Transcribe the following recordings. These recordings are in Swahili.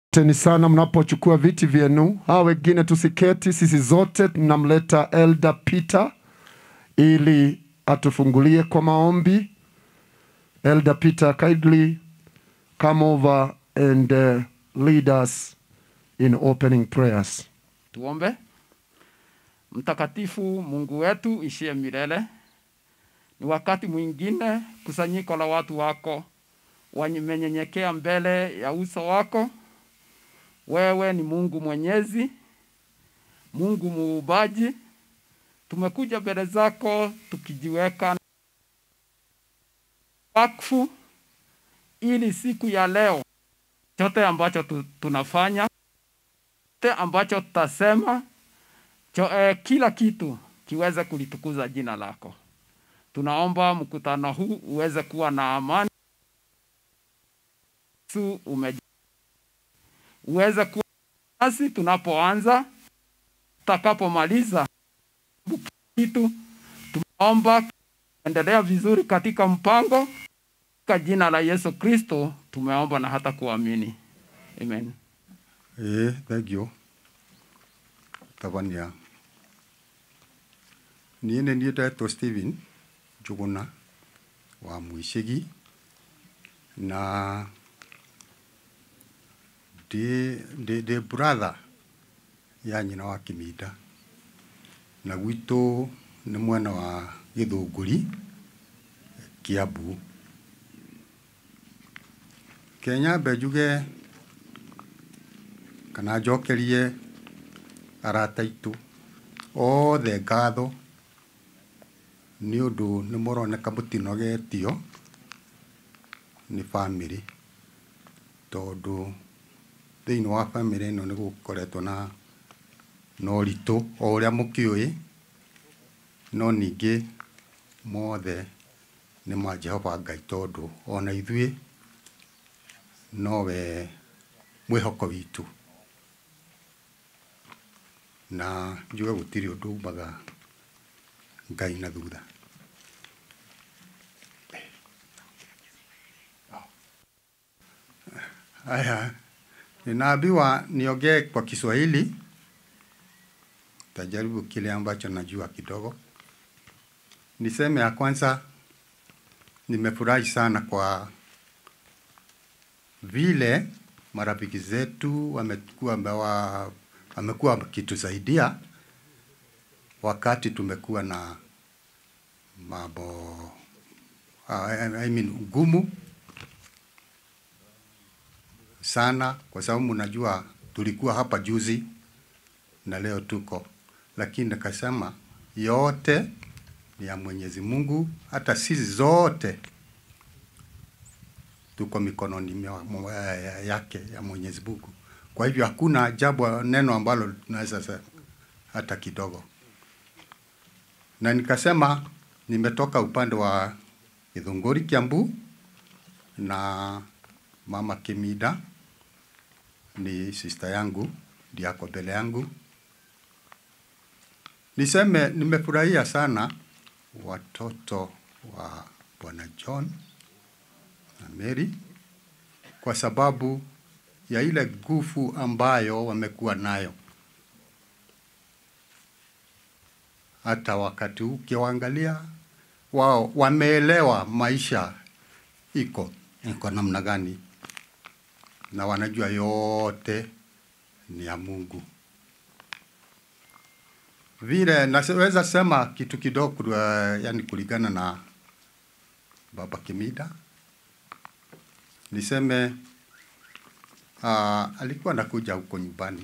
Asanteni sana mnapochukua viti vyenu. Hawa wengine tusiketi, sisi zote tunamleta Elder Peter ili atufungulie kwa maombi. Elder Peter, kindly come over and uh, lead us in opening prayers. Tuombe. Mtakatifu Mungu wetu ishie milele, ni wakati mwingine kusanyiko la watu wako wamenyenyekea mbele ya uso wako. Wewe ni Mungu mwenyezi, Mungu muumbaji. Tumekuja mbele zako tukijiweka wakfu, ili siku ya leo chote ambacho tu, tunafanya chote ambacho tutasema cho, eh, kila kitu kiweze kulitukuza jina lako. Tunaomba mkutano huu uweze kuwa na amani Yesu ume uweze kuwa nasi tunapoanza, tutakapomaliza kitu. Tumeomba endelea vizuri katika mpango, katika jina la Yesu Kristo tumeomba na hata kuamini, amen. ĩĩ thengio tabania niĩ nĩ niĩ ndetwo Stephen Njũgũna wa Mwĩcĩgi na ndĩ ndĩ ndĩ brother ya nyina wa Kĩminda na gwitũ nĩ mwena wa Gĩthũngũri Kiambu Kenyambe njuge kana njokerie arata aitũ othe ngatho nĩ ũndũ nĩ mũroneka mũtinogetio nĩ bamĩrĩ tondũ thĩinĩ wa bamĩrĩ ĩno nĩ gũkoretwo na na ũritũ o ũrĩa mũkĩũĩ no ningĩ mothe nĩ ma Jehova Ngai tondũ ona ithuĩ nowe mwĩhoko witũ na njuge gũtirĩ ũndũ umaga Ngai na thutha Haya, ninaambiwa niongee kwa Kiswahili. Tajaribu kile ambacho najua kidogo. Niseme ya kwanza, nimefurahi sana kwa vile marafiki zetu wamekuwa wa, wamekuwa wakitusaidia wakati tumekuwa na mambo uh, I mean, ngumu sana, kwa sababu mnajua tulikuwa hapa juzi na leo tuko, lakini nikasema yote ni ya Mwenyezi Mungu, hata sisi zote tuko mikononi mwa- mwa- yake ya Mwenyezi Mungu. Kwa hivyo hakuna jambo neno ambalo tunaweza sema hata kidogo. Na nikasema nimetoka upande wa Githunguri Kiambu, na mama Kimida ni sister yangu, ndiye ako mbele yangu. Niseme nimefurahia sana watoto wa Bwana John na Mary kwa sababu ya ile nguvu ambayo wamekuwa nayo. Hata wakati huu ukiwaangalia, wao wameelewa maisha iko iko namna gani, na wanajua yote ni ya Mungu. Vile naweza sema kitu kidogo, uh, yani kulingana na Baba Kimida niseme uh, alikuwa anakuja huko nyumbani,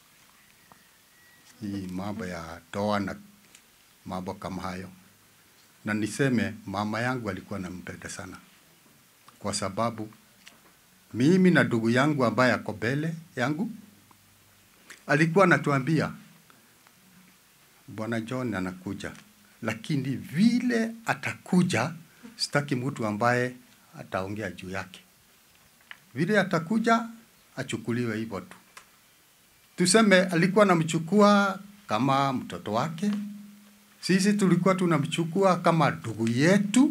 hii mambo ya toa na mambo kama hayo, na niseme mama yangu alikuwa anampenda sana, kwa sababu mimi na ndugu yangu ambaye ako mbele yangu alikuwa anatuambia Bwana John anakuja, lakini vile atakuja, sitaki mtu ambaye ataongea juu yake vile atakuja achukuliwe hivyo tu. Tuseme alikuwa anamchukua kama mtoto wake, sisi tulikuwa tunamchukua kama ndugu yetu,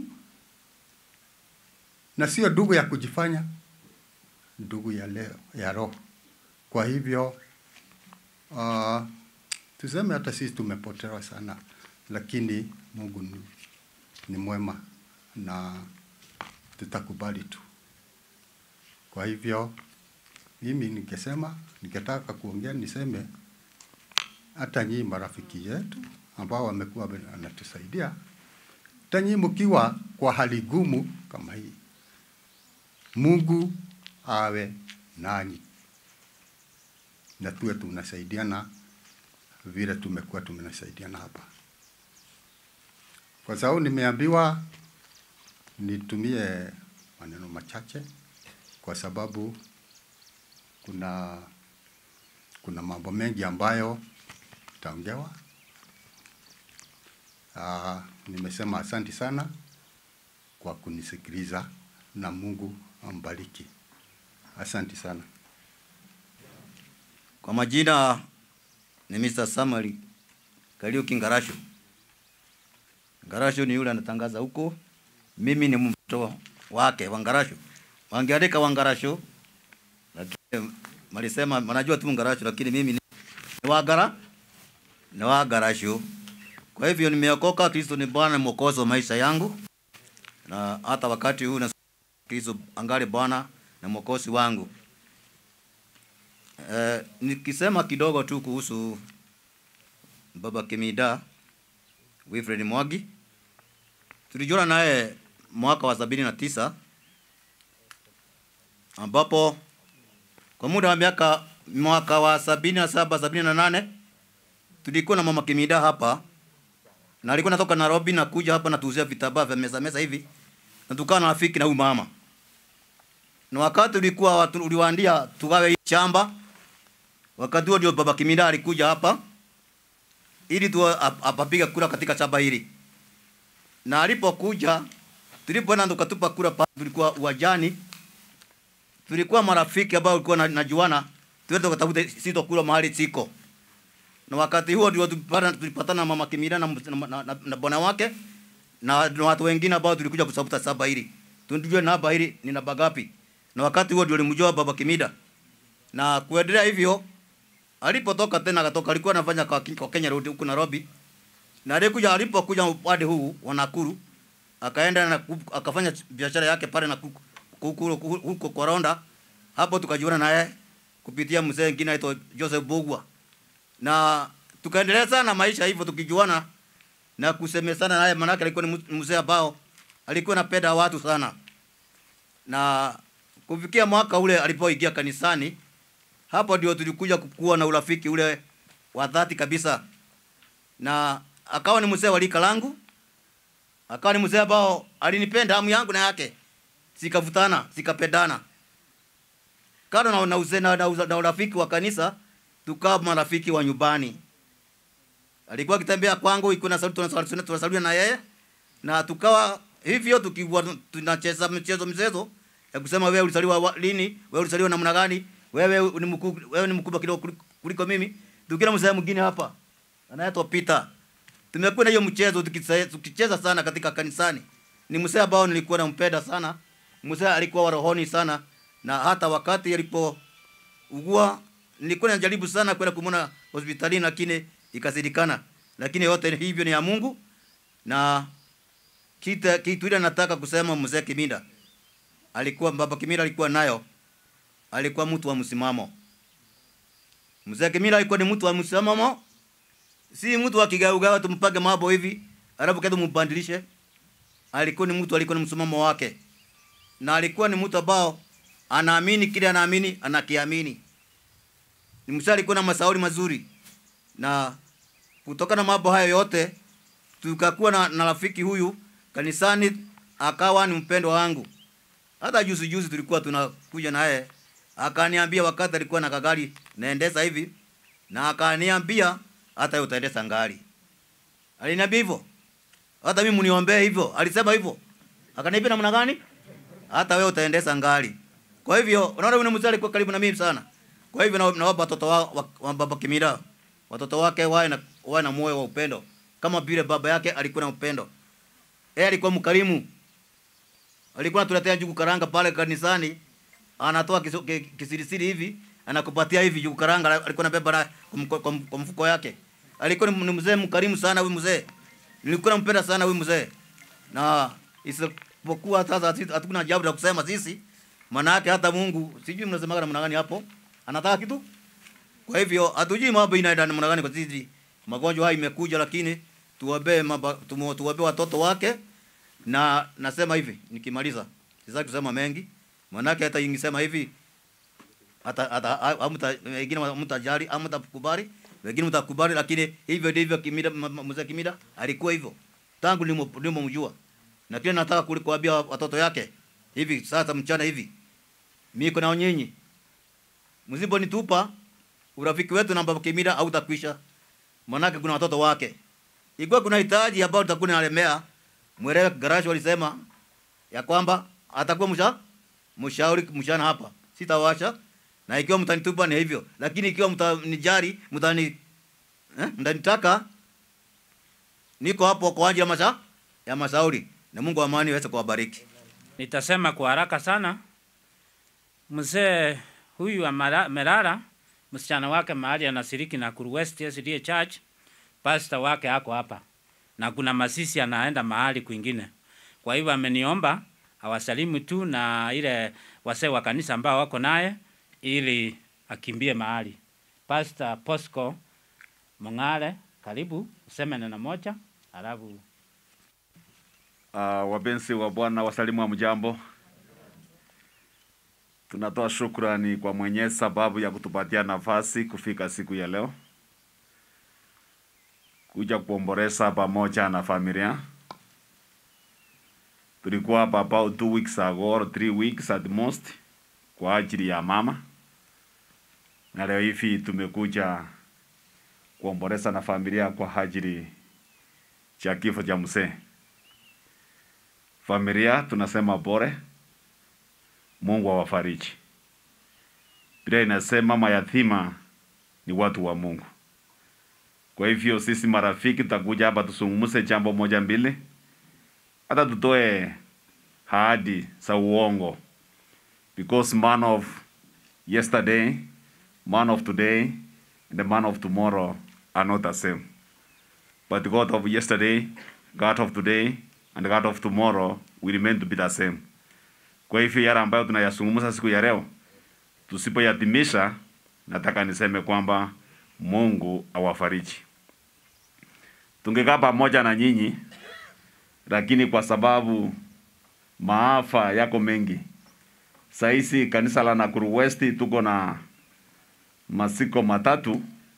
na sio ndugu ya kujifanya, ndugu ya leo ya roho. Kwa hivyo uh, tuseme hata sisi tumepotewa sana, lakini Mungu ni, ni mwema na tutakubali tu. Kwa hivyo mimi ningesema, ningetaka kuongea niseme hata nyinyi marafiki yetu ambao wamekuwa wanatusaidia, hata nyinyi mkiwa kwa hali gumu kama hii, Mungu awe nanyi na tuwe tunasaidiana vile tumekuwa tunasaidiana hapa, kwa sababu nimeambiwa nitumie maneno machache, kwa sababu kuna kuna mambo mengi ambayo itaongewa. Uh, nimesema asanti sana kwa kunisikiliza na Mungu ambariki. Asanti sana. Kwa majina ni Mr. Samuel Kariuki Ngarasho. Ngarasho ni yule anatangaza huko. Mimi ni mtoto wake wa Ngarasho. Wangeandika wa Ngarasho lakini malisema manajua tu Ngarasho lakini mimi ni ni wa Ngara ni wa Ngarasho. Kwa hivyo nimeokoka, Kristo ni Bwana na mwokozi wa maisha yangu, na hata wakati huu na Kristo angali Bwana na mwokozi wangu. Eh, nikisema kidogo tu kuhusu Baba Kimida Wilfred Mwangi, tulijuana naye mwaka wa sabini na tisa ambapo kwa muda wa miaka mwaka wa sabini na saba sabini na nane tulikuwa na mama Kimida hapa na alikuwa natoka Nairobi na kuja hapa na tuuzia vitambaa vya meza meza hivi na tukawa na rafiki na huyu mama na wakati ulikuwa watu uliwaandia tugawe hii shamba wakati huo ndio baba Kimida alikuja hapa ili tu ap- apapiga kura katika shamba hili, na alipokuja tulipoenda tukatupa kura pale, tulikuwa uwajani, tulikuwa marafiki ambao walikuwa na- najuana, tuende tukatafute sito kura mahali siko, na wakati huo ndio tulipata tulipatana na mama Kimida na, na, na, na, na bwana wake na, na watu wengine ambao tulikuja kusabuta saba hili, tunijue namba hili ni namba gapi, na wakati huo ndio nilimjua baba Kimida na kuendelea hivyo alipotoka tena akatoka, alikuwa anafanya kwa, kwa Kenya Road huku Nairobi, na alikuja alipokuja upande huu wa Nakuru akaenda na ku- akafanya biashara yake pale na kuku- huku huku- huko kwa Ronda. Hapo tukajiona naye kupitia mzee mwingine aitwa Joseph Bogwa, na tukaendelea sana maisha hivyo tukijuana na kusemesana naye, manake alikuwa ni mzee ambao alikuwa anapenda watu sana, na kufikia mwaka ule alipoingia kanisani hapo ndio tulikuja kuwa na urafiki ule wa dhati kabisa, na akawa ni mzee wa lika langu, akawa ni mzee ambao alinipenda hamu yangu na yake, sikavutana sikapendana. Kando na, na, uzee na, na, uza- na urafiki wa kanisa, tukawa marafiki wa nyumbani. Alikuwa akitembea kwangu, ikuwa na sauti tunasali- tunasalia na yeye, na tukawa hivyo tukiwa tunacheza mchezo mchezo ya kusema wewe ulizaliwa wa- lini, wewe ulizaliwa namna gani, wewe ni mkuu, wewe ni mkubwa kidogo kuliko- kuliko mimi. Tukina mzee mwingine hapa anaitwa Peter. Tumekuwa na hiyo mchezo tukisa- tukicheza sana katika kanisani. Ni mzee ambao nilikuwa nampenda sana. Mzee alikuwa wa rohoni sana, na hata wakati alipougua nilikuwa najaribu sana kwenda kumwona hospitalini, lakini ikazidikana. Lakini yote hivyo ni ya Mungu na kitu kitu ile nataka kusema mzee Kiminda alikuwa baba Kiminda alikuwa nayo, alikuwa mtu wa msimamo. Mzee Kiminda alikuwa ni mtu wa msimamo, si mtu wa kigaugawa tumpage mambo hivi alafu kesho mbadilishe. Alikuwa ni mtu alikuwa ni msimamo wake, na alikuwa ni mtu ambao anaamini kile anaamini, anakiamini. Ni mzee alikuwa na masauri mazuri, na kutokana na mambo hayo yote tukakuwa na, na rafiki huyu kanisani, akawa ni mpendo wangu. Hata juzi juzi tulikuwa tunakuja naye, akaniambia wakati alikuwa na kagari naendesa hivi, na akaniambia hata wewe utaendesa ngari. Aliniambia hivyo, hata mimi mniombee hivyo. Alisema hivyo, akaniambia namna gani? Hata wewe utaendesa ngari. Kwa hivyo unaona, yule mzee alikuwa karibu na mimi sana. Kwa hivyo na, na watoto wa, wa, wa baba Kimira, watoto wake wawe na wawe na moyo wa upendo kama vile baba yake alikuwa na upendo. Yeye alikuwa mkarimu. Alikuwa anatuletea njugu karanga pale kanisani, anatoa kiso- ki- kisirisiri hivi, anakupatia hivi juu karanga alikuwa anabeba na- kwa mko- kwa m- kwa mfuko yake. Alikuwa ni ni mzee mkarimu sana huyu mzee. Nilikuwa nampenda sana huyu mzee. Na isipokuwa sasa sisi hatuna jambo la kusema sisi. Maana yake hata Mungu sijui mnasemaga namna gani hapo. Anataka kitu. Kwa hivyo hatujui mambo inaenda namna gani kwa sisi. Magonjwa haya imekuja lakini tuwabe tuwabe watoto wake na nasema hivi nikimaliza sitaki kusema mengi manake hata ingisema hivi hata hata hamta wengine mtajali au mtakubali wengine mtakubali lakini hivyo ndivyo kimida m- m- mzee kimida alikuwa hivyo tangu nimo mjua na kile nataka kuli- kuambia watoto yake hivi sasa mchana hivi miko na nyinyi msiponitupa urafiki wetu na baba kimida hautakwisha manake kuna watoto wake ikiwa kuna hitaji ambao tutakuwa nalemea mwelewe garage walisema ya kwamba atakuwa msha mshauri mshana hapa sitawasha na ikiwa mtanitupa ni hivyo lakini ikiwa mtanijari mtani eh, mtanitaka niko hapo kwa ajili ya masha ya mashauri na Mungu wa amani aweze kuwabariki Nitasema kwa haraka sana. Mzee huyu amara- Merara, msichana wake mahali anashiriki na Kuru West SDA Church, pastor wake ako hapa na kuna masisi anaenda mahali kwingine. Kwa hivyo ameniomba awasalimu tu na ile wasee wa kanisa ambao wako naye ili akimbie mahali. Pastor Posco Mong'ale, karibu useme neno moja alafu Uh, wapenzi wa Bwana wasalimu wa mjambo. Tunatoa shukrani kwa Mwenyezi sababu ya kutupatia nafasi kufika siku ya leo kuja kuomboleza pamoja na familia. Tulikuwa hapa about two weeks ago or three weeks at most kwa ajili ya mama, na leo hivi tumekuja kuomboleza na familia kwa ajili cha kifo cha mzee. Familia tunasema pole, Mungu awafariji. Biblia inasema mayatima ni watu wa Mungu. Kwa hivyo sisi marafiki tutakuja hapa tuzungumze jambo moja mbili, hata tutoe ahadi za uongo, because man of yesterday, man of today and the man of tomorrow are not the same. But God of yesterday, God of today, and God of tomorrow will remain to be the same. Kwa hivyo yale ambayo tunayazungumza siku ya leo, tusipoyatimisha, nataka niseme kwamba Mungu awafariji. Tungekaa pamoja na nyinyi, lakini kwa sababu maafa yako mengi, sahizi kanisa la Nakuru West tuko na masiko matatu.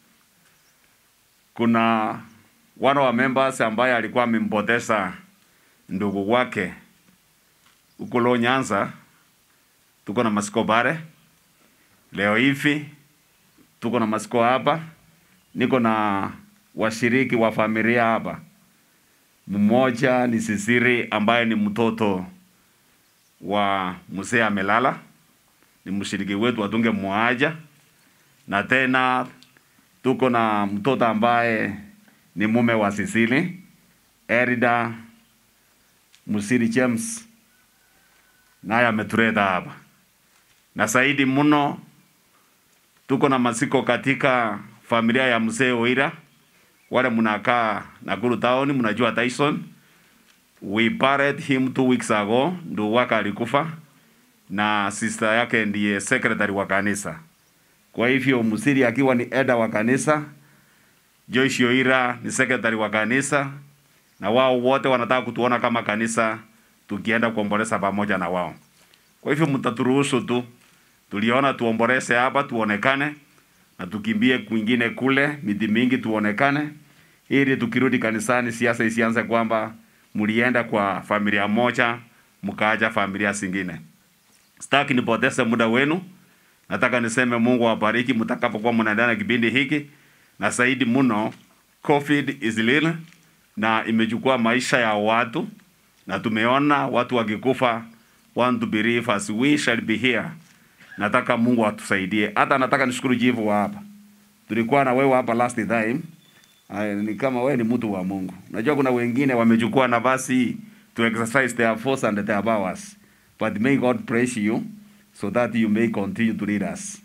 Kuna one wa members ambaye alikuwa amempoteza ndugu wake huko Lo Nyanza, tuko na masiko bare leo hivi, tuko na masiko hapa, niko na washiriki wa familia hapa. Mmoja ni Sisiri ambaye ni mtoto wa mzee amelala, ni mshiriki wetu watunge mwaja, na tena tuko na mtoto ambaye ni mume wa Sisili Erida Musiri James, naye ametuleta hapa, na zaidi mno tuko na masiko katika familia ya mzee Oira, wale mnakaa Nakuru town, mnajua Tyson. We buried him two weeks ago, ndugu wake alikufa na sister yake ndiye secretary wa kanisa. Kwa hivyo Musiri akiwa ni elder wa kanisa, Joyce Oira ni secretary wa kanisa, na wao wote wanataka kutuona kama kanisa tukienda kuomboleza pamoja na wao. Kwa hivyo mtaturuhusu tu, tuliona tuomboleze hapa tuonekane, na tukimbie kwingine kule miti mingi tuonekane, ili tukirudi kanisani siasa isianze kwamba mlienda kwa familia moja mkaacha familia zingine. Sitaki nipoteze muda wenu, nataka niseme Mungu awabariki mtakapokuwa mnaendelea na kipindi hiki, na zaidi mno, COVID is real na imechukua maisha ya watu, na tumeona watu wakikufa, want to believe as we shall be here. Nataka Mungu atusaidie. Hata nataka nishukuru jivu wa hapa, tulikuwa na wewe hapa last time. Ay, ni kama wewe ni mtu wa Mungu. Najua kuna wengine wamechukua nafasi hii to exercise their force and their powers. But may God praise you so that you may continue to lead us.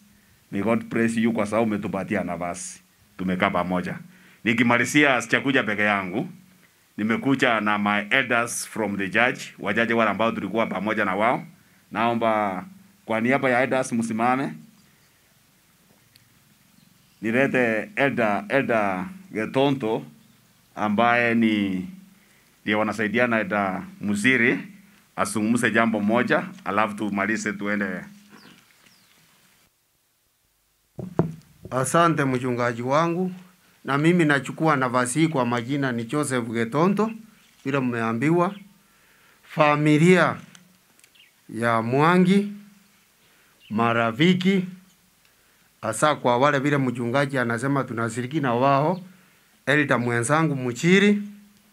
May God bless you kwa sababu umetupatia nafasi. Tumekaa pamoja. Nikimalizia sichakuja peke yangu. Nimekuja na my elders from the church, wajaji wale ambao tulikuwa pamoja na wao. Naomba kwa niaba ya elders msimame. Nilete elder elder Getonto ambaye ni ndiye wanasaidiana na elder Musiri asungumze jambo moja, alafu tumalize tuende Asante mchungaji wangu, na mimi nachukua nafasi hii kwa majina ni Joseph Getonto, vile mmeambiwa. Familia ya Mwangi, marafiki, hasa kwa wale vile mchungaji anasema tunashiriki na wao, elda mwenzangu Muchiri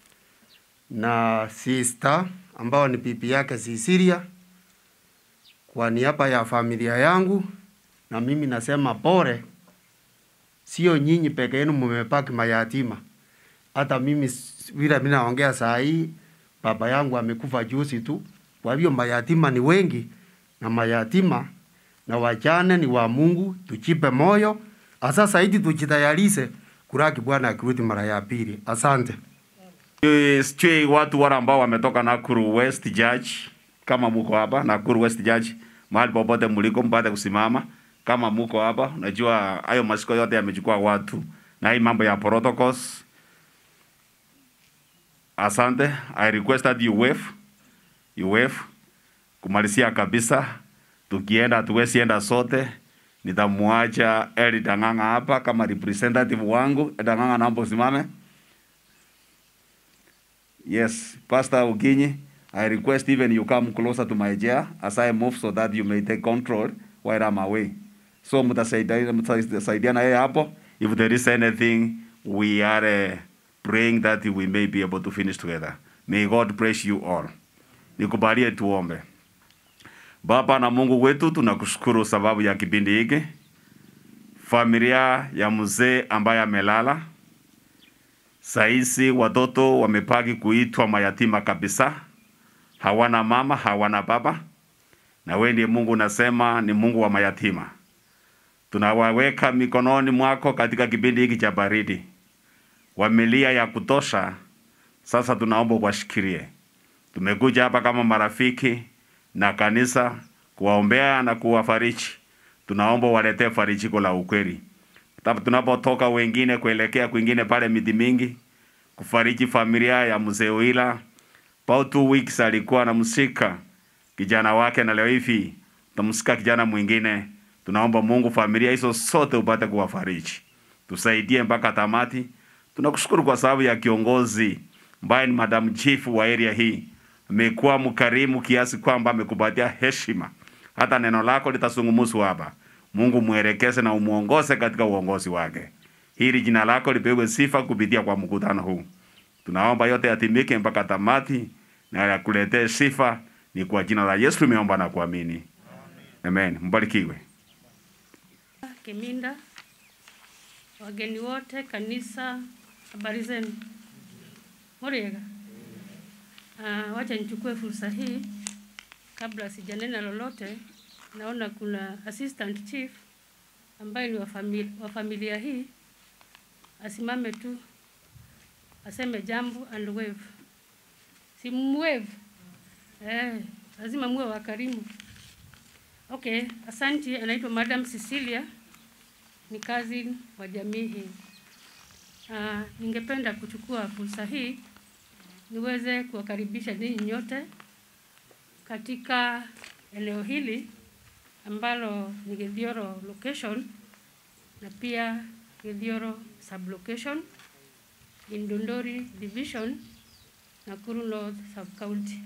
na sister ambao ni bibi yake Sisilia, kwa niaba ya familia yangu, na mimi nasema pole sio nyinyi peke yenu mmebaki mayatima. Hata mimi s- vile mimi naongea saa hii, baba yangu amekufa juzi tu. Kwa hivyo mayatima ni wengi, na mayatima na wajane ni wa Mungu. Tujipe moyo, hasa zaidi tujitayarishe kuraki Bwana akirudi mara ya pili. Asante. Eh, sijui watu wale ambao wametoka Nakuru West Judge, kama muko hapa Nakuru West Judge, mahali popote mliko mpate kusimama. Kama muko hapa, unajua hayo masiko yote yamechukua watu na hii mambo ya protocols. Asante, I request that you wave, you wave kumalizia kabisa. Tukienda tuwezi enda sote, nitamwacha Eli Dang'ang'a hapa kama representative wangu. Dang'ang'a, naomba usimame. Yes, Pastor Uginyi, I request even you come closer to my chair as I move so that you may take control while I'm away. So mtasaidia- mtasaidiana yeye hapo. If there is anything, we are uh, praying that we may be able to finish together. May God bless you all. Nikubalie tuombe. Baba na Mungu wetu, tunakushukuru sababu ya kipindi hiki, familia ya mzee ambaye amelala Saisi watoto wamepaki kuitwa mayatima kabisa, hawana mama, hawana baba, na wewe ndiye Mungu unasema ni Mungu wa mayatima. Tunawaweka mikononi mwako katika kipindi hiki cha baridi, wamelia ya kutosha. Sasa tunaomba uwashikilie. Tumekuja hapa kama marafiki na kanisa kuwaombea na kuwafariji. Tunaomba waletee farijiko la ukweli Tap- tunapotoka wengine kuelekea kwingine pale miti mingi kufariji familia ya mzee Wila. About two weeks alikuwa anamshika kijana wake, na leo hivi tamshika kijana mwingine. Tunaomba Mungu familia hizo sote upate kuwafariji, tusaidie mpaka tamati. Tunakushukuru kwa sababu ya kiongozi ambaye ni Madam Chief wa area hii, amekuwa mkarimu kiasi kwamba amekupatia heshima, hata neno lako litazungumzwa hapa. Mungu mwelekeze na umuongoze katika uongozi wake. Hili jina lako lipewe sifa kupitia kwa mkutano huu. Tunaomba yote yatimike mpaka tamati na yakuletee sifa. Ni kwa jina la Yesu tumeomba na kuamini. Amen. Mbarikiwe. Kiminda, wageni wote, kanisa, habari zenu? Muriega. Uh, wacha nichukue fursa hii kabla sijanena lolote. Naona kuna assistant chief ambaye ni wa familia, wa familia hii, asimame tu aseme jambo and wave. Si mwave eh, lazima muwe wakarimu. Okay, asanti. Anaitwa Madam Cecilia, ni cousin wa jamii hii. Uh, ningependa kuchukua fursa hii niweze kuwakaribisha ninyi nyote katika eneo hili ambalo ni Githioro location na pia Githioro sublocation in Dondori division Nakuru North sub county.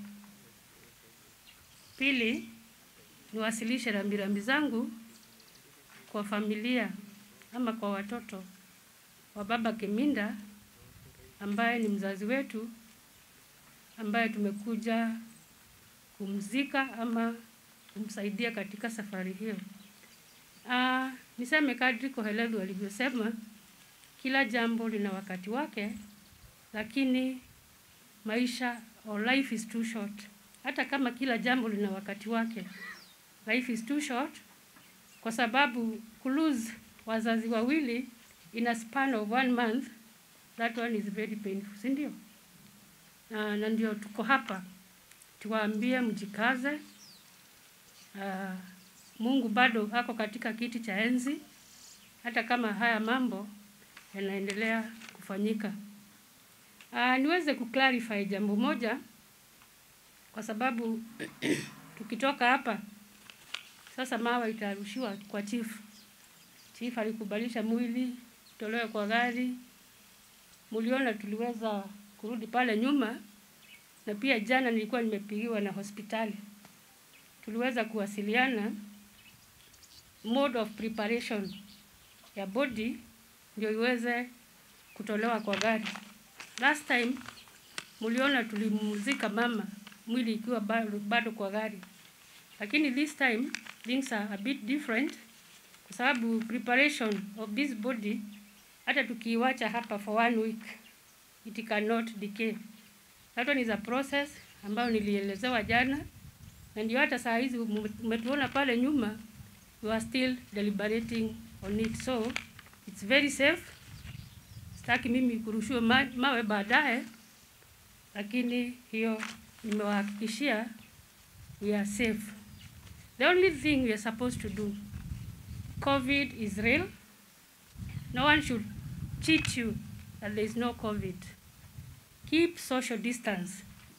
Pili, niwasilishe rambirambi zangu kwa familia ama kwa watoto wa baba Kiminda ambaye ni mzazi wetu ambaye tumekuja kumzika ama kumsaidia katika safari hiyo. Ah, niseme kadri Kohelelu alivyosema, kila jambo lina wakati wake, lakini maisha or life is too short. Hata kama kila jambo lina wakati wake, life is too short kwa sababu kulose wazazi wawili in a span of one month, that one is very painful, si ndio? Na, na ndio tuko hapa tuwaambie mjikaze. Uh, Mungu bado ako katika kiti cha enzi, hata kama haya mambo yanaendelea kufanyika. Uh, niweze kuclarify jambo moja kwa sababu tukitoka hapa sasa mawe itarushiwa kwa chief. Chief alikubalisha mwili tolewe kwa gari. Muliona tuliweza kurudi pale nyuma, na pia jana nilikuwa nimepigiwa na hospitali, tuliweza kuwasiliana mode of preparation ya body ndio iweze kutolewa kwa gari. Last time muliona tulimzika mama mwili ikiwa bado, bado kwa gari, lakini this time things are a bit different kwa sababu preparation of this body hata tukiiwacha hapa for one week it cannot decay. That one is a process ambayo nilielezewa jana, na ndio hata saa hizi umetuona pale nyuma we are still deliberating on it, so it's very safe. Sitaki mimi kurushiwa ma mawe baadaye, lakini hiyo nimewahakikishia we are safe. The only thing we are supposed to do, COVID is real. No one should cheat you that there is no COVID. Keep social distance.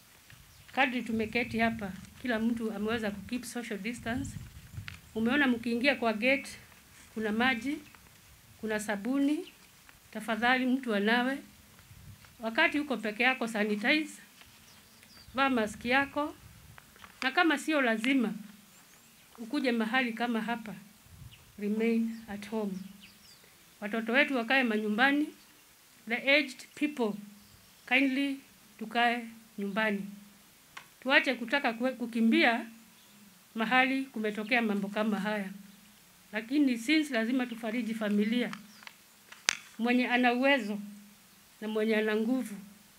Kadri tumeketi hapa, kila mtu ameweza kukeep social distance. Umeona mkiingia kwa gate kuna maji, kuna sabuni. Tafadhali mtu anawe. Wakati uko peke yako, sanitize, vaa maski yako, na kama sio lazima ukuje mahali kama hapa, remain at home. Watoto wetu wakae manyumbani, the aged people kindly tukae nyumbani, tuache kutaka kue- kukimbia mahali kumetokea mambo kama haya. Lakini since lazima tufariji familia, mwenye ana uwezo na mwenye ana nguvu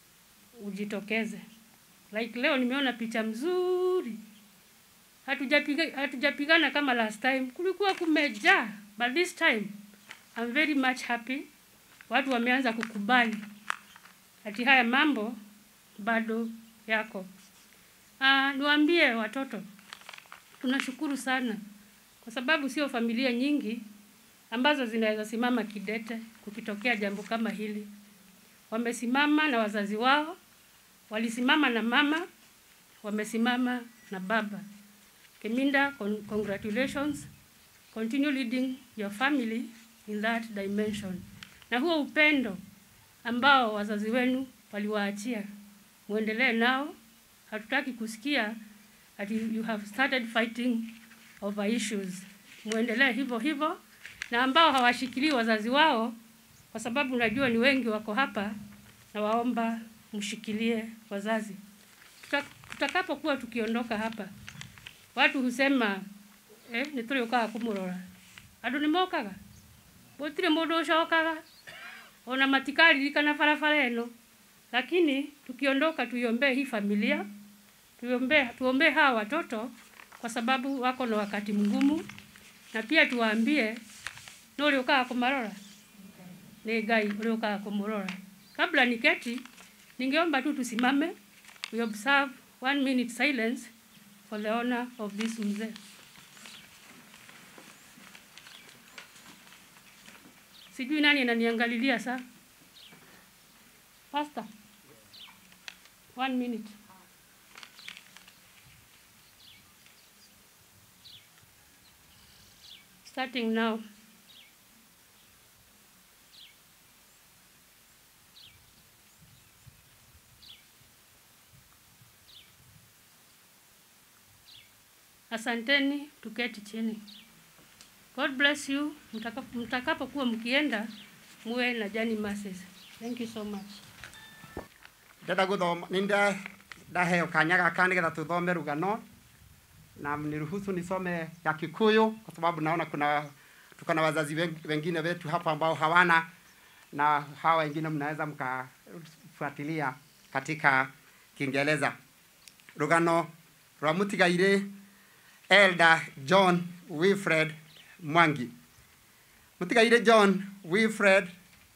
ujitokeze. Like leo nimeona picha mzuri, hatujapiga hatujapigana kama last time, kulikuwa kumejaa, but this time I'm very much happy. Watu wameanza kukubali ati haya mambo bado yako. Ah, niwaambie watoto, tunashukuru sana kwa sababu sio familia nyingi ambazo zinaweza simama kidete kukitokea jambo kama hili. Wamesimama na wazazi wao, walisimama na mama, wamesimama na baba. Keminda, con congratulations. Continue leading your family in that dimension. Na huo upendo ambao wazazi wenu waliwaachia, muendelee nao. Hatutaki kusikia ati you have started fighting over issues. Muendelee hivyo hivyo, na ambao hawashikilii wazazi wao, kwa sababu najua ni wengi wako hapa, na waomba mshikilie wazazi. Tuta- Tutakapokuwa tukiondoka hapa, watu husema eh, nä tå rä å kaga kå må rora andå nä mokaga gå tirä må ndå å cokaga ona matikaririkana barabara ĩno lakini tukiondoka tuiombee hii familia tuombee tuombee hawa watoto kwa sababu wako na wakati mgumu na pia tuwaambie no rä å kaga kå marora nä ngai å rä å kaga kå må rora kabla niketi ningeomba tu tusimame we observe one minute silence for the honor of this mzee sijui nani ananiangalilia saa Pastor, one minute. Starting now. Asanteni, tuketi chini. God bless you. Mtakapo- Mtakapokuwa mkienda muwe na jani masses. Thank you so much. ndenda guthoma ninde ndaheo kanya gaka nigetha tuthome rugano na niruhusu nisome ya Kikuyu kwa sababu naona kuna tuko na wazazi wen- wengine wetu hapa ambao hawana na hawa wengine mnaweza mkafuatilia katika Kiingereza. Rugano rwa mutigaire Elder John Wilfred Mwangi mutigaire John Wilfred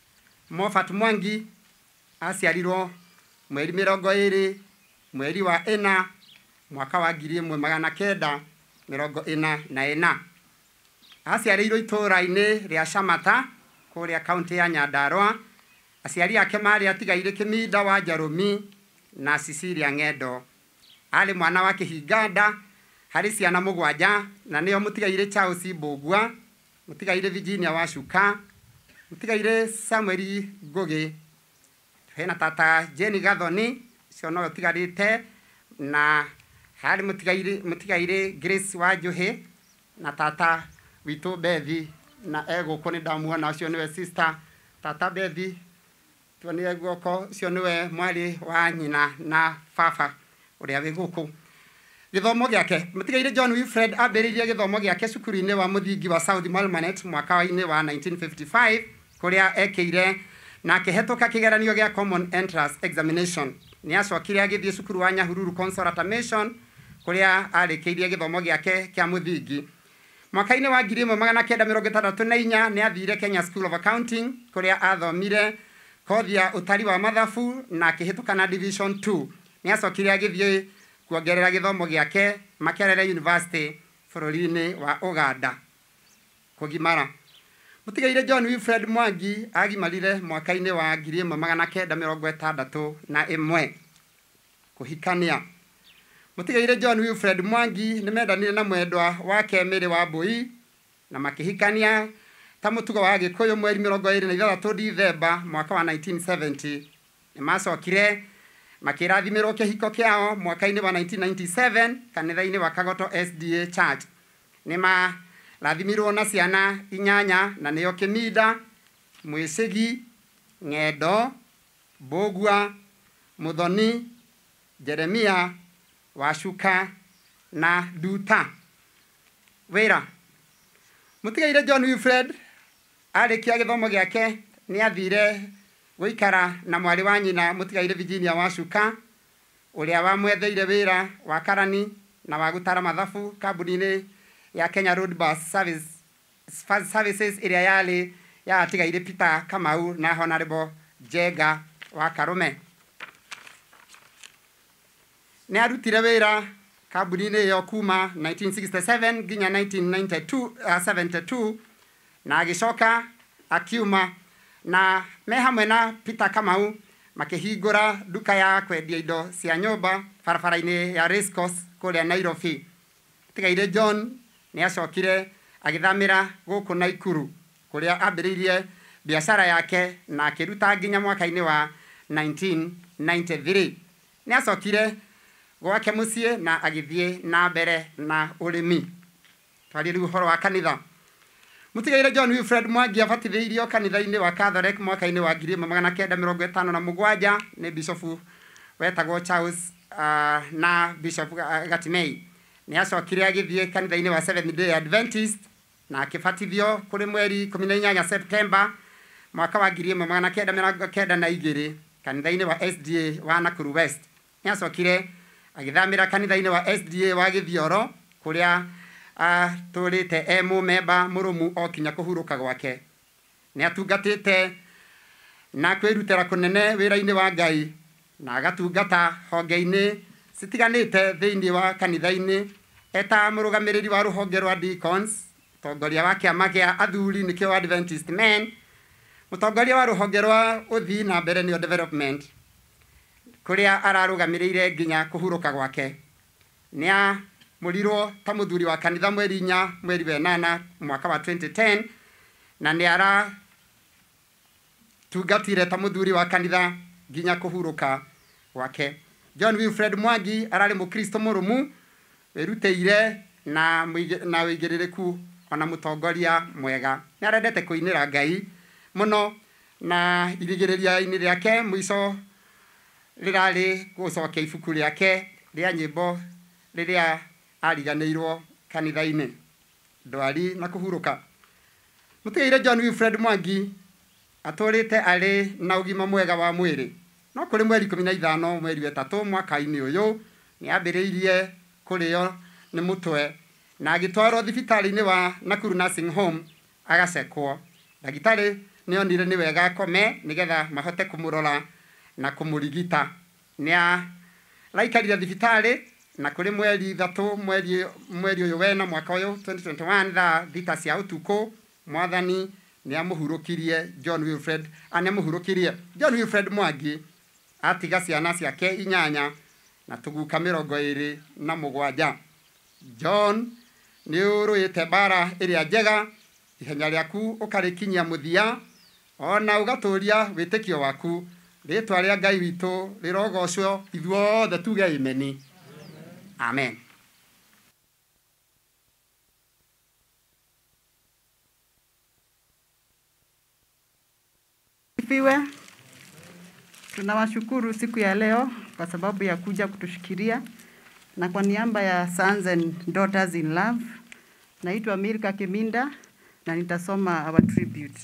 Moffat Mwangi aciarirwo mweri mĩrongo ĩrĩ mweri wa ĩna mwaka wa ngiri ĩmwe magana kenda mĩrongo ĩna na ĩna aciarĩirwo itũũra-inĩ rĩa Camata kũrĩa kaunti ya Nyandarua aciari ake marĩ atigaire Kĩminda wa Njarũmi na Cecilia Ng'endo arĩ mwana wa kĩhinganda harĩ ciana mũgwanja na nĩo mũtigaire Charles Mbũgua mũtigaire Virginia Wacuka mũtigaire Samuel Ngũgĩ hena tata Jenny Gathoni ũcio nowe ũtigarĩte na harĩ mũtigaire mũtigaire Grace Wanjũhĩ na tata witũ Bethi na egũkũ nĩ ndamuona ũcio nĩwe sister tata Bethi tuonire guoko ũcio nĩwe mwarĩ wa nyina na baba ũrĩa wĩ gũkũ gĩthomo gĩake mũtigaire John Wilfred ambĩrĩirie gĩthomo gĩake cukuru-inĩ wa mũthingi wa South Malmanet mwaka-inĩ wa 1955 kũrĩa ekĩire na akĩhetũka kĩgeranio gĩa common entrance examination nĩ acokire agĩthiĩ cukuru wa Nyahururu Consolata Mission kũrĩa arĩkĩirie gĩthomo gĩake kĩa mũthingi mwaka-inĩ wa ngiri ĩmwe magana kenda mĩrongo ĩtandatũ na inya nĩ athire Kenya School of Accounting kũrĩa athomire kothi ya ũtari wa mathabu na akĩhĩtũka na division 2 nĩ acokire agĩthiĩ kuongerera gĩthomo gĩake Makerere University bũrũri-inĩ wa Uganda kũgimara mũtigaire John Wilfred Mwangi agimarire mwaka-inĩ wa ngiri ĩmwe magana kenda mĩrongo ĩtandatũ na ĩmwe kũhikania mũtigaire John Wilfred Mwangi nĩ mendanire na mwendwa wake Mary wa Mbũi na makĩhikania ta mũtugo wa gĩkũyũ mweri mĩrongo ĩrĩ na ithathatũ Dithemba mwaka wa 1970 nĩ macokire makĩrathimĩrwo kĩhiko kĩao mwaka-inĩ wa 1997 kanitha-inĩ wa Kagoto SDA Church nĩ marathimirwo na ciana inyanya na nĩyo Kĩminda Mwĩcĩgi Ng'endo Mbũgua Mũthoni Jeremia Wacuka na Nduta wĩra mũtigaire John Wilfred arĩkia gĩthomo gĩake nĩ athire gũikara na mwarĩ wa nyina mũtigaire Virginia Wacuka ũrĩa wamwetheire wĩra wa karani na wa gũtara mathabu kambuni-inĩ ya Kenya Road Bus Service, Services ĩrĩa yarĩ ya atigaire Peter Kamau na Honorable Jenga wa Karume nĩ arutire wĩra kambuni-inĩ ĩyo kuma 1967 nginya 1992 uh, 72 na agĩcoka akiuma na me hamwe na Peter Kamau makĩhingũra nduka ya kwendia indo cia nyũmba barabara-inĩ ya Race Course kũrĩa Nairobi tigaire John nĩ acokire agĩthamĩra gũkũ Naikuru kũrĩa ambĩrĩirie biacara yake na akĩruta nginya mwaka-inĩ wa 1993 nĩ acokire gwake mũciĩ na agĩthiĩ na mbere na ũrĩmi twarĩ rĩu ũhoro wa kanitha mũtigaire John Wilfred Mwangi abatithĩirio kanitha-inĩ wa Catholic mwaka-inĩ wa ngiri ĩmwe magana kenda mĩrongo ĩtano na mũgwanja nĩ bishofu wetagwo Charles uh, na bishop uh, Gatimei nĩ acokire agĩthiĩ kanitha-inĩ wa Seventh Day Adventist na akĩbatithio kũrĩ mweri ikũmi na inyanya September mwaka wa ngiri ĩmwe magana kenda mĩrongo kenda na igĩrĩ kanitha-inĩ wa SDA wa Nakuru West nĩ acokire agĩthamĩra kanitha-inĩ wa SDA wa Gĩthioro kũrĩa atũrĩte e mũmemba mũrũmu o kinya kũhurũka gwake nĩ atungatĩte na kwĩrutĩra kũnene wĩra-inĩ wa Ngai na agatungata honge-inĩ citiganĩte thĩinĩ wa kanitha-inĩ eta mũrũgamĩrĩri wa rũhonge rwa Deacons mũtongoria wa kĩama gĩa athuri nĩkĩo Adventist Men mũtongoria wa rũhonge rwa ũthii na mbere nĩyo development kũrĩa ararũgamĩrĩire nginya kũhurũka gwake nĩ amũrirwo ta mũthuri wa kanitha mweri inya mweri wa ĩnana mwaka wa 2010 na nĩ aratungatire ta mũthuri wa kanitha nginya kũhurũka gwake John Wilfred Mwangi ararĩ mũkristo mũrũmu wĩrutĩire na mũige- na wĩigĩrĩrĩku ona mũtongoria mwega nĩ arendete kũinĩra Ngai mũno na irigĩrĩria-inĩ rĩake mũico rĩrarĩ gũcokia ibuku rĩake rĩa nyĩmbo rĩrĩa ariganĩirwo kanitha-inĩ ndwari na kũhurũka mũtigaire John Wilfred Mwangi atũrĩte arĩ na ũgima mwega wa mwĩrĩ no kũrĩ mweri ikũmi na ithano mweri wa ĩtatũ mwaka-inĩ ũyũ nĩ ambĩrĩirie kũrĩo nĩ mũtwe na agĩtwarwo thibitarĩ-inĩ wa Nakuru Nursing Home agacekwo ndagĩtarĩ nĩonire nĩ wega akome nĩgetha mahote kũmũrora na kũmũrigita nĩ araikarire thibitarĩ na kũrĩ mweri ithatũ mweri mweri ũyũ wena mwaka ũyũ 2021 thaa thita cia ũtukũ mwathani nĩ amũhurũkirie John Wilfred a nĩ amũhurũkirie John Wilfred Mwangi atiga ciana ciake inyanya na tũguka mĩrongo ĩrĩ na mũgwanja John nĩ ũrũĩte mbara ĩrĩa njega ihenya rĩaku ũkarĩkinyia mũthia ona ũgatũũria wĩtĩkio waku rĩtwa rĩa ngai witũ rĩrogocwo ithuothe tuge imeni amen Sifiwe. Tunawashukuru siku ya leo kwa sababu ya kuja kutushikilia, na kwa niaba ya Sons and Daughters in Love, naitwa Milka Kiminda na nitasoma our tribute.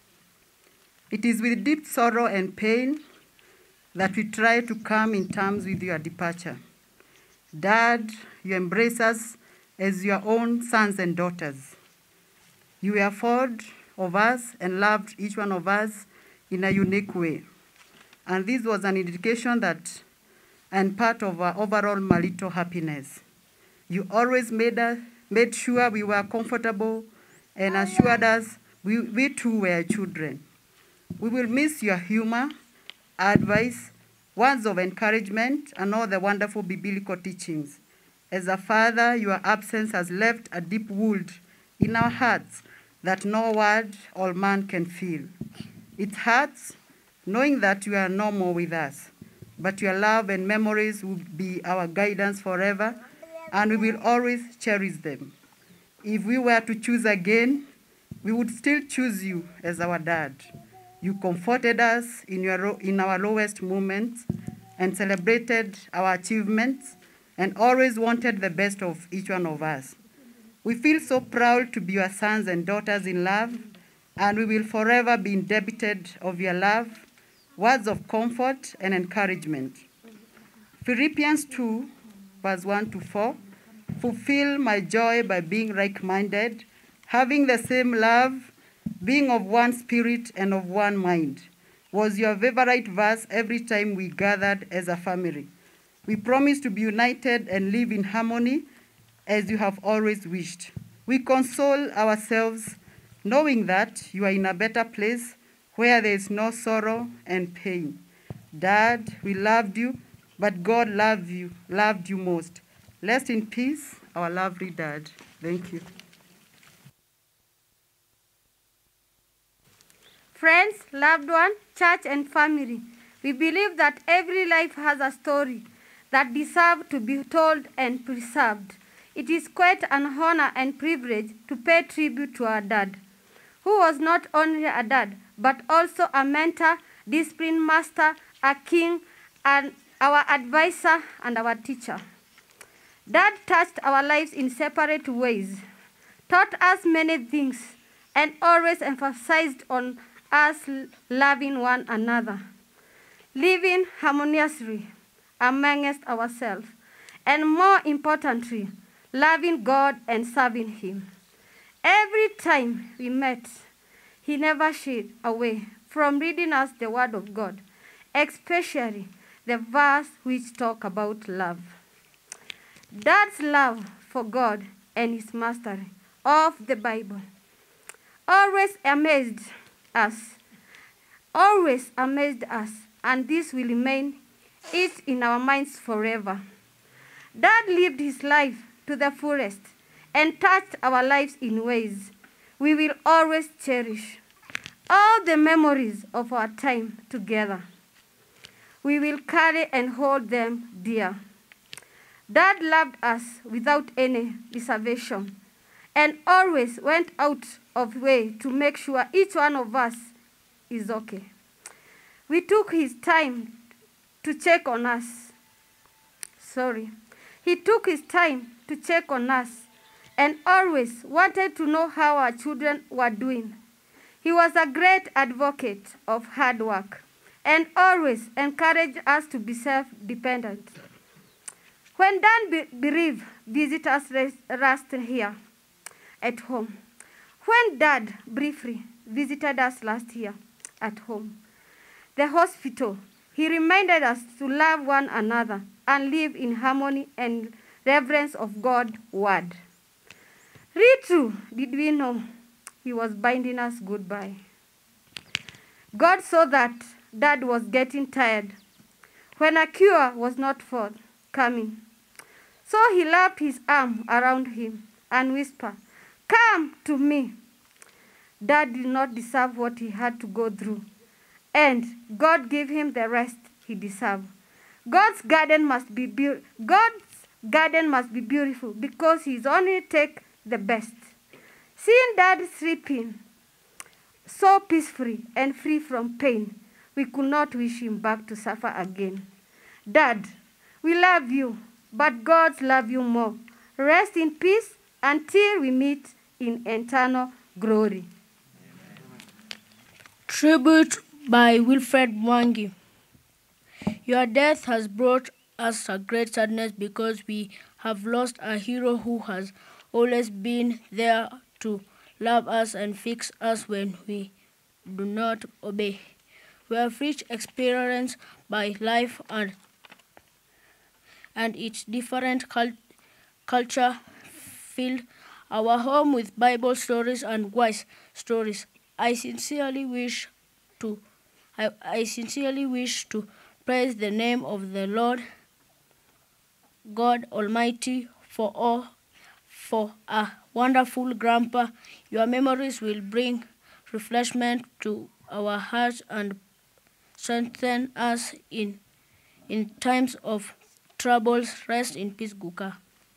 It is with deep sorrow and pain that we try to come in terms with your departure. Dad, you embrace us as your own sons and daughters. You were fond of us and loved each one of us in a unique way. And this was an indication that, and part of our overall marital happiness. You always made, us, made sure we were comfortable and assured us we, we too were children. We will miss your humor, advice, words of encouragement, and all the wonderful biblical teachings. As a father, your absence has left a deep wound in our hearts that no word or man can fill. It hurts knowing that you are no more with us, but your love and memories will be our guidance forever, and we will always cherish them. If we were to choose again, we would still choose you as our dad. You comforted us in, your, in our lowest moments and celebrated our achievements and always wanted the best of each one of us. We feel so proud to be your sons and daughters in love, and we will forever be indebted of your love, words of comfort and encouragement. Philippians 2, verse 1 to 4 Fulfill my joy by being like minded, having the same love, being of one spirit and of one mind. Was your favorite verse every time we gathered as a family. We promise to be united and live in harmony as you have always wished. We console ourselves knowing that you are in a better place where there is no sorrow and pain. Dad, we loved you, but God loved you, loved you most. Rest in peace, our lovely dad. Thank you. Friends, loved one, church, and family, we believe that every life has a story that deserves to be told and preserved. It is quite an honor and privilege to pay tribute to our dad, who was not only a dad, but also a mentor, discipline master, a king, and our advisor and our teacher. Dad touched our lives in separate ways, taught us many things, and always emphasized on us loving one another, living harmoniously amongst ourselves, and more importantly, loving God and serving Him. Every time we met, He never shied away from reading us the Word of God, especially the verse which talk about love. Dad's love for God and His mastery of the Bible always amazed us, always amazed us, and this will remain it in our minds forever. Dad lived his life to the fullest and touched our lives in ways we will always cherish. All the memories of our time together, we will carry and hold them dear. Dad loved us without any reservation and always went out of way to make sure each one of us is okay. We took his time to check on us. Sorry. He took his time to check on us and always wanted to know how our children were doing. He was a great advocate of hard work and always encouraged us to be self dependent. When done be- bereaved, visitors rest, rest here at home. When dad briefly visited us last year at home, the hospital, he reminded us to love one another and live in harmony and reverence of God's word. Little did we know he was binding us goodbye. God saw that dad was getting tired when a cure was not forthcoming. So he wrapped his arm around him and whispered, Come to me. Dad did not deserve what he had to go through, and God gave him the rest he deserved. God's garden must be beau- God's garden must be beautiful because He's only take the best. Seeing Dad sleeping so peacefully and free from pain, we could not wish him back to suffer again. Dad, we love you, but God love you more. Rest in peace until we meet in eternal glory. Tribute by Wilfred Mwangi. Your death has brought us a great sadness because we have lost a hero who has always been there to love us and fix us when we do not obey. We have rich experience by life and and its different cul- culture filled our home with Bible stories and wise stories. I sincerely wish to I, I sincerely wish to praise the name of the Lord God Almighty for all for a wonderful grandpa. Your memories will bring refreshment to our hearts and strengthen us in in times of troubles. Rest in peace, Guka.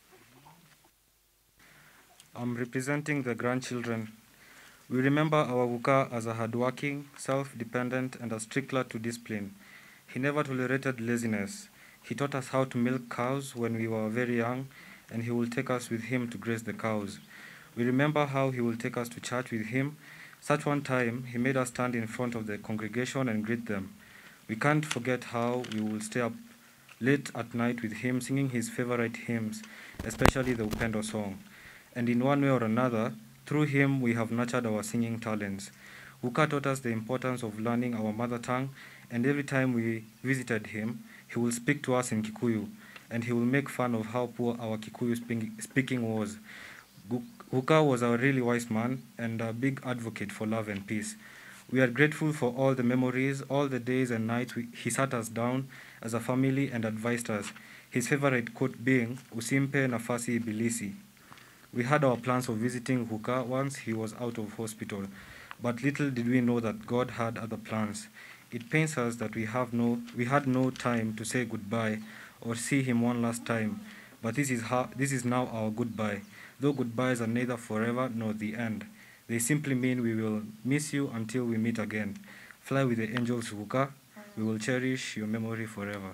I'm representing the grandchildren. We remember our Wuka as a hardworking, self-dependent, and a stickler to discipline. He never tolerated laziness. He taught us how to milk cows when we were very young, and he will take us with him to graze the cows. We remember how he will take us to church with him. Such one time, he made us stand in front of the congregation and greet them. We can't forget how we will stay up late at night with him singing his favorite hymns, especially the Upendo song. And in one way or another, through him we have nurtured our singing talents. Uka taught us the importance of learning our mother tongue, and every time we visited him, he will speak to us in Kikuyu, and he will make fun of how poor our Kikuyu speak- speaking was. Gu- Uka was a really wise man and a big advocate for love and peace. We are grateful for all the memories, all the days and nights we, he sat us down as a family and advised us. His favorite quote being, Usimpe nafasi ibilisi. We had our plans of visiting Huka once he was out of hospital, but little did we know that God had other plans. It pains us that we have no we had no time to say goodbye or see him one last time, but this is how, this is now our goodbye. Though goodbyes are neither forever nor the end. They simply mean we will miss you until we meet again. Fly with the angels, Huka. We will cherish your memory forever.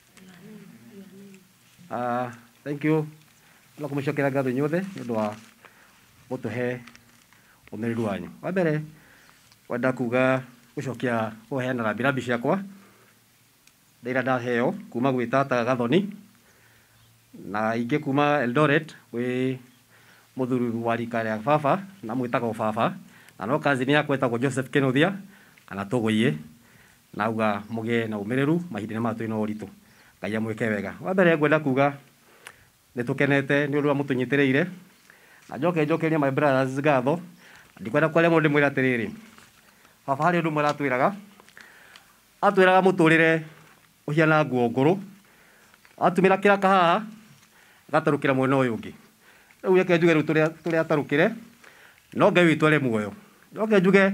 Uh, thank you no kumucokera ngatho inyuothe nĩ ũndũ wa gũtũhe ũmĩrĩru wanyu wa mbere kwenda kuga gũcokia kũheana rambirambi ciakwa ndĩra ndaheo kuma gwĩ tata gathoni na ingĩ kuma eldoret gwĩ mũthuri wa rika rĩa baba na mwĩtagwo baba na no kazini yakwa ĩtagwo joseph kenothia kana tũgũiye nauga mũgĩe na ũmĩrĩru mahinda-inĩ maya twĩna ũritũ ngai amwĩke wega wa mbere ngwenda kuga nĩ tũkenete nĩ ũndũ wa mũtũnyitĩrĩire na njoke njokerie my brothers ngatho ndikwenda kwaria mũndũ ndĩmwĩre atĩrĩrĩ baba harĩ ũndũ ũmwe aratwĩraga atwĩraga mũtũrĩre ũhiana nguo ngũrũ atumĩra kĩraka haha agatarũkĩra mwena ũyũ ũngĩ rĩu reke njuge rĩu tũrĩa tũrĩa atarũkĩre no ngai witũ arĩ muoyo njoke njuge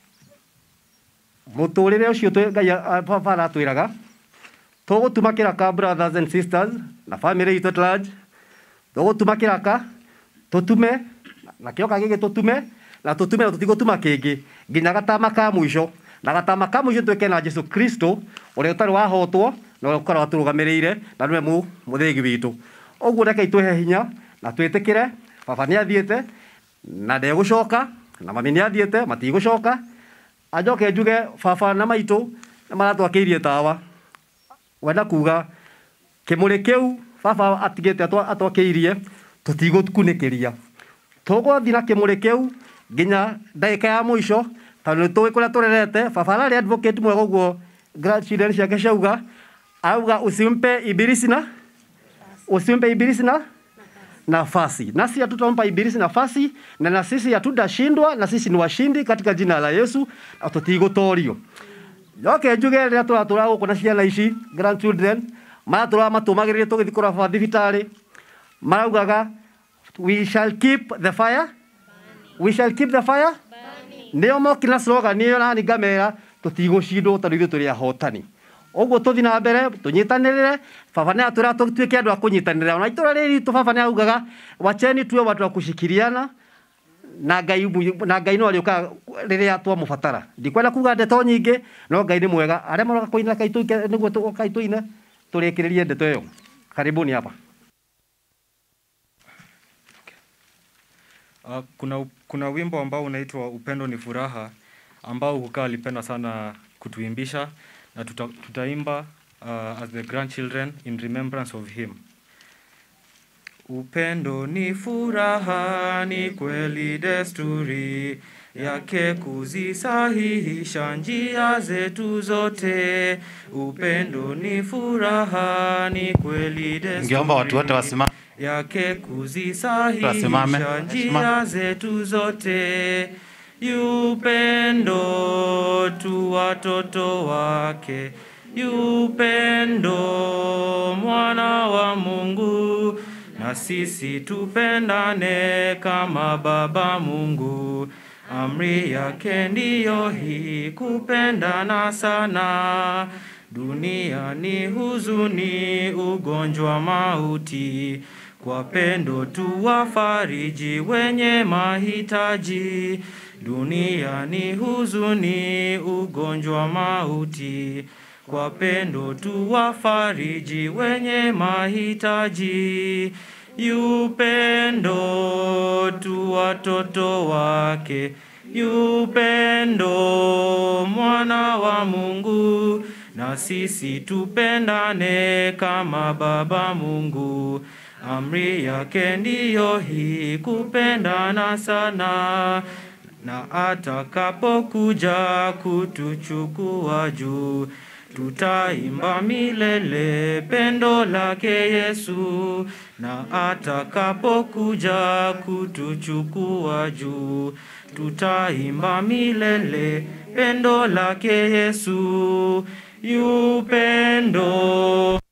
mũtũrĩre ũcio twe- ngai a- a- baba aratwĩraga tũgũtuma kĩraka brothers and sisters na family itũ at large tũgũtuma kĩraka tũtume na kĩoka gĩgĩ tũtume na tũtume na tũtigũtuma kĩngĩ nginya gatama ka mũico na gatama ka mũico twĩke na jesu kristo ũrĩa ũtarĩ wahotwo na ũrĩa ũkorwo atũrũgamĩrĩire na nĩwe mũ- mũthĩgi witũ ũguo reke itũhe hinya na twĩtĩkĩre baba nĩ athiĩte na ndegũcoka na mami nĩ athiĩte matigũcoka anjoke njuge baba na maitũ nĩ maratwakĩirie tawa wenda kuga kĩmũrĩ kĩu baba atigĩte atwa- atwakĩirie tũtigũkunĩkĩria tũgũthiĩ na kĩmũrĩ kĩu nginya ndagĩka ya mũico tondũ nĩ tũĩ kũrĩa tũrerete baba ararĩ advocate mwega ũguo grandchildren ciake ciauga auga usimpe ibilisi na usimpe ibilisi na nafasi nasi hatutampa ibilisi nafasi na na sisi hatutashindwa na sisi ni washindi katika jina la yesu na tũtigũtorio yoke njuge rĩrĩa tũratũra gũkũ na ciana ici grandchildren maratũra matũmagĩrĩrie tũgĩthiĩ kũraba thibitarĩ maraugaga we shall keep the fire we shall keep the fire nĩo mokire na slogan ĩyo nani ngamera tũtigũcindwo tondũ ithuĩ tũrĩ ahotani ũguo tũthiĩ na mbere tũnyitanĩrĩre baba nĩ atwĩra tũtuĩke andũ a kũnyitanĩrĩra ona itũra rĩrĩ ritũ baba nĩ augaga wacheni tuwe watu wa kushikiriana na ngai mu- na ngai no arĩũkaga rĩrĩa twamũbatara ndikwenda kuga ndeto nyingĩ no ngai nĩ mwega arĩa maroka kũina kaitũ nĩguo tũ- kaitũ-ine tũrĩkĩrĩrie ndeto ĩyo karibuni hapa Uh, kuna, kuna wimbo ambao unaitwa Upendo ni Furaha ambao Hukaa alipenda sana kutuimbisha na tuta, tutaimba uh, as the grandchildren in remembrance of him. Upendo ni furaha, ni kweli desturi yake kuzisahihisha njia zetu zote. Upendo ni furaha, ni kweli desturi Ningeomba watu wote wasimame. yake Wasimame. kuzisahihisha njia zetu zote. Yupendo tu watoto wake, yupendo mwana wa Mungu, na sisi tupendane kama Baba Mungu. Amri yake ndiyo hii, kupendana sana. Dunia ni huzuni, ugonjwa, mauti. Kwa pendo tu wafariji wenye mahitaji. Dunia ni huzuni, ugonjwa, mauti. Kwa pendo tu wafariji wenye mahitaji. Yupendo tu watoto wake, yupendo mwana wa Mungu, na sisi tupendane kama Baba Mungu. Amri yake ndiyo hii, kupendana sana, na atakapokuja kutuchukua juu tutaimba milele pendo lake Yesu, na atakapokuja kutuchukua juu, tutaimba milele pendo lake Yesu. Yupendo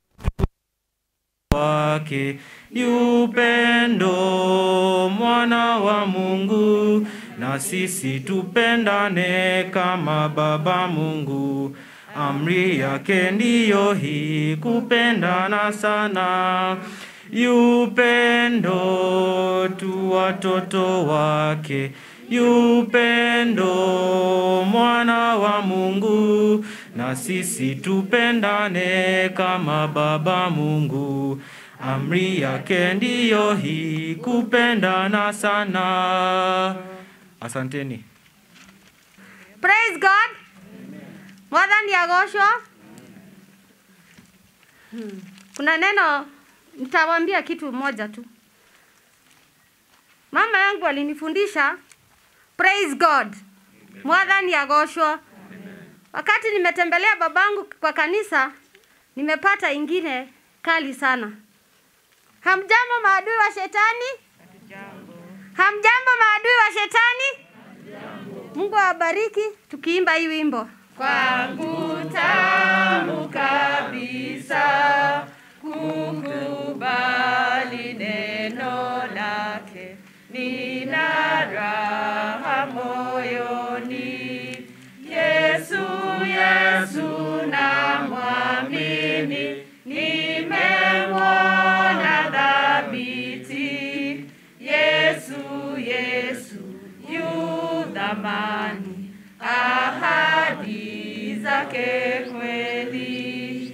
wake, yupendo mwana wa Mungu, na sisi tupendane kama Baba Mungu. Amri yake ndiyo hii, kupendana sana. Yupendo tu watoto wake, yupendo mwana wa Mungu, na sisi tupendane kama Baba Mungu. Amri yake ndiyo hii, kupendana sana. Asanteni. Praise God. Mwathani agoshwa. Hmm. Kuna neno nitawaambia kitu moja tu. Mama yangu alinifundisha praise God. Mwathani agoshwa. Wakati nimetembelea babangu kwa kanisa, nimepata ingine kali sana. Hamjambo maadui wa shetani? Hamjambo maadui wa shetani? Mungu awabariki tukiimba hii wimbo. Kwangu tamu kabisa kukubali neno lake, nina raha moyoni. Yesu, Yesu namwamini, nimemwona dhabiti. Yesu, Yesu yu dhamani, ahadi zake kweli,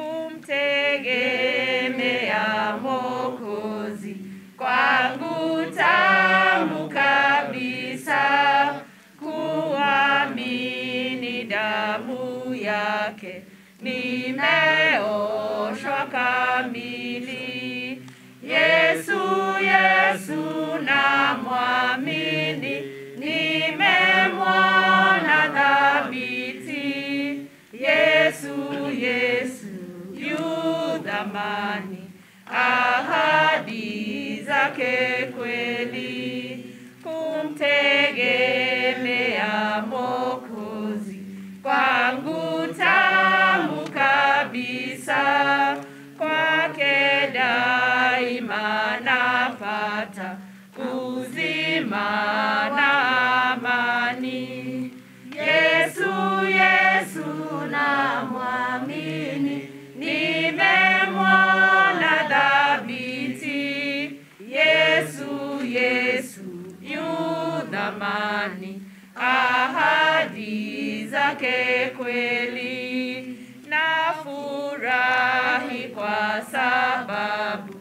kumtegemea Mwokozi kwangu tamu kabisa, kuamini damu yake nimeoshwa kamili. Yesu, Yesu namwamini, nimemwona dhabiti. Yesu, Yesu yu dhamani, ahadi zake kweli, kumtegemea Mwokozi kwangu tamu kabisa, kwake daima napata uzima na amani. Yesu, Yesu namwamini, nimemwona dhabiti. Yesu, Yesu yu dhamani, ahadi zake kweli. Nafurahi kwa sababu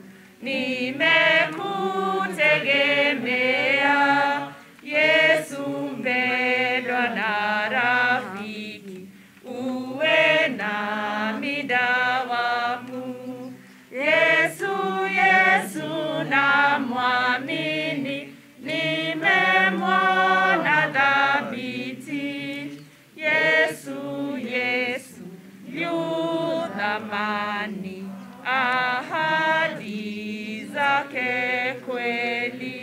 nimekutegemea Yesu mpendwa na rafiki, uwe nami dawamu. Yesu, Yesu namwamini, nimemwona dhabiti. Yesu, Yesu yu thamani, ahadi zake kweli.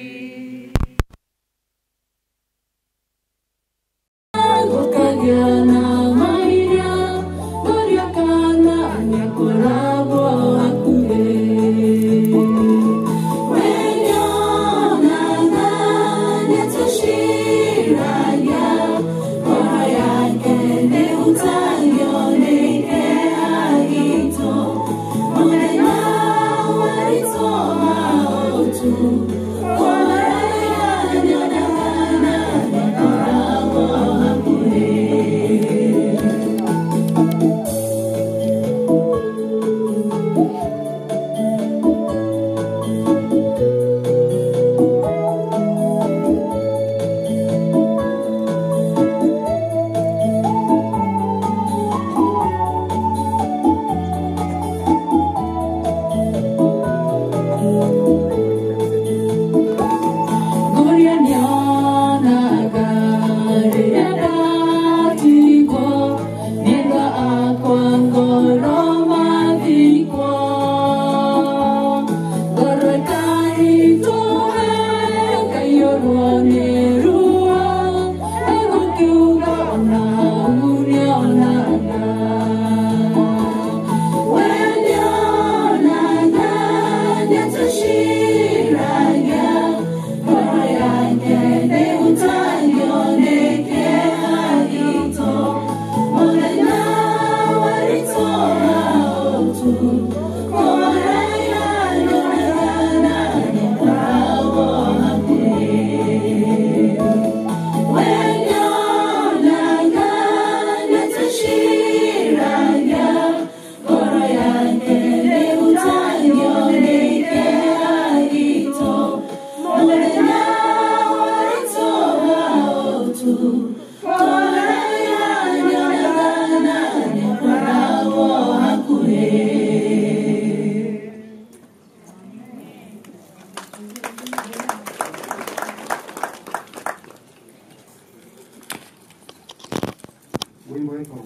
wimbo weko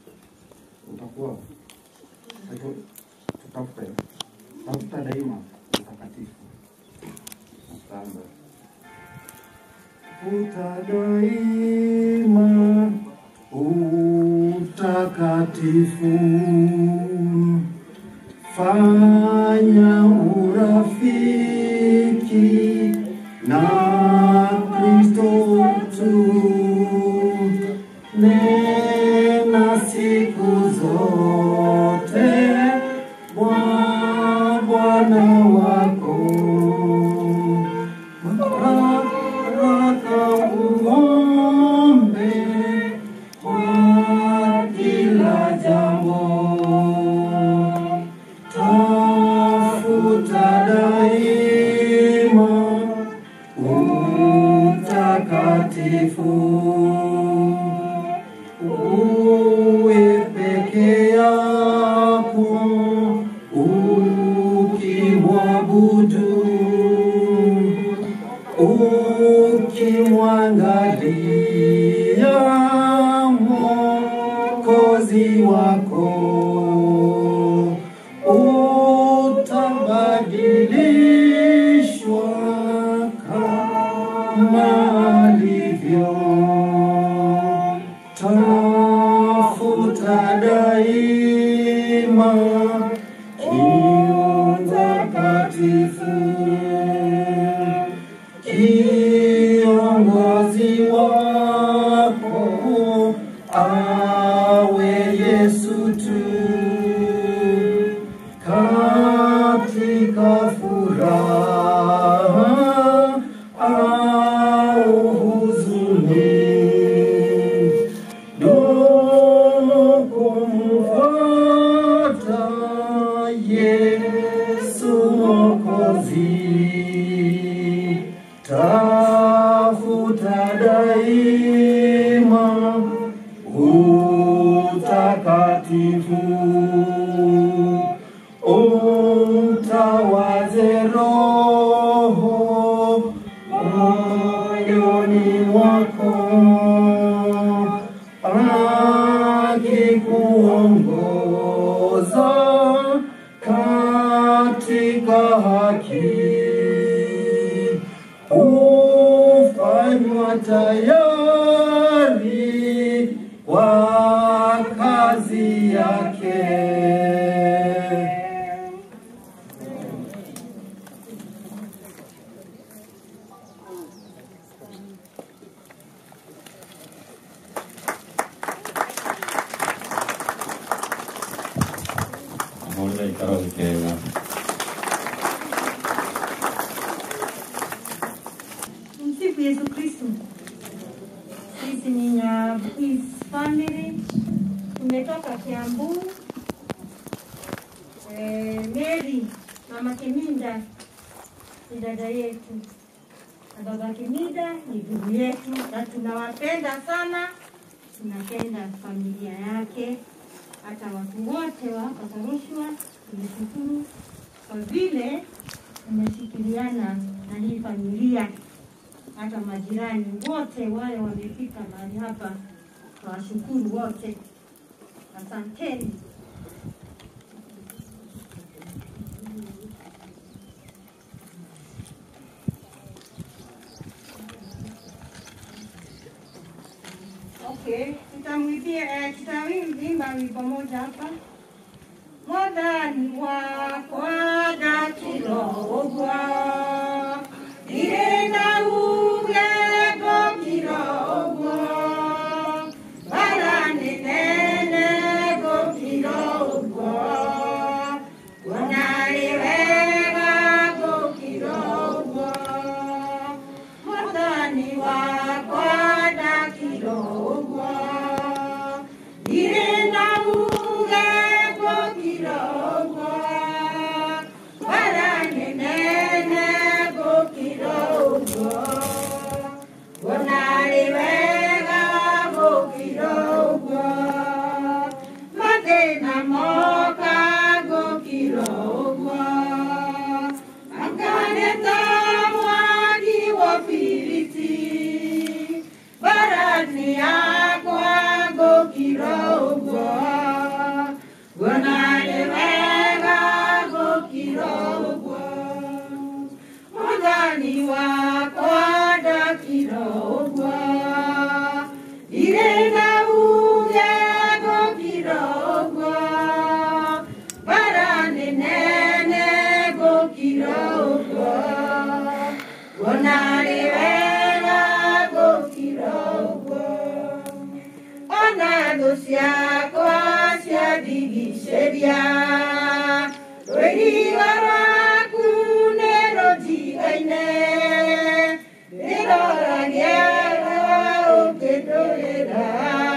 utakuwa ito- tutafute tafuta daima mtakatifu asante Tafuta daima utakatifu, fanya urafiki na Kristo tu, nena siku zote mwa Bwana wako baraka uombe kwa kila jambo. Tafuta daima utakatifu, uwe peke yako ukimwabudu utabadilishwa kama alivyo. Tafuta daima kiu takatifu, kiongozi wako awe Yesu tu katika furaha au huzuni, dumu kumfuata Yesu Mwokozi, tafuta daima utakatifu umtawaze Roho moyoni mwako, akikuongoza katika haki, ufanywa tayari kwa kazi yake. Amahoro ikara bukera. Msifu Yesu Kristo. Sisi ni Nyabuis family, tumetoka Kiambu. Eh, Mary mama Kiminda ni dada yetu na baba Kiminda ni ndugu yetu, na tunawapenda sana, tunapenda familia yake, hata watu wote wa Katarushwa. Tunashukuru kwa vile tumeshikiliana na hii familia hata majirani wote wale wamefika mahali hapa, tunawashukuru wote, asanteni. Okay, tutamwimbia eh, tutaimba wimbo moja hapa. Mwathani wakwa ndakirogwa irenda uge ngokirogwa bara nene ngokirogwa onarĩ wega ngokirogwa mwathani wakwa ndakirogwa irĩ na uge ngokirogwa bara nene ngokirogwa onarĩ wega ngokirogwa mathĩna moka ngokirogwa akaneta mwaki wa biriti barani yakwa ngokirogwa onarĩ wega ngokirogwa mwathani wakwa ndakirogwa irĩ na uge ngokirogwa bara nene ngokirogwa onarĩ wega ngokirogwa ona thũ ciakwa ciandigicĩria rũirigo rwaku nĩ rũtigaine rĩroragia ũkĩndũrĩra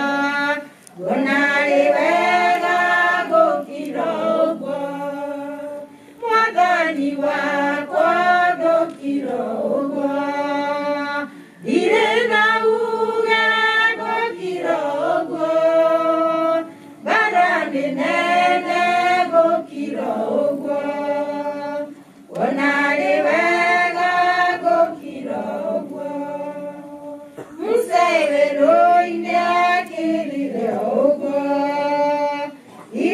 onarĩ wega ngũkirogwo mwathani wakwa ngũkirogwo irĩ na uge ngũkirogwo bara nene ngũkirogwo onarĩ wega ngũkirogwo mũcerero-inĩ akĩrire ũguo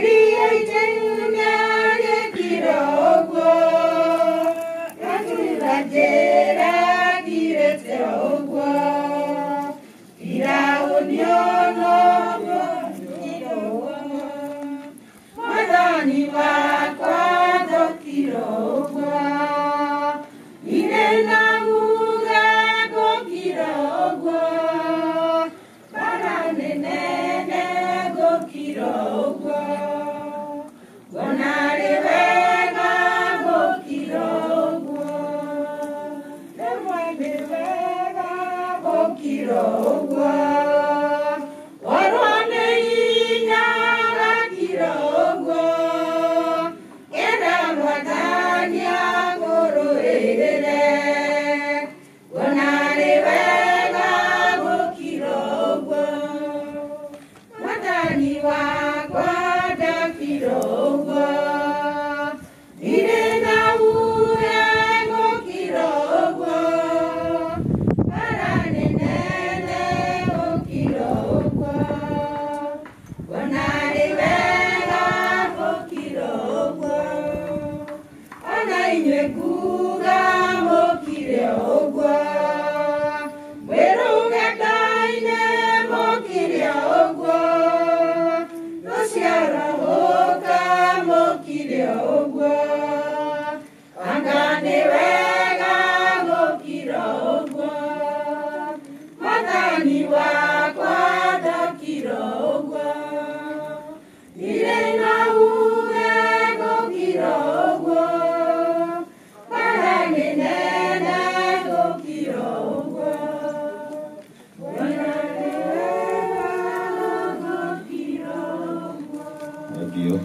Mwathani wakwa thũkira ũguo ire na muge ngũkira ũguo bara nĩ nene ngũkira ũguo ngona rĩ wega ngũkira ũguo rĩmwe nĩ wega ngũkira ũguo warwo nĩ hinya gakira ũguo kenda mwathani agũrũĩrĩre ngona rĩ wega gũkira ũguo mwathani wakwa ndakira ũguo irĩ na uge gũkira ũguo bara nĩ nene gũkira ũguo ngona rĩ wega gũkira ũguo ona inyuĩ nguga mũkire ũguo mwĩruge Ngai-nĩ mũkire ũguo rũciarahũka mũkire ũguo anga nĩ wega gũkira ũguo mwathani wakwa ndakira ũguo irĩ na uge gũkira ũguo bara nĩ nene gũkira ũguo ngona nĩ wega gũkira ũguo Thank you.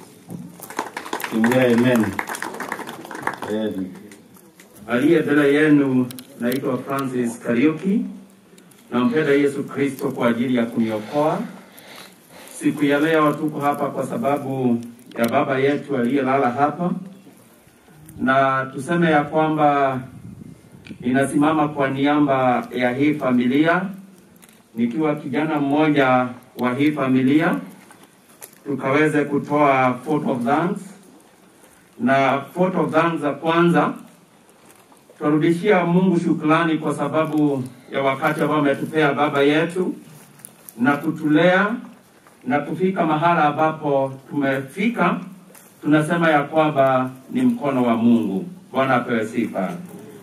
Tumia amen. Amen. Aliye mbele yenu naitwa Francis Kariuki. Nampenda Yesu Kristo kwa ajili ya kuniokoa. Siku ya leo tuko hapa kwa sababu ya baba yetu aliyelala hapa, na tuseme ya kwamba ninasimama kwa niaba ya hii familia nikiwa kijana mmoja wa hii familia tukaweze kutoa vote of thanks, na vote of thanks za kwanza tunarudishia Mungu shukrani kwa sababu ya wakati ambao ametupea baba yetu na kutulea na kufika mahala ambapo tumefika. Tunasema ya kwamba ni mkono wa Mungu. Bwana apewe sifa.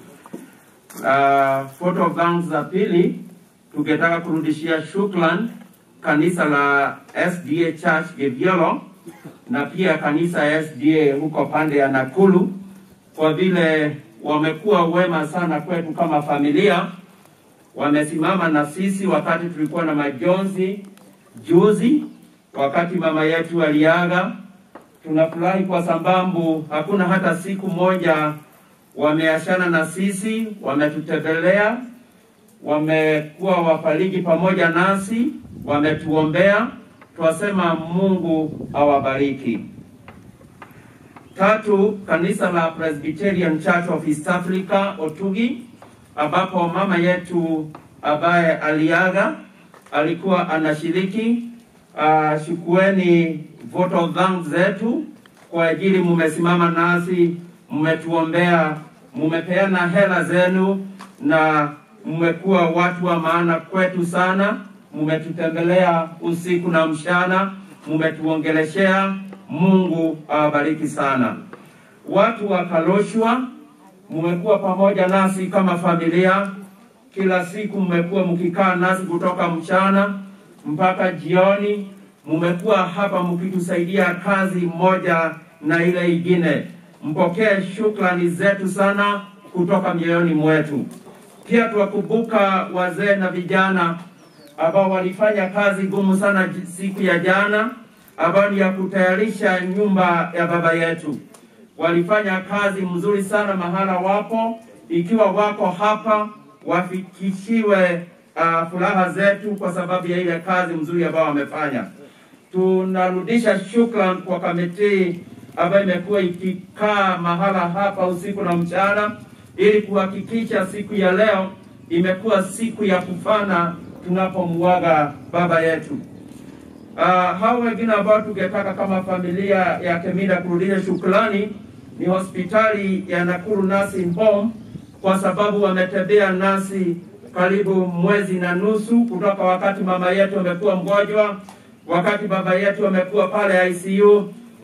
Uh, vote of thanks za pili tungetaka kurudishia shukran kanisa la SDA Church Geviolo na pia kanisa ya SDA huko pande ya Nakuru kwa vile wamekuwa wema sana kwetu kama familia. Wamesimama na sisi wakati tulikuwa na majonzi juzi, wakati mama yetu aliaga. Tunafurahi kwa sababu hakuna hata siku moja wameachana na sisi, wametutembelea, wamekuwa wafariji pamoja nasi, wametuombea. Twasema Mungu awabariki. Tatu, kanisa la Presbyterian Church of East Africa Otugi, ambapo mama yetu ambaye aliaga alikuwa anashiriki. Uh, shukueni vote of thanks zetu kwa ajili mumesimama nasi, mmetuombea, mumepeana hela zenu na mmekuwa watu wa maana kwetu sana. Mmetutembelea usiku na mchana, mmetuongeleshea. Mungu awabariki sana. Watu wa Kaloshwa, mmekuwa pamoja nasi kama familia. Kila siku mmekuwa mkikaa nasi kutoka mchana mpaka jioni. Mmekuwa hapa mkitusaidia kazi moja na ile ingine. Mpokee shukrani zetu sana kutoka mioyoni mwetu. Pia tuwakumbuka wazee na vijana ambao walifanya kazi ngumu sana j- siku ya jana, ambayo ni ya kutayarisha nyumba ya baba yetu. Walifanya kazi mzuri sana mahala wapo. Ikiwa wako hapa, wafikishiwe uh, furaha zetu kwa sababu ya ile kazi mzuri ambayo wamefanya. Tunarudisha shukran kwa kamiti ambayo imekuwa ikikaa mahala hapa usiku na mchana ili kuhakikisha siku ya leo imekuwa siku ya kufana tunapomuaga baba yetu. Uh, hao wengine ambao tungetaka kama familia ya Kemida kurudisha shukrani ni hospitali ya Nakuru Nursing Home kwa sababu wametembea nasi karibu mwezi na nusu kutoka wakati mama yetu amekuwa mgonjwa, wakati baba yetu amekuwa pale ICU,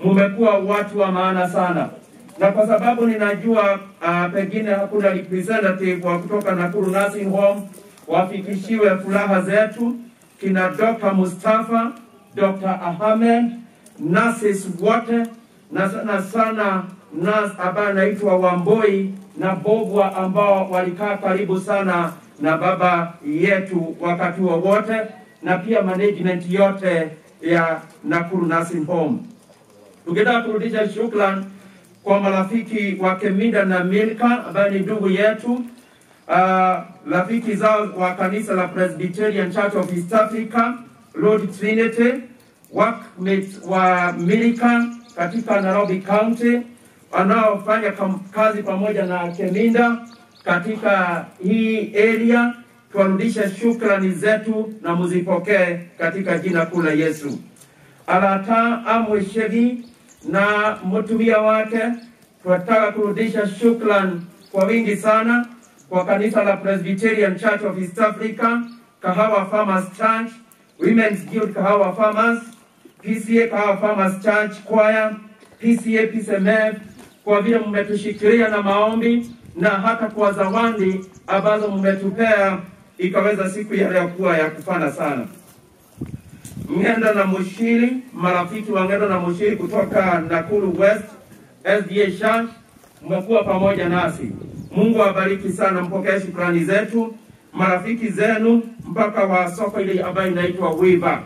mmekuwa watu wa maana sana, na kwa sababu ninajua uh, pengine hakuna representative wa kutoka Nakuru Nursing Home, wafikishiwe furaha zetu kina Dr. Mustafa, Dr. Ahmed, nurses wote na sana sana nurse ambaye anaitwa Wamboi na Bobwa ambao walikaa karibu sana na baba yetu wakati wowote, na pia management yote ya Nakuru Nursing Home. Tungetaka kurudisha shukrani kwa marafiki wa Keminda na Milka ambaye ni ndugu yetu uh, rafiki zao wa kanisa la Presbyterian Church of East Africa, Lord Trinity, workmates wa Milka katika Nairobi County wanaofanya kam- kazi pamoja na Keminda katika hii area. Tuwarudishe shukrani zetu na muzipokee katika jina kuu la Yesu. Alata Amwe Shegi na mtumia wake, tunataka kurudisha shukran kwa wingi sana kwa kanisa la Presbyterian Church of East Africa, Kahawa Farmers Church, Women's Guild Kahawa Farmers, PCA Kahawa Farmers Church Choir, PCA PCMF, kwa vile mmetushikilia na maombi na hata kwa zawadi ambazo mmetupea ikaweza siku ya leo kuwa ya kufana sana. Ng'enda na Mushiri, marafiki wa Ng'enda na Mushiri kutoka Nakuru West SDA Church, mmekuwa pamoja nasi. Mungu awabariki sana, mpokee shukrani zetu, marafiki zenu mpaka wa soko ile ambayo inaitwa Wiva.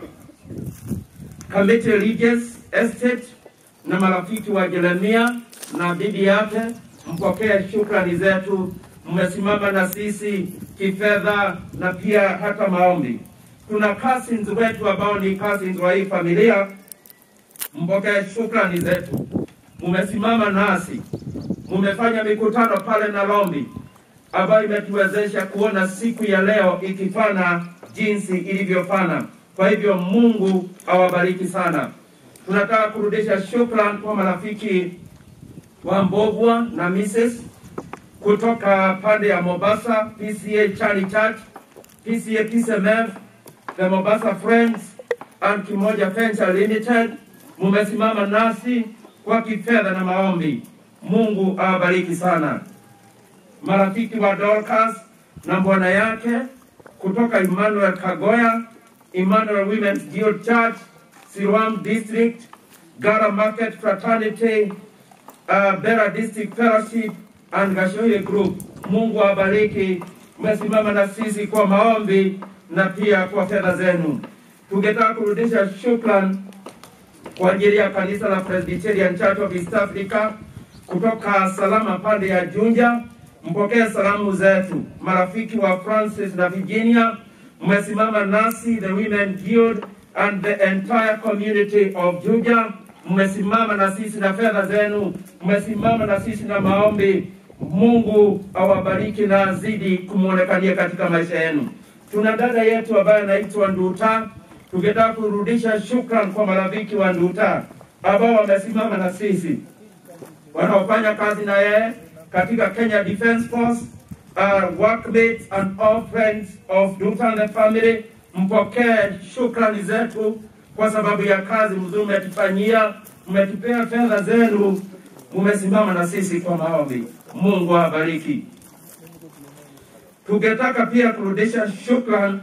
Kamete Regis Estate na marafiki wa Jeremia na bibi yake, mpokee shukrani zetu. Mmesimama na sisi kifedha na pia hata maombi. Tuna cousins wetu ambao ni cousins wa hii familia, mpokee shukrani zetu. Mmesimama nasi, mmefanya mikutano pale Nairobi ambayo imetuwezesha kuona siku ya leo ikifana jinsi ilivyofana. Kwa hivyo Mungu awabariki sana. Tunataka kurudisha shukrani kwa marafiki wa Mbogwa na Mrs kutoka pande ya Mombasa, PCA Charlie Church, PCA PCMF, the Mombasa Friends and Kimoja Venture Limited. Mumesimama nasi kwa kifedha na maombi. Mungu awabariki sana. Marafiki wa Dorcas na bwana yake kutoka Emmanuel Kagoya, Emmanuel Women's Guild Church, Siloam District, Gara Market Fraternity, uh, Bera District Fellowship and Gashoye Group. Mungu awabariki, mmesimama na sisi kwa maombi na pia kwa fedha zenu. Tungetaka kurudisha shukran kwa ajili ya kanisa la Presbyterian Church of East Africa kutoka Salama pande ya Junja. Mpokee salamu zetu, marafiki wa Francis na Virginia, mmesimama nasi, the Women Guild and the entire community of Juja. Mmesimama na sisi na fedha zenu, mmesimama na sisi na maombi. Mungu awabariki na azidi kumwonekania katika maisha yenu. Tuna dada yetu ambaye anaitwa Nduta, tungetaka kurudisha shukran kwa marafiki wa Nduta ambao wamesimama na sisi wanaofanya kazi na yeye katika Kenya Defence Force, uh, workmates and all friends of Nduta and the family. Mpokee shukrani zetu kwa sababu ya kazi mzuri mmetufanyia, mmetupea fedha zenu, mumesimama na sisi kwa maombi. Mungu awabariki. Tungetaka pia kurudisha shukran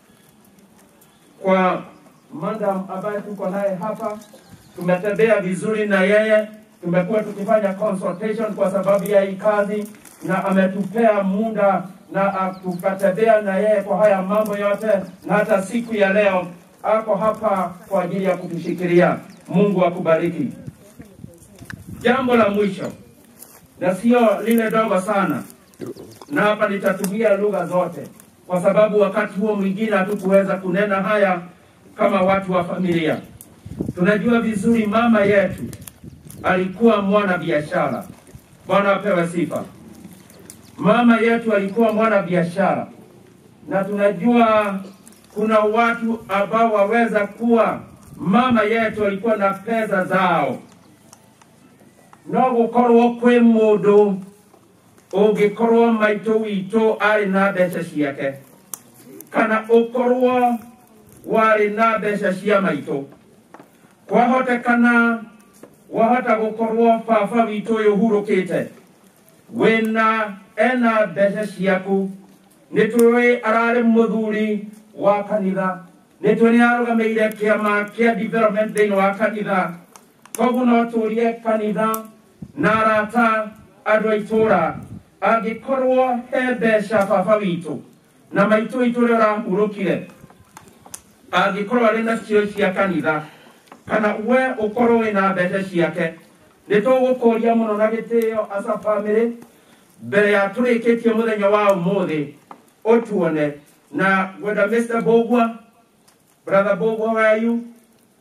kwa madam ambaye tuko naye hapa. Tumetembea vizuri na yeye, tumekuwa tukifanya consultation kwa sababu ya hii kazi, na ametupea muda na ah, tukatembea na yeye kwa haya mambo yote, na hata siku ya leo ako hapa kwa ajili ya kutushikilia. Mungu akubariki. Jambo la mwisho na sio lile dogo sana, na hapa nitatumia lugha zote, kwa sababu wakati huo mwingine hatukuweza kunena haya kama watu wa familia. Tunajua vizuri mama yetu alikuwa mwana biashara. Bwana apewe sifa. Mama yetu alikuwa mwana biashara, na tunajua kuna watu ambao waweza kuwa mama yetu alikuwa na pesa zao no gukorwo kwi mundu ungikorwo maitũ witũ arĩ na mbeca ciake kana ũkorwo warĩ na mbeca cia maitũ kwahotekana wahota gukorwo baba witũ ũyũ ũhurũkĩte wĩna ena mbeca ciaku nĩ tũĩ ararĩ mũthuri wa kanitha nĩ tũĩ nĩ arũgamĩire kĩama kĩa development thĩinĩ wa kanitha koguo no tũrie kanitha na arata andũ a itũũra angĩkorwo he mbeca baba witũ na maitũ witũ ũrĩa ũrahurũkire angĩkorwo arĩ na cio cia kanitha kana we ũkorwo wĩna mbeca ciake nĩ tũgũkũria mũno na gĩtĩo asa bamĩrĩ mbere ya tũrĩkĩtie mũthenya wa ũmũthĩ ũtuone na gwenda Mr. Bogwa brother Bogwa where are you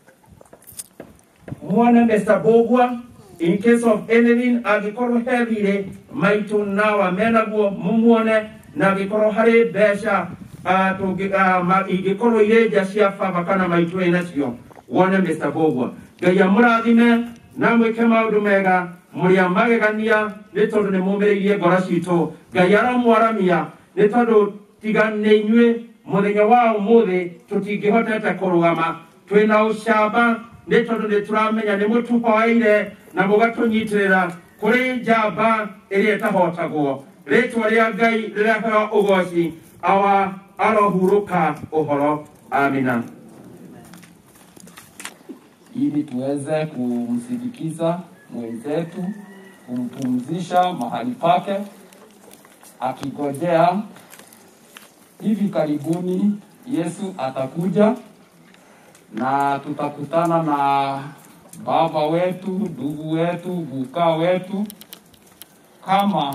muone Mr. Bogwa in case of anything angĩkorwo he thirĩ maitũ nawa menaguo mumuone na angĩkorwo harĩ mbeca ah, tũngĩ- ah, ma- ingĩkorwo irĩ nja cia baba kana maitũ ĩ nacio wone Mr. Bogwa ngai amũrathime na mwĩke maũndũ mega mũrĩ a magegania nĩ tondũ nĩ mũmĩrĩirie ngoro citũ ngai aramwaramia nĩ tondũ tiga nĩ inyuĩ mũthenya wa ũmũthĩ tũtingĩhotete kũrũgama twĩna ũcamba nĩ tondũ nĩ tũramenya nĩ mũtũhoeire na mũgatũnyitĩrĩra kũrĩ njamba ĩrĩa ĩtahotagwo rĩtwa rĩa ngai rĩraheo ũgoci awa arohurũka ũhoro amina ili tuweze kumsindikiza mwenzetu, kumpumzisha mahali pake, akigojea hivi karibuni Yesu atakuja na tutakutana na baba wetu, ndugu wetu, buka wetu, kama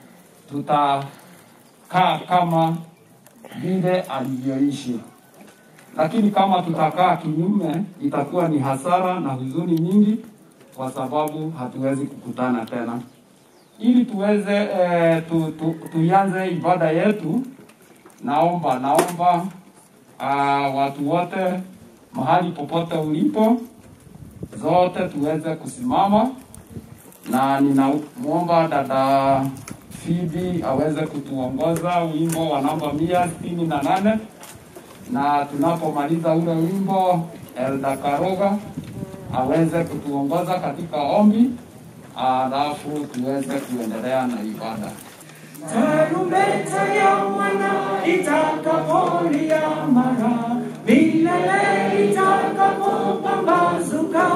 tutakaa kama vile alivyoishi lakini kama tutakaa kinyume itakuwa ni hasara na huzuni nyingi, kwa sababu hatuwezi kukutana tena. Ili tuweze eh, tu, tu, tuianze ibada yetu, naomba naomba uh, watu wote mahali popote ulipo, zote tuweze kusimama, na ninamwomba dada Phoebe aweze kutuongoza wimbo wa namba mia sitini na nane na tunapomaliza ule wimbo Elda Karoga aweze kutuongoza katika ombi, alafu tuweze kuendelea na ibada. Tarumbeta ya mwana itakapolia mara, milele itakapopambazuka,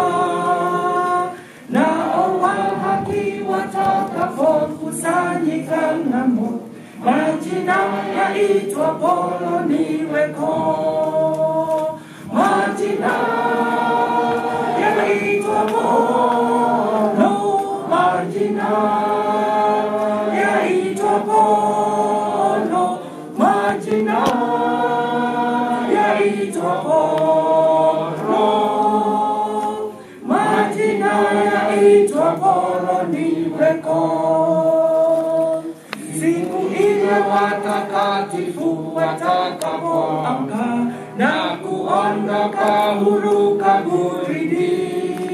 nao wa haki watakapokusanyika ng'ambo, majina yaitwapo niweko, majina yaitwapo no, majina yaitwapo no, majina yaitwapo no, majina yaitwapo niweko siku ile watakatifu watakapoamka na kuondoka huru kaburini,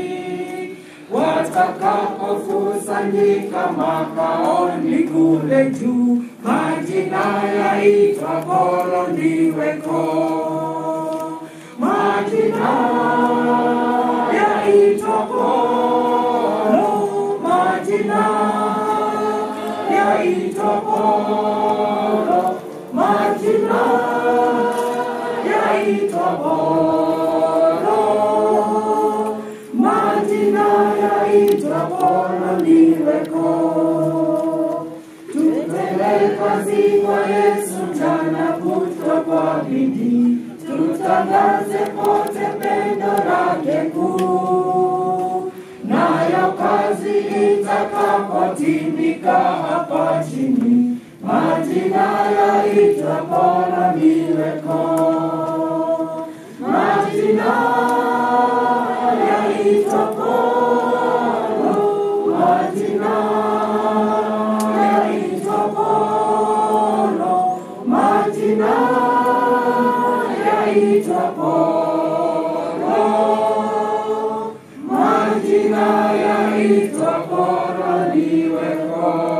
watakapokusanyika makaoni kule juu, majina yaitwa boro niweko, majina yaitwa boro, majina yaitwa boro, majina yaitwa boro, majina yaitwa boro niweko. Tutende kazi kwa Yesu mchana kutwa kwa bidii, tutangaze pote pendo lake kuu nayo kazi itakapotimika hapa chini, majina yaitwa Bwana niweko, majina yaitwa Bwana, majina yaitwa Bwana, majina yaitwa Bwana majina yaitwa bora niweko.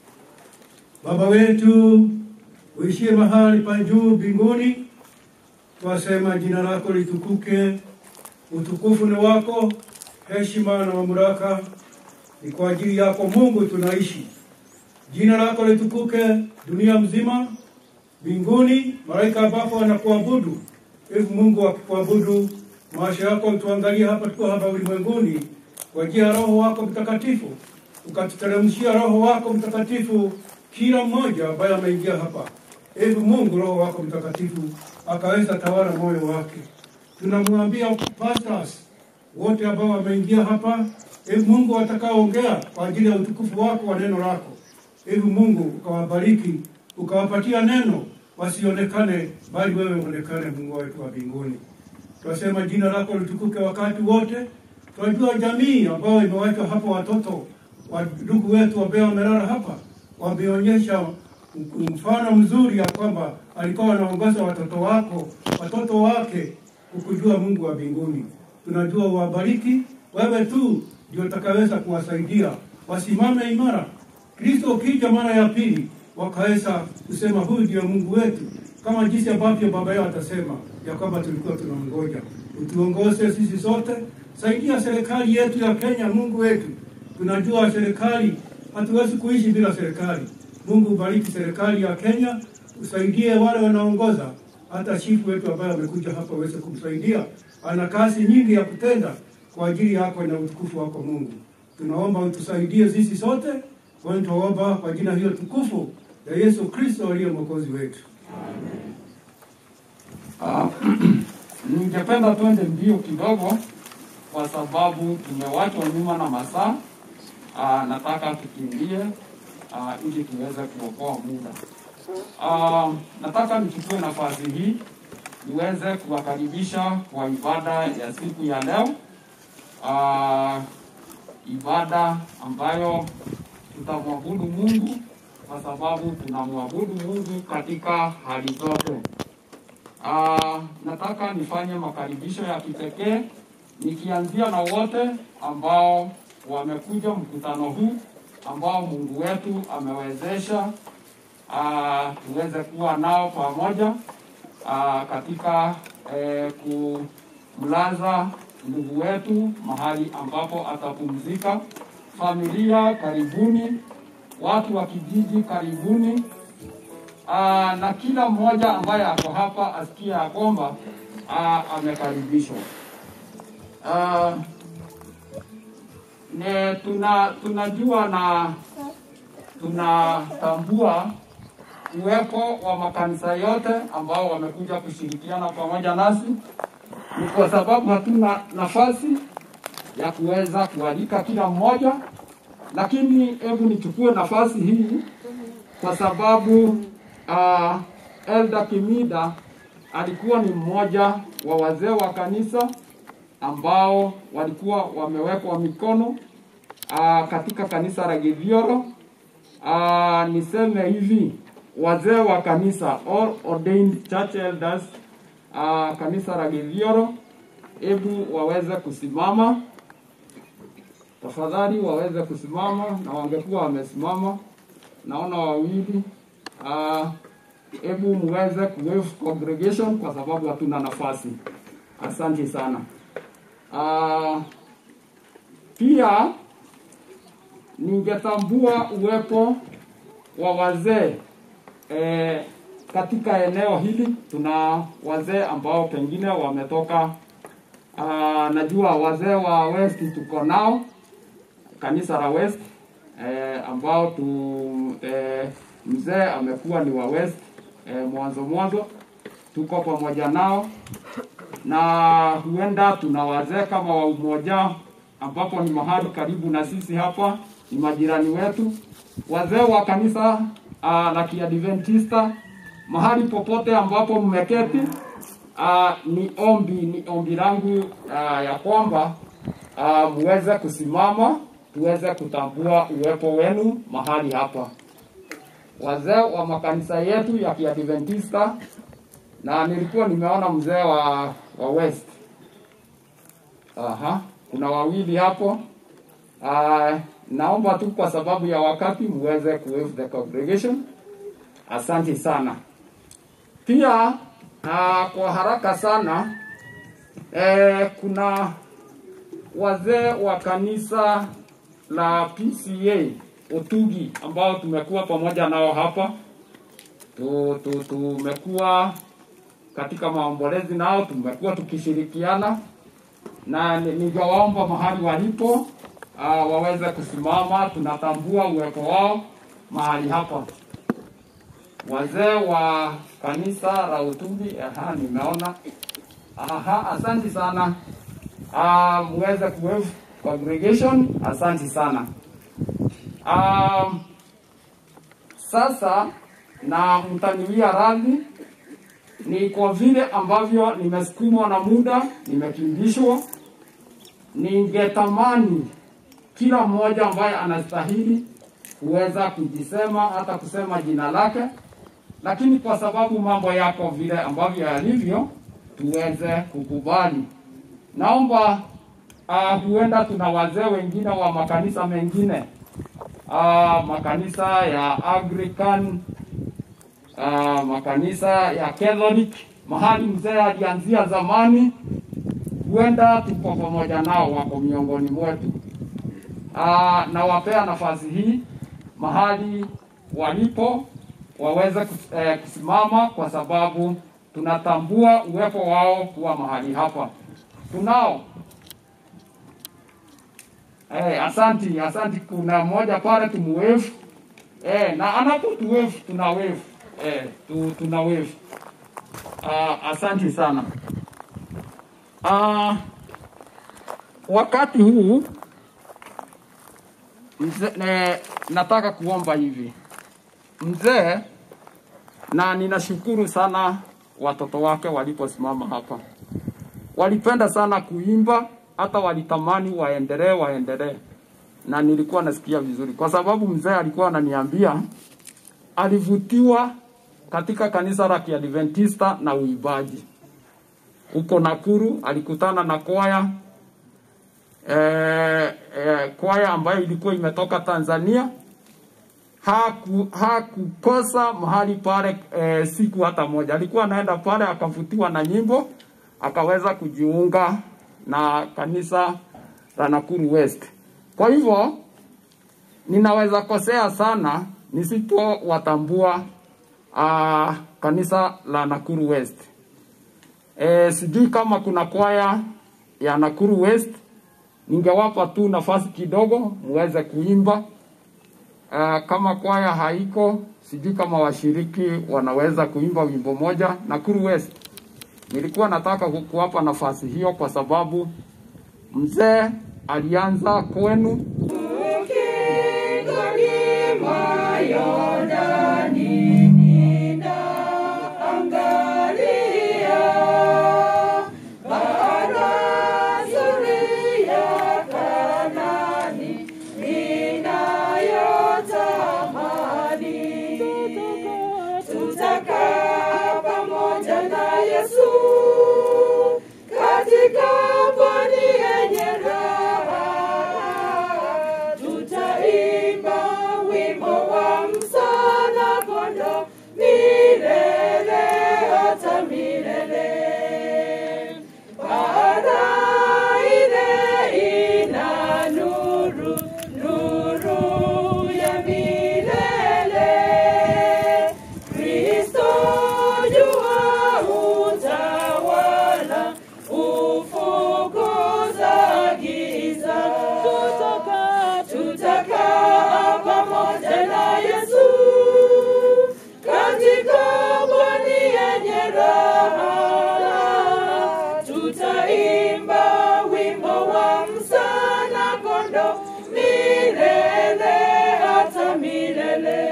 Baba wetu uishie mahali pa juu mbinguni, twasema jina lako litukuke, utukufu ni wako, heshima na mamlaka ni kwa ajili yako Mungu tunaishi. Jina lako litukuke dunia mzima, mbinguni, malaika ambapo wanakuabudu. Hivi Mungu akikuabudu, maisha yako tuangalie hapa, tuko hapa ulimwenguni kwa njia ya Roho wako Mtakatifu, ukatuteremshia Roho wako Mtakatifu kila mmoja ambaye ameingia hapa. Hivi Mungu Roho wako Mtakatifu akaweza tawala moyo wake. Tunamwambia pastors wote ambao wameingia hapa, hivi Mungu watakaoongea kwa ajili ya utukufu wako wa neno lako, hivi Mungu ukawabariki, ukawapatia neno wasionekane, bali wewe uonekane, Mungu wetu wa mbinguni. Twasema jina lako litukuke wakati wote. Tunajua jamii ambayo imewachwa hapa, watoto wa ndugu wetu ambao wamelala hapa, wameonyesha mfano mzuri ya kwamba alikuwa anaongoza watoto wako watoto wake kukujua Mungu wa mbinguni. Tunajua uwabariki, wewe tu ndio utakaweza kuwasaidia wasimame imara. Kristo ukija mara ya pili, wakaweza kusema huyu ndio Mungu wetu, kama jinsi ambavyo baba yao atasema ya kwamba tulikuwa tunamngoja. Utuongoze sisi sote, saidia serikali yetu ya Kenya, Mungu wetu. Tunajua serikali, hatuwezi kuishi bila serikali. Mungu bariki serikali ya Kenya, usaidie wale wanaongoza, hata chifu wetu ambaye amekuja hapa uweze kumsaidia. Ana kazi nyingi ya kutenda kwa ajili yako na utukufu wako Mungu. Tunaomba utusaidie sisi sote, kwani tunaomba kwa jina hiyo tukufu ya Yesu Kristo aliye mwokozi wetu. Ah, ningependa twende mbio kidogo kwa sababu tumewachwa nyuma na masaa. Ah, nataka tukimbie ah, ili tuweze kuokoa muda. Ah, nataka nichukue nafasi hii niweze kuwakaribisha kwa ibada ya siku ya leo. Ah, ibada ambayo tutamwabudu Mungu kwa sababu tunamwabudu Mungu katika hali zote. Ah, nataka nifanye makaribisho ya kipekee nikianzia na wote ambao wamekuja mkutano huu ambao Mungu wetu amewezesha ah, tuweze kuwa nao pamoja ah, katika eh, kumlaza ndugu wetu mahali ambapo atapumzika. Familia karibuni, watu wa kijiji karibuni, Aa, na kila mmoja ambaye ako hapa asikie ya kwamba aa, amekaribishwa. Aa, ne tuna tunajua na tunatambua uwepo wa makanisa yote ambao wamekuja kushirikiana pamoja nasi. Ni kwa sababu hatuna nafasi ya kuweza kualika kila mmoja, lakini hebu nichukue nafasi hii kwa sababu uh, Elder Kimida alikuwa ni mmoja wa wazee wa kanisa ambao walikuwa wamewekwa mikono uh, katika kanisa la Githioro. Uh, niseme hivi wazee wa kanisa all ordained church elders uh, kanisa la Githioro, hebu waweze kusimama tafadhali, waweze kusimama na wangekuwa wamesimama. Naona wawili Ah, hebu uh, muweze kuwave congregation kwa sababu hatuna nafasi. Asante sana. Uh, pia ningetambua uwepo wa wazee eh, katika eneo hili. Tuna wazee ambao pengine wametoka uh, najua wazee wa West tuko nao kanisa la West eh, ambao tu eh, mzee amekuwa ni wa West eh, mwanzo mwanzo, tuko pamoja nao na huenda tuna wazee kama wa umoja ambapo ni mahali karibu na sisi hapa, ni majirani wetu, wazee wa kanisa uh, la Kiadventista, mahali popote ambapo mmeketi uh, ni ombi ni ombi langu uh, ya kwamba uh, muweze kusimama tuweze kutambua uwepo wenu mahali hapa wazee wa makanisa yetu ya Kiadventista, na nilikuwa nimeona mzee wa, wa West. Aha, kuna wawili hapo. Uh, naomba tu kwa sababu ya wakati muweze kuwave the congregation. Asante sana. Pia Uh, kwa haraka sana eh, kuna wazee wa kanisa la PCA Otugi ambao tumekuwa pamoja nao hapa tu, tu, tumekuwa katika maombolezi nao, tumekuwa tukishirikiana na ni- ningewaomba mahali walipo uh, waweze kusimama. Tunatambua uwepo wao mahali hapa. Wazee wa kanisa la Utumbi, aha, nimeona. Aha, asante sana. Uh, muweze kuwave congregation, asante sana. Um, sasa na mtaniwia radhi ni kwa vile ambavyo nimesukumwa na muda, nimekimbishwa. Ningetamani kila mmoja ambaye anastahili kuweza kujisema hata kusema jina lake, lakini kwa sababu mambo yako vile ambavyo yalivyo, tuweze kukubali. Naomba uh, huenda tuna wazee wengine wa makanisa mengine uh, makanisa ya Anglican uh, makanisa ya Catholic, mahali mzee alianzia zamani, huenda tuko pamoja nao, wako miongoni mwetu. Uh, nawapea nafasi hii mahali walipo waweze kus- eh, kusimama kwa sababu tunatambua uwepo wao kuwa mahali hapa. Tunao eh, asanti asanti. Kuna mmoja pale tumuwevu eh, na anapo tuwevu tuna wevu eh, tu, tuna wevu. Uh, asanti sana. Uh, wakati huu mzee, ne, nataka kuomba hivi mzee, na ninashukuru sana watoto wake waliposimama hapa, walipenda sana kuimba, hata walitamani waendelee waendelee, na nilikuwa nasikia vizuri, kwa sababu mzee alikuwa ananiambia alivutiwa katika kanisa la Kiadventista na uimbaji huko Nakuru. Alikutana na kwaya eh, eh, kwaya ambayo ilikuwa imetoka Tanzania. Haku, hakukosa mahali pale eh, siku hata moja. Alikuwa anaenda pale akavutiwa na nyimbo, akaweza kujiunga na kanisa la Nakuru West. Kwa hivyo ninaweza kosea sana nisipowatambua uh, kanisa la Nakuru West. E, sijui kama kuna kwaya ya Nakuru West, ningewapa tu nafasi kidogo muweze kuimba. Uh, kama kwaya haiko, sijui kama washiriki wanaweza kuimba wimbo moja Nakuru West. Nilikuwa nataka ku- kuwapa nafasi hiyo kwa sababu mzee alianza kwenu Tutakaa pamoja na Yesu katika pwani yenye raha, tutaimba wimbo wa msana kondo milele hata milele. Bara ile ina nuru, nuru ya milele. Kristo jua utawala, ufukuza giza. Tutakaa, tutakaa pamoja na Yesu katika pwani yenye raha. Tutaimba wimbo wa msana kondo milele hata milele.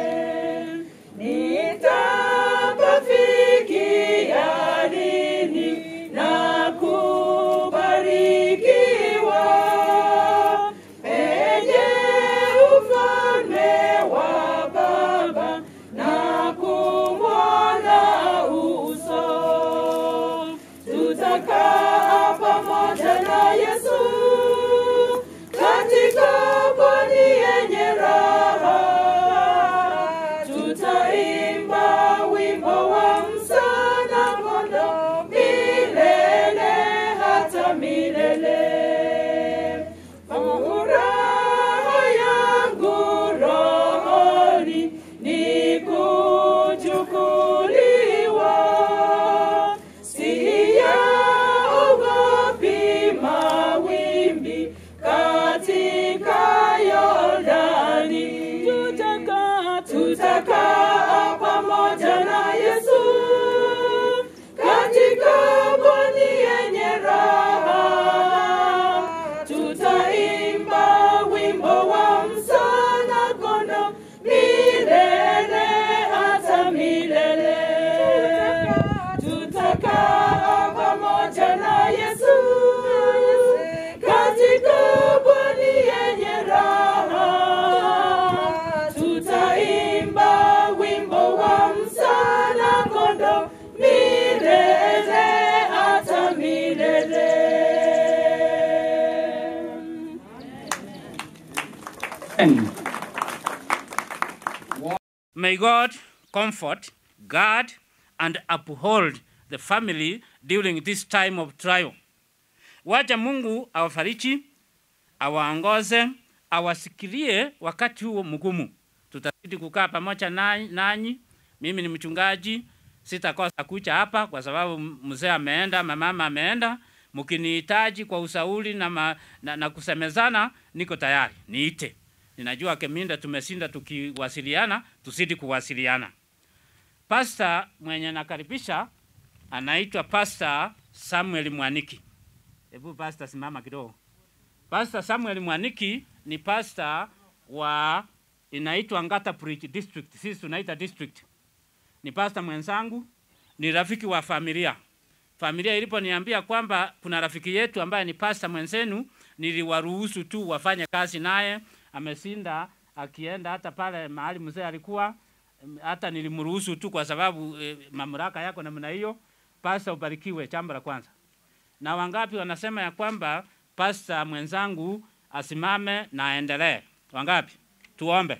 Nitapafikia lini na kubarikiwa penye ufalme wa Baba na kumwona uso. Tutakaa pamoja hata milele. Furaha yangu rohoni ni kuchukuliwa, siyaogopi mawimbi katika Yordani. Tutakaa tutakaa pamoja na Yesu katika pwani yenye raha, tutaimba wimbo wa msana kondo milele hata milele. Tutakaa pamoja na Yesu katika pwani yenye raha, tutaimba wimbo wa msana kondo milele hata milele. May God comfort, guard, and uphold the family during this time of trial. Wacha Mungu awafariji, awaongoze, awasikilie wakati huo mgumu. Tutazidi kukaa pamoja na- nanyi. Mimi ni mchungaji, sitakosa kucha hapa kwa sababu mzee ameenda, mamama ameenda. Mkinihitaji kwa usauli na, ma, na, na kusemezana, niko tayari, niite. Ninajua Keminda tumeshinda tukiwasiliana, tuzidi kuwasiliana. Pasta mwenye nakaribisha anaitwa Pasta Samuel Mwaniki. Hebu pasta, simama kidogo. Pasta Samuel Mwaniki ni pasta wa inaitwa Ngata Bridge District, sisi tunaita district. Ni pasta mwenzangu, ni rafiki wa familia. Familia iliponiambia kwamba kuna rafiki yetu ambaye ni pasta mwenzenu, niliwaruhusu tu wafanye kazi naye. Amesinda akienda hata pale mahali mzee alikuwa, em, hata nilimruhusu tu kwa sababu eh, mamlaka yako namna hiyo. Pasta, ubarikiwe, jambo la kwanza. Na wangapi wanasema ya kwamba pasta mwenzangu asimame na aendelee? Wangapi? Tuombe.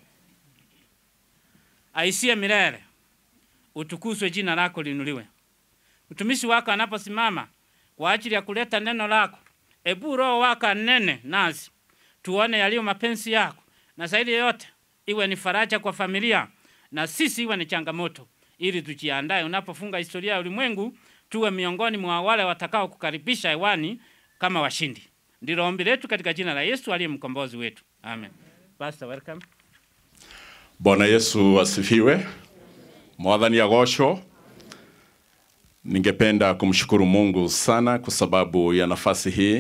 Aisie milele, utukuzwe jina lako linuliwe. Mtumishi wako anaposimama kwa ajili ya kuleta neno lako, ebu roho wako anene nasi, tuone yaliyo mapenzi yako, na zaidi ya yote iwe ni faraja kwa familia na sisi iwe ni changamoto, ili tujiandae unapofunga historia ya ulimwengu, tuwe miongoni mwa wale watakao kukaribisha hewani kama washindi. Ndilo ombi letu katika jina la Yesu aliye mkombozi wetu, amen. Pastor, welcome. Bwana Yesu asifiwe. Mwathani agocwo. Ningependa kumshukuru Mungu sana kwa sababu ya nafasi hii.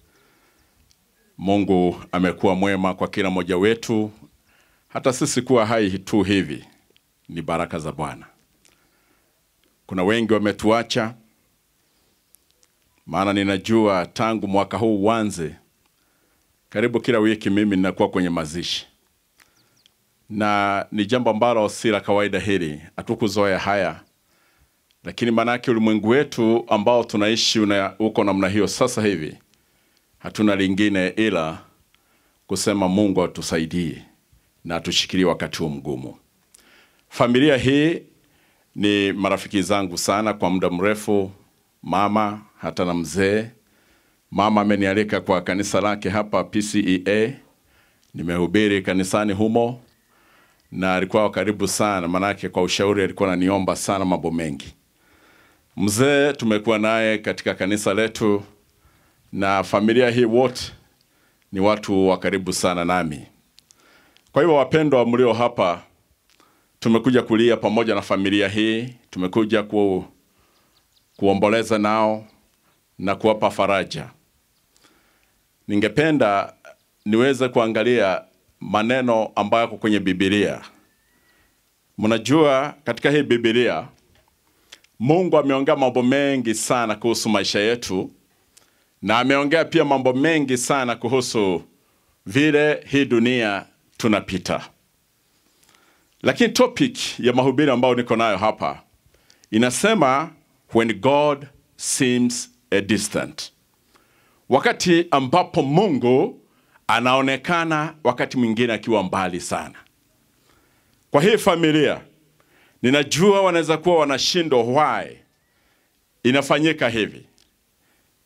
Mungu amekuwa mwema kwa kila mmoja wetu, hata sisi kuwa hai tu hivi ni baraka za Bwana. Kuna wengi wametuacha, maana ninajua tangu mwaka huu uanze, karibu kila wiki mimi ninakuwa kwenye mazishi na ni jambo ambalo si la kawaida hili, hatukuzoea haya, lakini maanake ulimwengu wetu ambao tunaishi una, uko namna hiyo sasa hivi, hatuna lingine ila kusema Mungu atusaidie na atushikilie wakati huu mgumu. Familia hii ni marafiki zangu sana kwa muda mrefu, mama hata na mzee. Mama amenialika kwa kanisa lake hapa PCEA, nimehubiri kanisani humo na alikuwa wa karibu sana, manake kwa ushauri alikuwa ananiomba sana mambo mengi. Mzee tumekuwa naye katika kanisa letu, na familia hii wote ni watu wa karibu sana nami. Kwa hivyo, wapendwa mlio hapa, tumekuja kulia pamoja na familia hii, tumekuja ku, kuomboleza nao na kuwapa faraja. Ningependa niweze kuangalia maneno ambayo yako kwenye Biblia. Mnajua katika hii Biblia Mungu ameongea mambo mengi sana kuhusu maisha yetu na ameongea pia mambo mengi sana kuhusu vile hii dunia tunapita. Lakini topic ya mahubiri ambayo niko nayo hapa inasema when God seems a distant, wakati ambapo Mungu anaonekana wakati mwingine akiwa mbali sana. Kwa hii familia ninajua wanaweza kuwa wanashindwa why inafanyika hivi.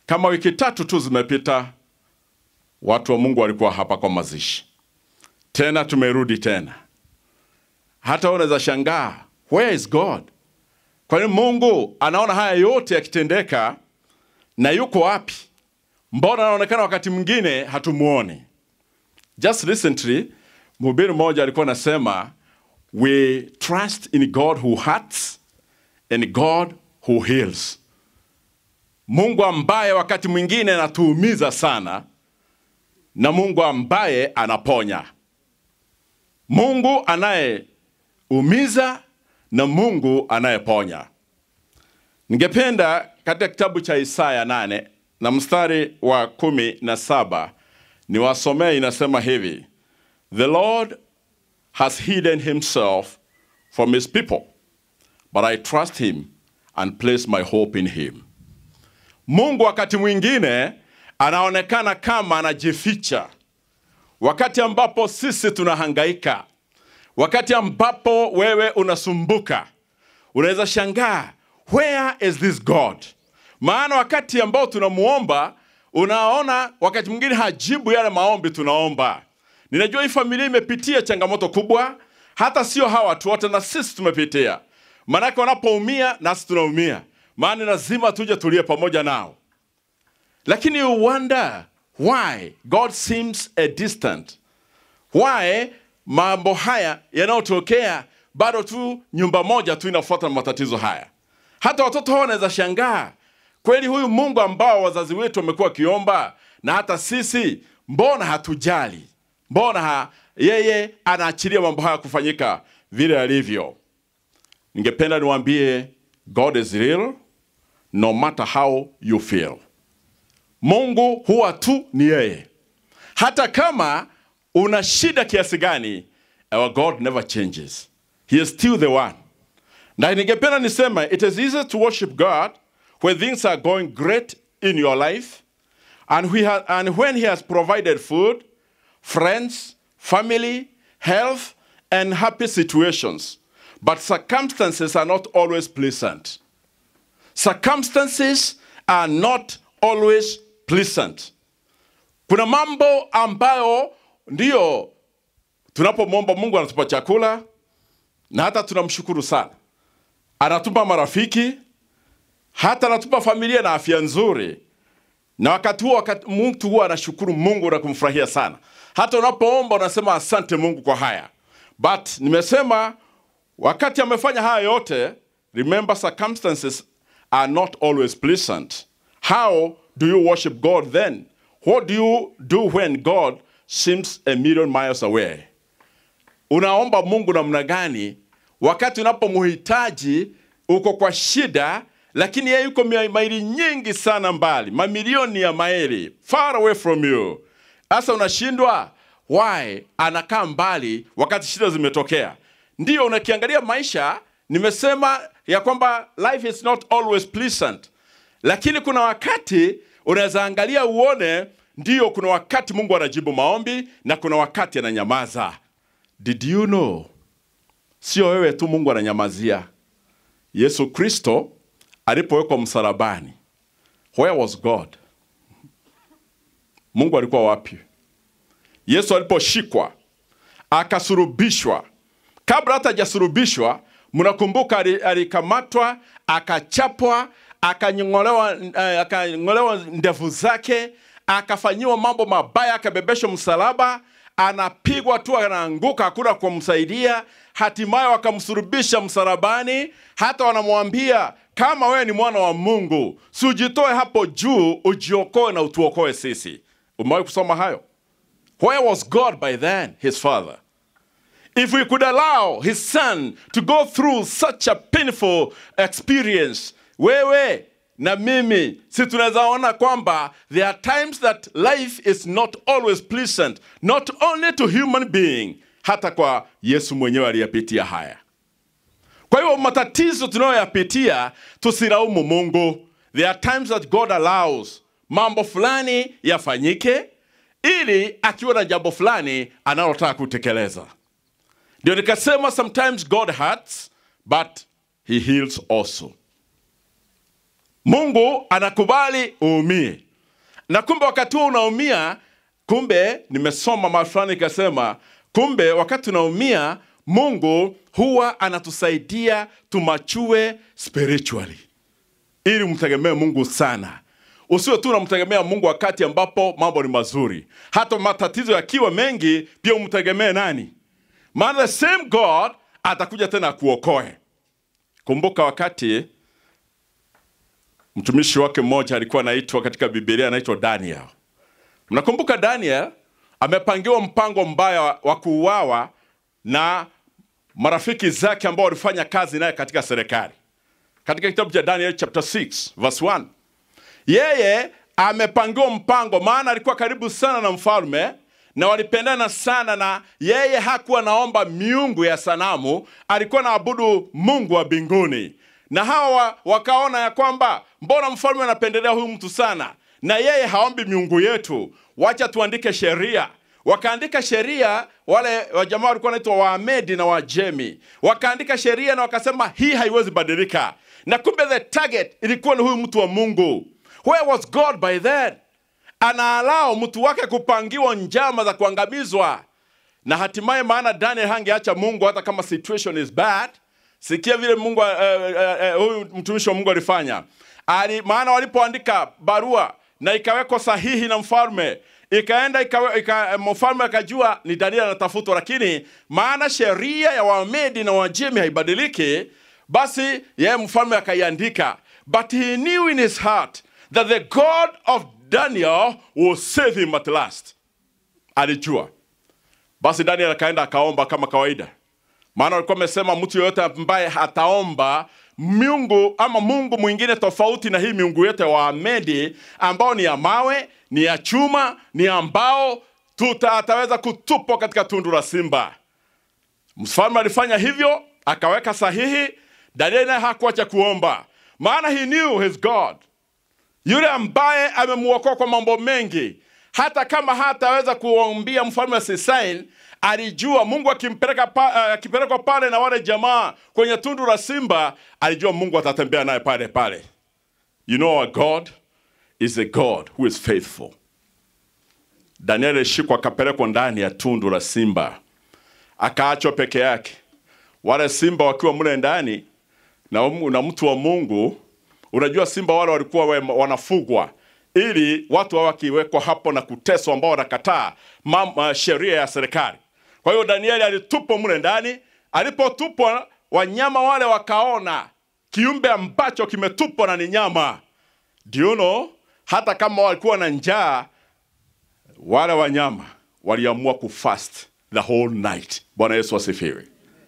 Kama wiki tatu tu zimepita, watu wa Mungu walikuwa hapa kwa mazishi, tena tumerudi tena. Hata wewe unaweza shangaa, where is God? Kwa nini Mungu anaona haya yote yakitendeka na yuko wapi? Mbona anaonekana wakati mwingine hatumuoni? Just recently mhubiri mmoja alikuwa anasema we trust in God who hurts and God who heals. Mungu ambaye wakati mwingine anatuumiza sana na Mungu ambaye anaponya. Mungu anayeumiza na Mungu anayeponya. Ningependa katika kitabu cha Isaya nane na mstari wa kumi na saba niwasomee, inasema hivi: The Lord has hidden himself from his people, but I trust him and place my hope in him. Mungu wakati mwingine anaonekana kama anajificha, wakati ambapo sisi tunahangaika, wakati ambapo wewe unasumbuka, unaweza shangaa where is this God? Maana wakati ambao tunamuomba, unaona wakati mwingine hajibu yale maombi tunaomba. Ninajua hii familia imepitia changamoto kubwa, hata sio hawa watu wote, na sisi tumepitia. Maanake wanapoumia nasi tunaumia, maana lazima tuje tulie pamoja nao. Lakini you wonder why God seems a distant, why mambo haya yanayotokea bado tu nyumba moja tu inafuata matatizo haya. Hata watoto hao wanaweza shangaa, kweli huyu Mungu ambao wazazi wetu wamekuwa wakiomba na hata sisi, mbona hatujali? Mbona ha, yeye anaachilia mambo haya kufanyika vile alivyo? Ningependa niwaambie God is real no matter how you feel. Mungu huwa tu ni yeye, hata kama una shida kiasi gani, our God never changes. He is still the one. Na ningependa niseme it is easy to worship God when things are going great in your life and, we ha- and when He has provided food, friends, family, health, and happy situations. But circumstances are not always pleasant. Circumstances are not always pleasant. Kuna mambo ambayo ndiyo tunapomwomba Mungu anatupa chakula na hata tunamshukuru sana, anatupa marafiki, hata anatupa familia na afya nzuri, na wakati huo wakati mtu huwa anashukuru Mungu na kumfurahia sana. Hata unapoomba unasema asante Mungu kwa haya. But nimesema wakati amefanya haya yote, remember circumstances are not always pleasant. How do you worship God then? What do you do when God seems a million miles away? Unaomba Mungu namna gani wakati unapomhitaji uko kwa shida, lakini yeye yuko mia- maili nyingi sana mbali, mamilioni ya maili far away from you. Sasa unashindwa why anakaa mbali wakati shida zimetokea. Ndiyo, unakiangalia maisha, nimesema ya kwamba life is not always pleasant, lakini kuna wakati unaweza angalia uone, ndiyo, kuna wakati Mungu anajibu maombi na kuna wakati ananyamaza. Did you know? Sio wewe tu Mungu ananyamazia. Yesu Kristo alipowekwa msalabani, where was God? Mungu alikuwa wapi? Yesu aliposhikwa akasurubishwa, kabla hata hajasurubishwa, mnakumbuka ali- alikamatwa, akachapwa, akanyong'olewa, eh, akang'olewa ndevu zake, akafanyiwa mambo mabaya, akabebeshwa msalaba, anapigwa tu, anaanguka, hakuna kumsaidia. Hatimaye wakamsurubisha msalabani, hata wanamwambia kama wewe ni mwana wa Mungu, si ujitoe hapo juu, ujiokoe na utuokoe sisi. Umewahi kusoma hayo? Where was God by then, his father? If we could allow his son to go through such a painful experience, wewe na mimi, si tunaweza ona kwamba there are times that life is not always pleasant, not only to human being, hata kwa Yesu mwenyewe aliyapitia haya. Kwa hiyo matatizo tunayoyapitia tusilaumu Mungu. There are times that God allows mambo fulani yafanyike ili akiwa na jambo fulani analotaka kutekeleza. Ndio nikasema sometimes God hurts but he heals also. Mungu anakubali uumie, na kumbe wakati huo unaumia, kumbe nimesoma mahali fulani ikasema, kumbe wakati unaumia, Mungu huwa anatusaidia tumachue spiritually, ili mtegemee Mungu sana. Usiwe tu unamtegemea Mungu wakati ambapo mambo ni mazuri, hata matatizo yakiwa mengi, pia umtegemee nani? Maana the same God atakuja tena akuokoe. Kumbuka wakati mtumishi wake mmoja alikuwa anaitwa katika Biblia anaitwa Daniel. Mnakumbuka Daniel amepangiwa mpango mbaya wa kuuawa na marafiki zake ambao walifanya kazi naye katika serikali. Katika kitabu cha Daniel chapter 6 verse 1. Yeye amepangiwa mpango, maana alikuwa karibu sana na mfalme na walipendana sana, na yeye hakuwa naomba miungu ya sanamu, alikuwa naabudu Mungu wa mbinguni. Na hawa wakaona ya kwamba mbona mfalme anapendelea huyu mtu sana, na yeye haombi miungu yetu, wacha tuandike sheria. Wakaandika sheria, wale wajamaa walikuwa wanaitwa Waamedi na Wajemi, wakaandika sheria na wakasema hii haiwezi badilika, na kumbe the target ilikuwa ni huyu mtu wa Mungu. Where was God by then? Anaalao mtu wake kupangiwa njama za kuangamizwa, na hatimaye, maana Daniel hangeacha Mungu hata kama situation is bad. Sikia vile Mungu uh, uh, uh, huyu mtumishi wa Mungu alifanya ali, maana walipoandika barua na ikawekwa sahihi na mfalme ikaenda ikawe, ika, mfalme akajua ni Daniel anatafutwa, lakini maana sheria ya Wamedi na Wajemi haibadiliki, basi yeye mfalme akaiandika, but he knew in his heart that the God of Daniel will save him at last. Alijua. Basi Daniel akaenda akaomba kama kawaida, maana walikuwa wamesema mtu yoyote ambaye ataomba miungu ama mungu mwingine tofauti na hii miungu yote wa Amedi ambao ni ya mawe, ni ya chuma, ni ya mbao, tuta ataweza kutupwa katika tundu la simba. Mfalme alifanya hivyo, akaweka sahihi. Danieli naye hakuacha kuomba, maana he knew his God, yule ambaye amemuokoa kwa mambo mengi. Hata kama hataweza kuombia mfalme asisain, alijua Mungu akimpeleka pa, akipelekwa pale na wale jamaa kwenye tundu la simba, alijua Mungu atatembea naye pale pale. You know our God is a God who is faithful. Danieli alishikwa akapelekwa ndani ya tundu la simba, akaachwa peke yake, wale simba wakiwa mle ndani na, na mtu wa Mungu. Unajua simba wale walikuwa we, wanafugwa ili watu hao wakiwekwa hapo na kuteswa, ambao wanakataa uh, sheria ya serikali. Kwa hiyo Danieli alitupwa mle ndani. Alipotupwa, wanyama wale wakaona kiumbe ambacho kimetupwa na ni nyama. Do you know, hata kama walikuwa na njaa, wale wanyama waliamua kufast the whole night. Bwana Yesu asifiwe.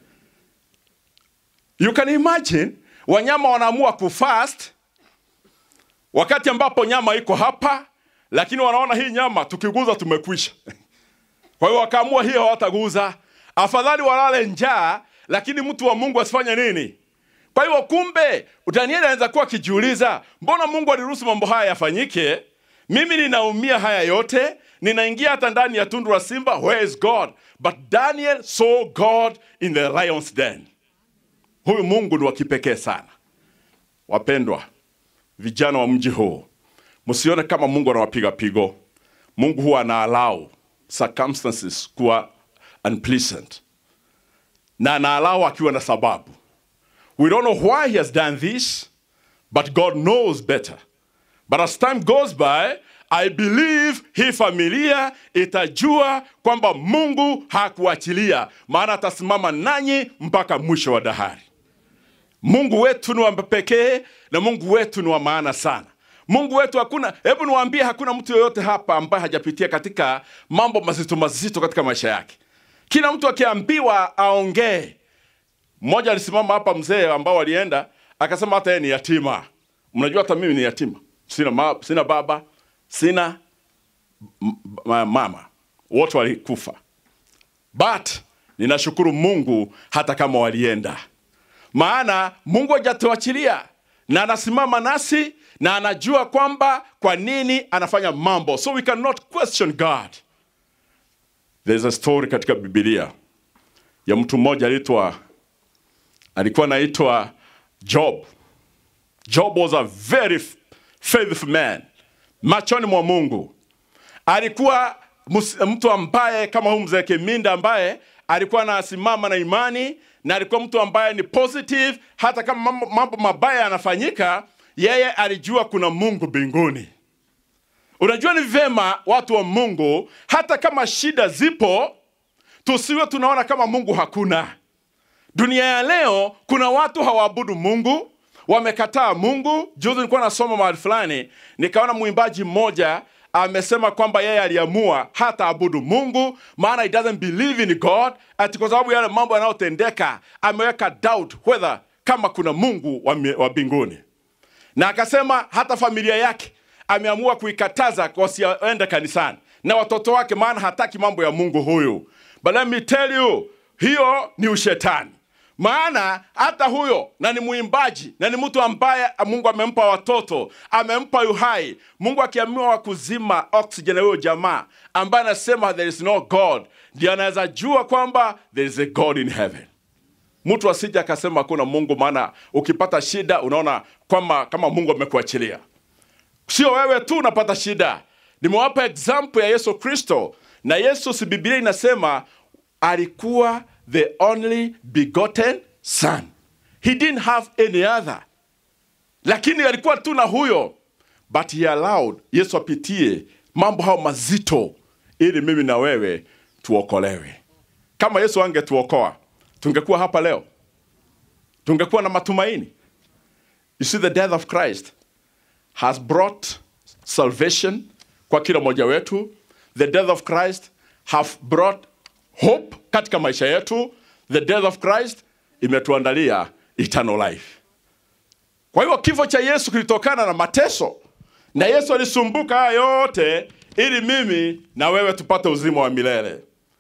You can imagine wanyama wanaamua kufast wakati ambapo nyama iko hapa, lakini wanaona hii nyama tukiguza tumekwisha. Kwa hiyo wakaamua hiyo hawataguza, afadhali walale njaa, lakini mtu wa Mungu asifanye nini? Kwa hiyo kumbe, Danieli anaweza kuwa akijiuliza, mbona Mungu aliruhusu mambo haya yafanyike? Mimi ninaumia haya yote, ninaingia hata ndani ya tundu la simba. Where is God? But Daniel saw God in the lion's den. Huyu Mungu ni wa kipekee sana. Wapendwa vijana wa mji huu, msione kama Mungu anawapiga pigo. Mungu huwa ana allow circumstances kuwa unpleasant na ana allow akiwa na sababu. We don't know why he has done this, but God knows better. But as time goes by, I believe hii familia itajua kwamba Mungu hakuachilia, maana atasimama nanyi mpaka mwisho wa dahari. Mungu wetu ni wa pekee na Mungu wetu ni wa maana sana. Mungu wetu hakuna, hebu niwaambie, hakuna mtu yoyote hapa ambaye hajapitia katika mambo mazito mazito katika maisha yake. Kila mtu akiambiwa aongee. Mmoja alisimama hapa, mzee ambao walienda akasema hata yeye ni yatima. Mnajua hata mimi ni yatima, sina, ma, sina baba, sina mama, wote walikufa, but ninashukuru Mungu hata kama walienda maana Mungu hajatuachilia na anasimama nasi na anajua kwamba kwa nini anafanya mambo, so we cannot question God. There's a story katika Biblia ya mtu mmoja aliitwa, alikuwa anaitwa Job. Job was a very faithful man machoni mwa Mungu. Alikuwa mus- mtu ambaye kama huyu mzee Kiminda ambaye alikuwa anasimama na imani na alikuwa mtu ambaye ni positive, hata kama mambo, mambo mabaya yanafanyika, yeye alijua kuna Mungu mbinguni. Unajua ni vema watu wa Mungu, hata kama shida zipo, tusiwe tunaona kama Mungu hakuna. Dunia ya leo kuna watu hawaabudu Mungu, wamekataa Mungu. Juzi nilikuwa nasoma mahali fulani, nikaona mwimbaji mmoja amesema kwamba yeye aliamua hata abudu Mungu, maana he doesn't believe in God, ati kwa sababu yale mambo yanayotendeka ameweka doubt whether kama kuna Mungu wa mi- wa mbinguni, na akasema hata familia yake ameamua kuikataza wasiende kanisani na watoto wake, maana hataki mambo ya Mungu huyu. But let me tell you, hiyo ni ushetani maana hata huyo na ni mwimbaji na ni mtu ambaye Mungu amempa watoto, amempa uhai. Mungu akiamua wa kuzima oxygen ya huyo jamaa ambaye anasema there is no God, ndio anaweza jua kwamba there is a God in heaven. Mtu asije akasema hakuna Mungu, maana ukipata shida unaona kwamba kama Mungu amekuachilia. Sio wewe tu unapata shida. Nimewapa example ya Yesu Kristo, na Yesu, si Biblia inasema alikuwa the only begotten son. He didn't have any other, lakini alikuwa tu na huyo, but he allowed Yesu apitie mambo hayo mazito ili mimi na wewe tuokolewe. Kama Yesu angetuokoa tungekuwa hapa leo, tungekuwa na matumaini. You see, the death of Christ has brought salvation kwa kila mmoja wetu. The death of Christ have brought hope katika maisha yetu. The death of Christ imetuandalia eternal life. Kwa hiyo kifo cha Yesu kilitokana na mateso, na Yesu alisumbuka haya yote ili mimi na wewe tupate uzima wa milele.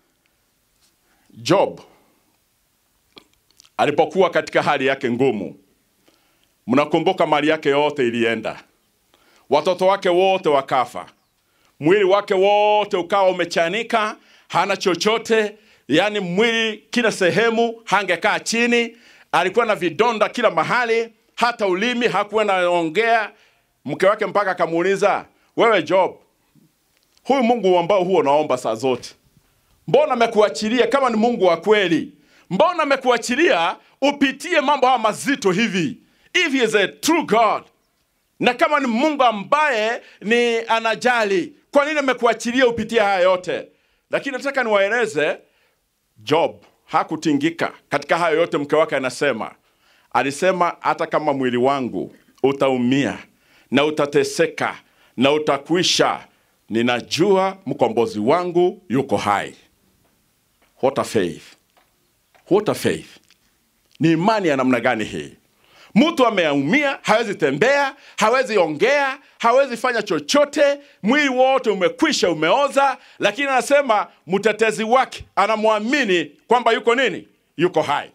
Job alipokuwa katika hali yake ngumu, mnakumbuka mali yake yote ilienda, watoto wake wote wakafa, mwili wake wote ukawa umechanika, hana chochote, yaani mwili kila sehemu, hangekaa chini, alikuwa na vidonda kila mahali, hata ulimi hakuwa naongea. Mke wake mpaka akamuuliza, wewe Job, huyu Mungu ambao huo unaomba saa zote, mbona amekuachilia kama ni Mungu wa kweli? Mbona amekuachilia upitie mambo haya mazito hivi? If he is a true God, na kama ni Mungu ambaye ni anajali, kwa nini amekuachilia upitie haya yote? Lakini nataka niwaeleze, Job hakutingika katika hayo yote. Mke wake anasema, alisema hata kama mwili wangu utaumia na utateseka na utakwisha, ninajua mkombozi wangu yuko hai. What a faith! What a faith! Ni imani ya namna gani hii? Mtu ameumia, hawezi tembea, hawezi ongea, hawezi fanya chochote, mwili wote umekwisha, umeoza, lakini anasema mtetezi wake anamwamini kwamba yuko nini? Yuko hai.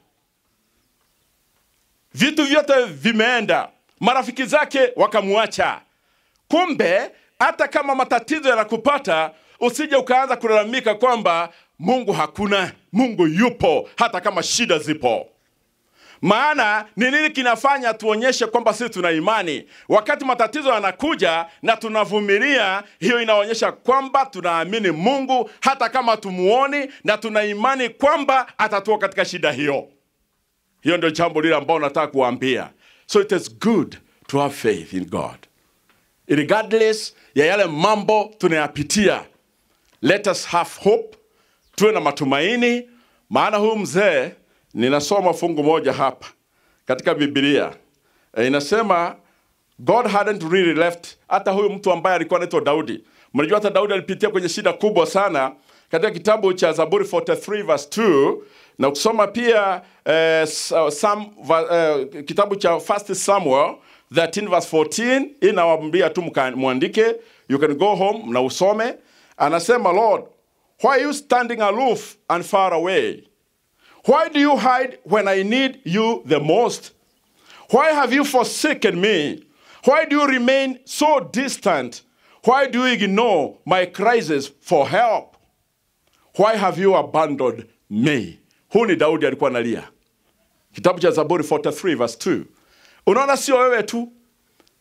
Vitu vyote vimeenda, marafiki zake wakamwacha. Kumbe hata kama matatizo yanakupata, usije ukaanza kulalamika kwamba Mungu hakuna. Mungu yupo, hata kama shida zipo. Maana ni nini kinafanya tuonyeshe kwamba sisi tuna imani? Wakati matatizo yanakuja na tunavumilia, hiyo inaonyesha kwamba tunaamini Mungu hata kama tumuoni, na tuna imani kwamba atatoa katika shida hiyo. Hiyo ndio jambo lile ambalo nataka kuambia. So it is good to have faith in God regardless ya yale mambo tunayapitia. Let us have hope, tuwe na matumaini, maana huyu mzee ninasoma fungu moja hapa katika Biblia e, inasema God hadn't really left. Hata huyu mtu ambaye alikuwa anaitwa Daudi, mnajua hata Daudi alipitia kwenye shida kubwa sana katika kitabu cha Zaburi 43 verse 2 na ukisoma pia eh, Sam, eh, kitabu cha First Samuel 13 verse 14 inawambia tu mka- mwandike, you can go home na usome. Anasema Lord, why are you standing aloof and far away? Why do you hide when I need you the most? Why have you forsaken me? Why do you remain so distant? Why do you ignore my cries for help? Why have you abandoned me? Huu ni Daudi alikuwa analia. Kitabu cha Zaburi 43 verse 2. Unaona, sio wewe tu,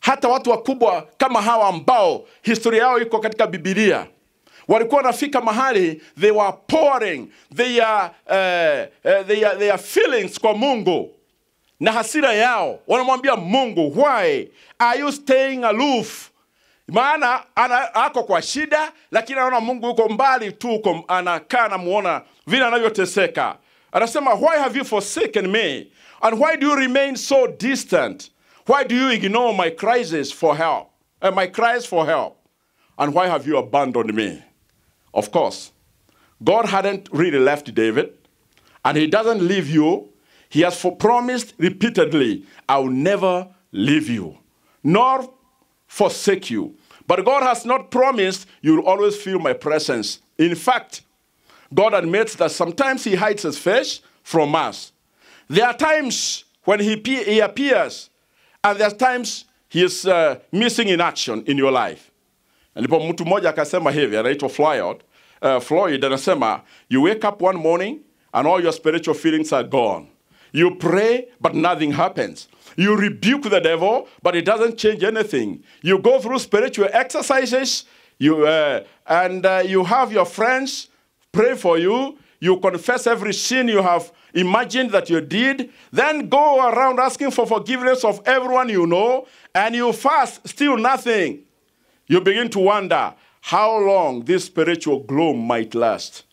hata watu wakubwa kama hawa ambao historia yao iko katika bibilia walikuwa wanafika mahali they were pouring their, uh, uh, their, their feelings kwa mungu na hasira yao wanamwambia mungu why are you staying aloof maana ana, ako kwa shida lakini anaona mungu yuko mbali tu uko anakaa namuona vile anavyoteseka anasema why have you forsaken me and why do you remain so distant why do you ignore my crisis for help uh, my cries for help and why have you abandoned me of course god hadn't really left david and he doesn't leave you he has for promised repeatedly i'll never leave you nor forsake you but god has not promised you'll always feel my presence in fact god admits that sometimes he hides his face from us there are times when he, pe- he appears and there are times he is uh, missing in action in your life ndipo mtu mmoja akasema hivi anaitwa floyd uh, floyd anasema you wake up one morning and all your spiritual feelings are gone you pray but nothing happens you rebuke the devil but it doesn't change anything you go through spiritual exercises you, uh, and uh, you have your friends pray for you you confess every sin you have imagined that you did then go around asking for forgiveness of everyone you know and you fast still nothing you begin to wonder how long this spiritual gloom might last.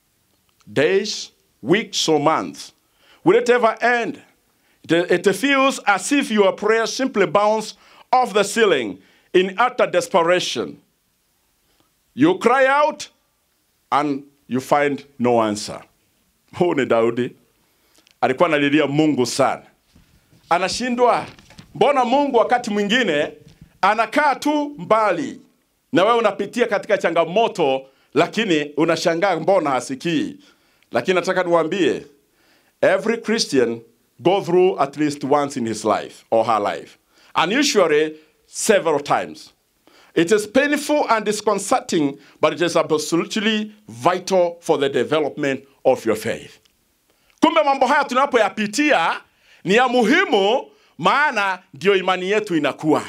Days, weeks, or months. Will it ever end? It, it feels as if your prayer simply bounce off the ceiling in utter desperation. You cry out and you find no answer. Huu ni Daudi alikuwa analilia Mungu sana, anashindwa. Mbona Mungu wakati mwingine anakaa tu mbali na wewe unapitia katika changamoto lakini unashangaa mbona hasikii lakini nataka niwaambie every christian go through at least once in his life or her life and usually several times it is painful and disconcerting but it is absolutely vital for the development of your faith kumbe mambo haya tunapoyapitia ni ya muhimu maana ndio imani yetu inakuwa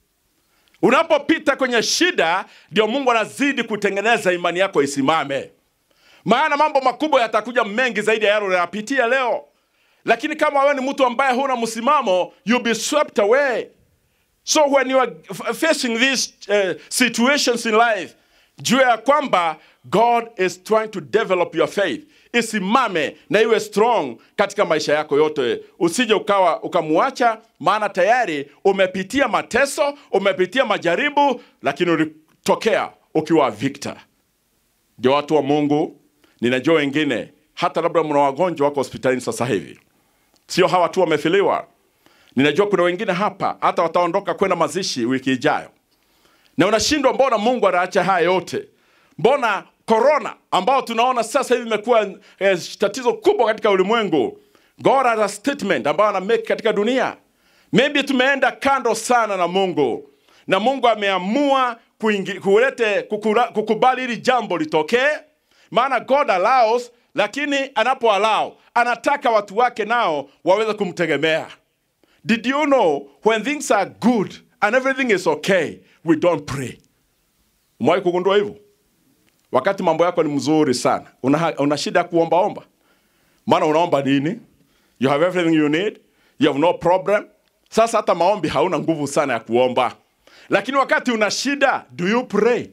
unapopita kwenye shida ndio mungu anazidi kutengeneza imani yako isimame maana mambo makubwa yatakuja mengi zaidi ya yale unayapitia leo lakini kama wewe ni mtu ambaye huna msimamo you'll be swept away so when you are f- facing these uh, situations in life jua ya kwamba god is trying to develop your faith isimame na iwe strong katika maisha yako yote usije ukawa ukamwacha maana tayari umepitia mateso umepitia majaribu lakini ulitokea ukiwa victor ndio watu wa mungu ninajua wengine hata labda mna wagonjwa wako hospitalini sasa hivi sio hawa tu wamefiliwa ninajua kuna wengine hapa hata wataondoka kwenda mazishi wiki ijayo na unashindwa mbona mungu anaacha haya yote mbona korona ambao tunaona sasa hivi imekuwa eh, tatizo kubwa katika ulimwengu god has a statement ambayo ana make katika dunia maybe tumeenda kando sana na mungu na mungu ameamua kuingi- kulete kukura- kukubali hili jambo litokee maana god allows lakini anapo allow anataka watu wake nao waweze kumtegemea did you know when things are good and everything is okay we don't pray umewahi kugundua hivyo wakati mambo yako ni mzuri sana una, una shida ya kuombaomba maana unaomba nini you have everything you need you have no problem sasa hata maombi hauna nguvu sana ya kuomba lakini wakati una shida do you pray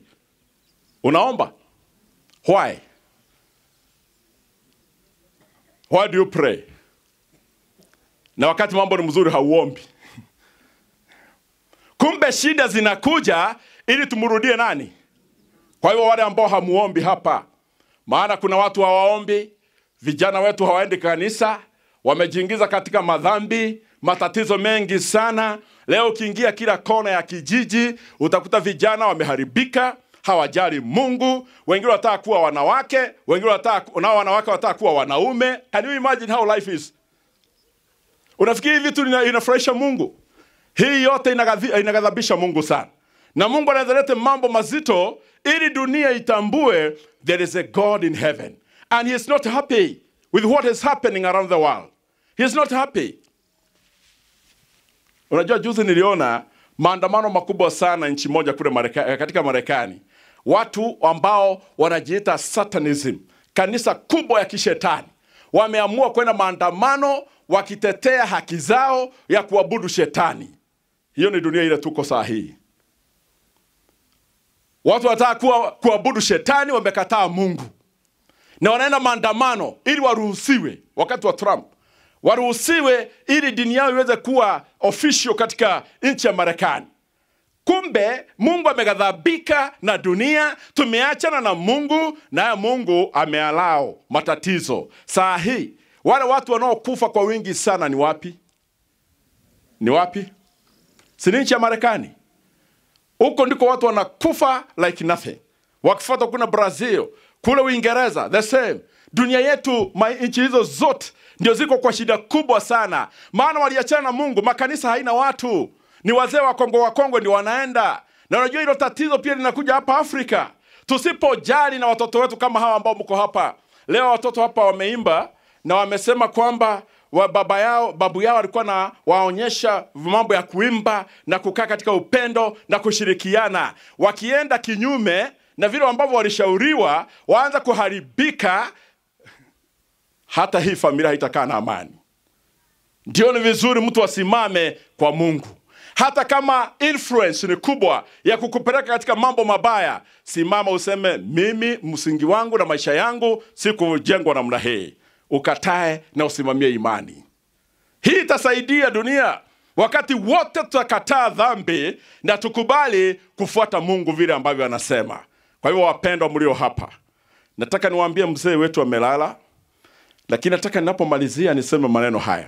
unaomba why why do you pray na wakati mambo ni mzuri hauombi kumbe shida zinakuja ili tumrudie nani kwa hivyo wale ambao hamuombi hapa maana kuna watu hawaombi vijana wetu hawaendi kanisa wamejiingiza katika madhambi matatizo mengi sana leo ukiingia kila kona ya kijiji utakuta vijana wameharibika hawajali mungu wengine wanataka kuwa wanawake wengine wanataka nao wanawake wanataka kuwa wanaume can you imagine how life is unafikiri hivi vitu ina- inafurahisha mungu hii yote inagadhi- inaghadhabisha mungu sana na mungu anaweza lete mambo mazito ili dunia itambue there is a god in heaven and he is not happy with what is happening around the world he is not happy unajua juzi niliona maandamano makubwa sana nchi moja kule Mareka, katika Marekani, watu ambao wanajiita Satanism, kanisa kubwa ya kishetani, wameamua kwenda maandamano wakitetea haki zao ya kuabudu shetani. Hiyo ni dunia ile tuko saa hii. Watu wanataka kuwa, kuabudu shetani, wamekataa Mungu na wanaenda maandamano ili waruhusiwe, wakati wa Trump waruhusiwe ili dini yao iweze kuwa official katika nchi ya Marekani. Kumbe Mungu ameghadhabika na dunia, tumeachana na Mungu, naye Mungu amealao matatizo. Saa hii wale watu wanaokufa kwa wingi sana ni wapi? Ni wapi? Si ni nchi ya Marekani? Huko ndiko watu wanakufa like nothing. Wakifuata kuna Brazil, kule Uingereza the same. Dunia yetu ma- nchi hizo zote ndio ziko kwa shida kubwa sana, maana waliachana na Mungu. Makanisa haina watu, ni wazee wa Kongo wa Kongo ndio wanaenda. Na unajua hilo tatizo pia linakuja hapa Afrika, tusipojali na watoto wetu kama hawa ambao mko hapa leo. Watoto hapa wameimba na wamesema kwamba wa baba yao babu yao alikuwa na waonyesha mambo ya kuimba na kukaa katika upendo na kushirikiana. Wakienda kinyume na vile ambavyo walishauriwa, waanza kuharibika, hata hii familia haitakaa na amani. Ndio ni vizuri mtu asimame kwa Mungu, hata kama influence ni kubwa ya kukupeleka katika mambo mabaya. Simama useme, mimi msingi wangu na maisha yangu si kujengwa namna hii. Ukatae na usimamie imani. Hii itasaidia dunia wakati wote tutakataa dhambi na tukubali kufuata Mungu vile ambavyo anasema. Kwa hivyo, wapendwa mlio hapa, nataka niwaambie mzee wetu amelala, lakini nataka ninapomalizia niseme maneno haya.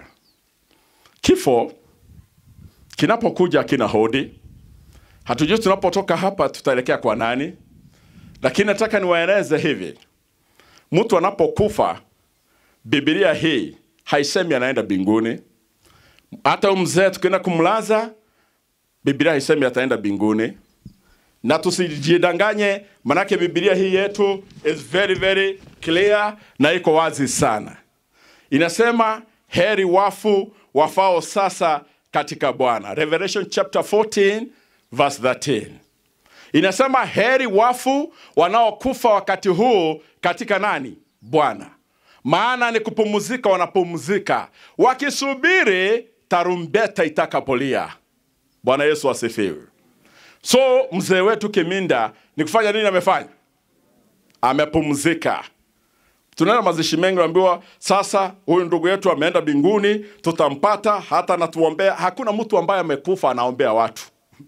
Kifo kinapokuja kina hodi, hatujui tunapotoka hapa tutaelekea kwa nani, lakini nataka niwaeleze hivi, mtu anapokufa, Biblia hii haisemi anaenda mbinguni. Hata huyu mzee tukienda kumlaza, Biblia haisemi ataenda mbinguni, na tusijidanganye, manake Biblia hii yetu is very very clear na iko wazi sana. Inasema heri wafu wafao sasa katika Bwana. Revelation chapter 14 verse 13 inasema heri wafu wanaokufa wakati huu katika nani? Bwana. Maana ni kupumzika, wanapumzika wakisubiri tarumbeta itakapolia. Bwana Yesu asifiwe. So mzee wetu Kiminda ni kufanya nini? Amefanya, amepumzika. Tunaenda mazishi mengi, naambiwa sasa huyu ndugu yetu ameenda mbinguni, tutampata hata natuombea. Hakuna mtu ambaye amekufa anaombea watu.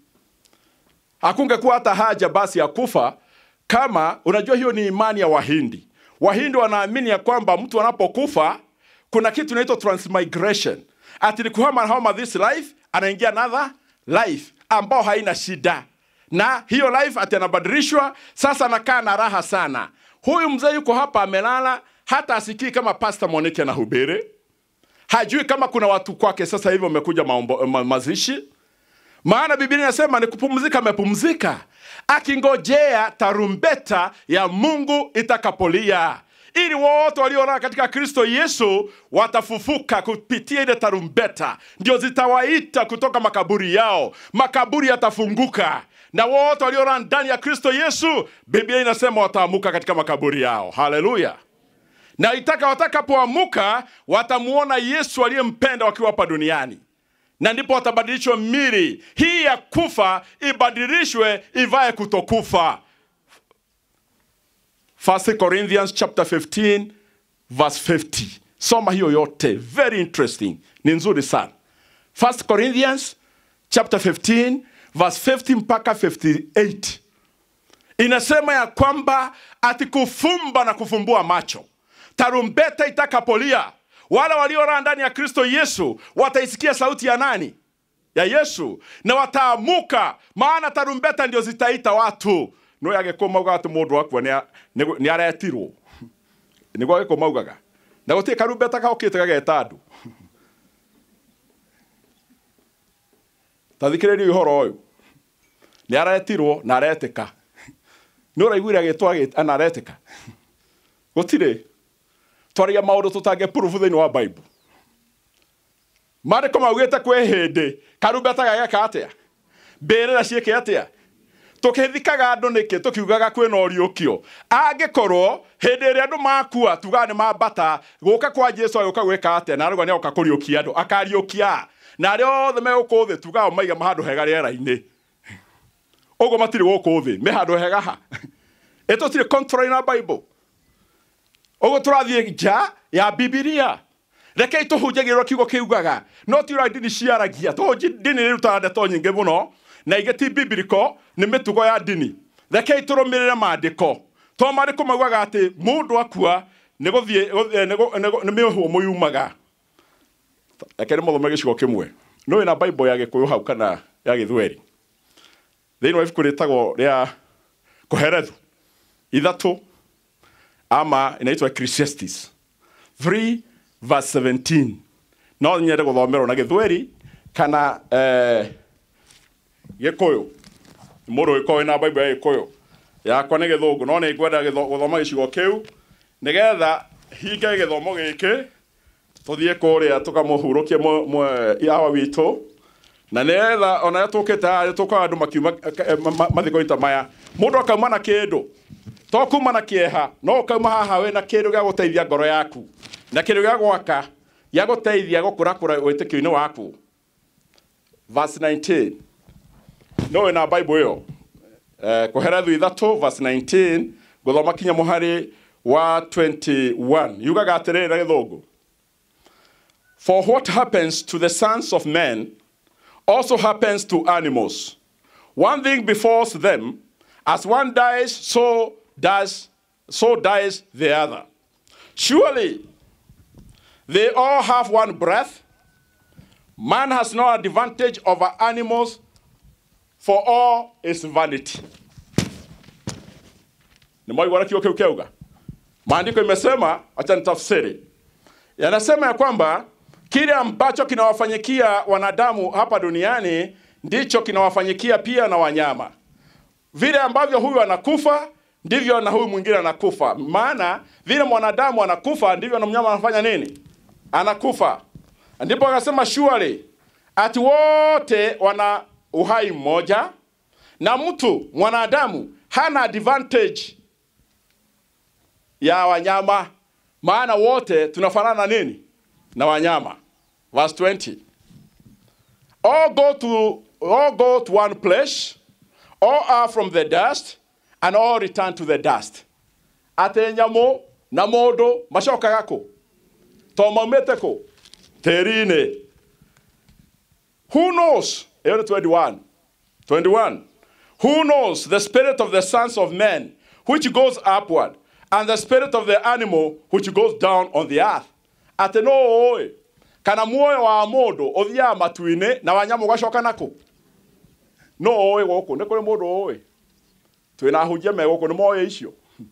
Hakungekuwa hata haja basi ya kufa kama, unajua hiyo ni imani ya Wahindi. Wahindi wanaamini ya kwamba mtu anapokufa kuna kitu inaitwa transmigration, ati ni kuhama hama this life anaingia another life ambao haina shida, na hiyo life ati anabadilishwa sasa, anakaa na raha sana. Huyu mzee yuko hapa amelala, hata asikii kama Pastor Monique anahubiri, hajui kama kuna watu kwake sasa hivi wamekuja maombo, ma, mazishi maana Biblia inasema ni kupumzika, amepumzika akingojea tarumbeta ya Mungu itakapolia, ili wote waliolala katika Kristo Yesu watafufuka kupitia ile tarumbeta, ndio zitawaita kutoka makaburi yao. Makaburi yatafunguka na wote waliolala ndani ya Kristo Yesu, Biblia inasema wataamuka katika makaburi yao. Haleluya! na itaka watakapoamuka watamuona Yesu aliyempenda wakiwa hapa duniani na ndipo watabadilishwa mili hii ya kufa ibadilishwe ivae kutokufa. 1 Corinthians chapter 15 verse 50. Soma hiyo yote, very interesting, ni nzuri sana. 1 Corinthians chapter 15 verse 50 mpaka 58 inasema ya kwamba ati kufumba na kufumbua macho, tarumbeta itakapolia wale waliolala ndani ya Kristo Yesu wataisikia sauti ya nani? Ya Yesu, na wataamuka, maana tarumbeta ndio zitaita watu no yagĩkũ mauga atĩ mũndũ wakua nĩ aretirwo nĩguo agĩkũ maugaga na gũtirĩ karumbeta kaũkĩte gageta andũ tathikĩrĩria ũhoro ũyũ nĩ aretirwo na aretĩka nĩ ũraiguire agĩtwo ana aretĩka gũtirĩ twaragia maundu tutange proof thĩinĩ wa bible maandĩko maugĩte kwĩ hĩndĩ karumbeta gageka atĩa mbĩrĩra ciĩke atĩa tũkĩthikaga andũ nĩkĩ tũkiugaga kwĩna ũriũkio angĩkorwo hĩndĩ ĩrĩa andũ makua tugaga nĩ mambata gũka kwa jesu agĩũka gwĩka atĩa na arauga nĩ agoka kũriũkia andũ akariũkia na arĩa othe megũkũ thĩ tugaga maiga handũ hega rĩera-inĩ ũguo matirĩ gũkũ thĩ me handũ hega ha ĩ tũtirĩ contrary na bible ũguo tũrathiĩ nja ya bibilia rekei tũhunjagĩrĩrwo kiugo kiugaga no ti ũrĩa ndini ciaragia to ndini nĩ irutaga ndeto nyingĩ mũno na ingĩ ti biblical nĩ mĩtugo ya ndini rekei tũrũmĩrĩre maandĩko to maandĩko maugaga atĩ mũndũ akua nĩ gũthiĩ gũ- eh, nĩ gũ- nĩ gũ- nĩ mĩhũmũ yumaga reke nĩ mathome gĩcigo kĩmwe nĩ na bible ya gĩkũyũ hau kana ya gĩthweri thĩinĩ wa ibuku rĩtagwo rĩa kũherethu ithatũ ama inaitwa Ecclesiastes 3 verse 17 no nyende gũthomerwo na gĩthweri kana eh, gĩkũyũ mũndũ ũgĩkorwo na bible ya gĩkũyũ yakwa nĩ gĩthũngũ no nĩ ngwenda gĩtho- gũthoma gĩcigo kĩu nĩgetha hinge gĩthomo gĩkĩ tũthiĩ kũrĩa tũkamũhurũkie mũ- mũ- yawa witũ na nĩgetha ona rĩrĩa tũkĩte haha tũkaga andũ makiuma eh, ma- ma- mathiko-inĩ ta maya mũndũ akauma na kĩndũ to kuma na kĩeha no ũkauma haha wĩ na kĩndũ gĩa gũteithia ngoro yaku na kĩndũ gĩa gwaka gĩa gũteithia gũkũrakũra wĩtĩkio-inĩ waku verse 19 no wĩ na bible ĩyo eh, kũherethu ithatũ verse 19 gũthoma kinya mũhari wa 21 yugaga atĩrĩrĩ na gĩthũngũ For what happens to the sons of men also happens to animals. One thing befalls them, as one dies, so does so dies the other. Surely they all have one breath. Man has no advantage over animals, for all is vanity. Nimewahi kio keu keuga. Maandiko imesema, acha nitafsiri. Yanasema ya kwamba kile ambacho kinawafanyikia wanadamu hapa duniani ndicho kinawafanyikia pia na wanyama. Vile ambavyo huyu anakufa ndivyo na huyu mwingine anakufa. Maana vile mwanadamu anakufa ndivyo na mnyama anafanya nini? Anakufa. Ndipo akasema surely ati wote wana uhai mmoja na mtu mwanadamu hana advantage ya wanyama, maana wote tunafanana nini na wanyama. Verse 20. All go to all go to one place, all are from the dust, and all return to the dust. Ate nyamũ na mũndũ macokaga kũ? To maumĩte kũ? Tĩri-inĩ. Who knows? Ĩyo nĩ 21. 21. Who knows the spirit of the sons of men, which goes upward, and the spirit of the animal, which goes down on the earth? Atĩ no ũĩ kana muoyo wa mũndũ ũthiaga matu-inĩ na wanyamũ ũgacoka nakũ? No ũĩ gũkũ, nĩ kũrĩ mũndũ ũĩ. Twĩna ahunjia me gũkũ nĩ moĩ icio.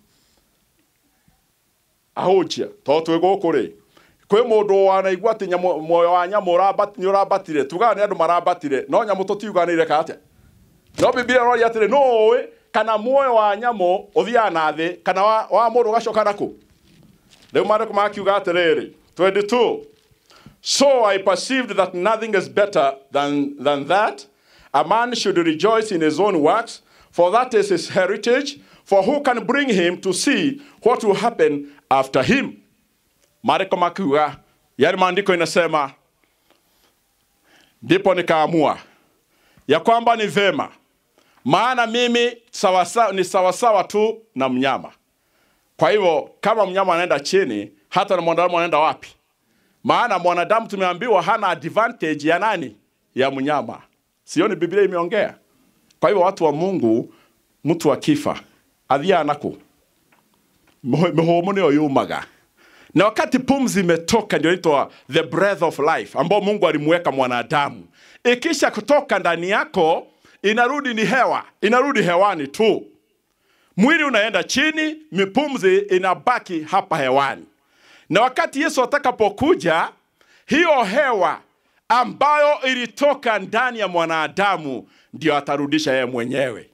Ahunjia, to twĩ gũkũ rĩ, kwĩ mũndũ wanaigua atĩ nyamũ- muoyo wa nyamũ ũrabat- nĩ ũrabatire tugaga nĩ andũ marabatire no nyamũ tũtiugaga nĩ ireka atĩa no bibilia ĩroria atĩrĩ no ũĩ kana muoyo wa nyamũ ũthiaga na thĩ kana wa, wa mũndũ ũgacoka nakũ rĩu maandĩko makiuga atĩrĩrĩ 22 so i perceived that nothing is better than, than that a man should rejoice in his own works for that is his heritage for who can bring him to see what will happen after him maandiko makiuga yani maandiko inasema ndipo nikaamua ya kwamba ni vema maana mimi sawasawa, ni sawasawa tu na mnyama kwa hivyo kama mnyama anaenda chini hata na mwanadamu anaenda wapi maana mwanadamu tumeambiwa hana advantage ya nani ya mnyama sioni biblia imeongea kwa hivyo watu wa mungu mtu akifa athiaga naku mĩhũmũ nĩyo yumaga na wakati pumzi imetoka ndio inaitwa the breath of life ambao mungu alimweka mwanadamu ikisha kutoka ndani yako inarudi ni hewa inarudi hewani tu mwili unaenda chini mipumzi inabaki hapa hewani na wakati yesu atakapokuja hiyo hewa ambayo ilitoka ndani ya mwanadamu ndio atarudisha yeye mwenyewe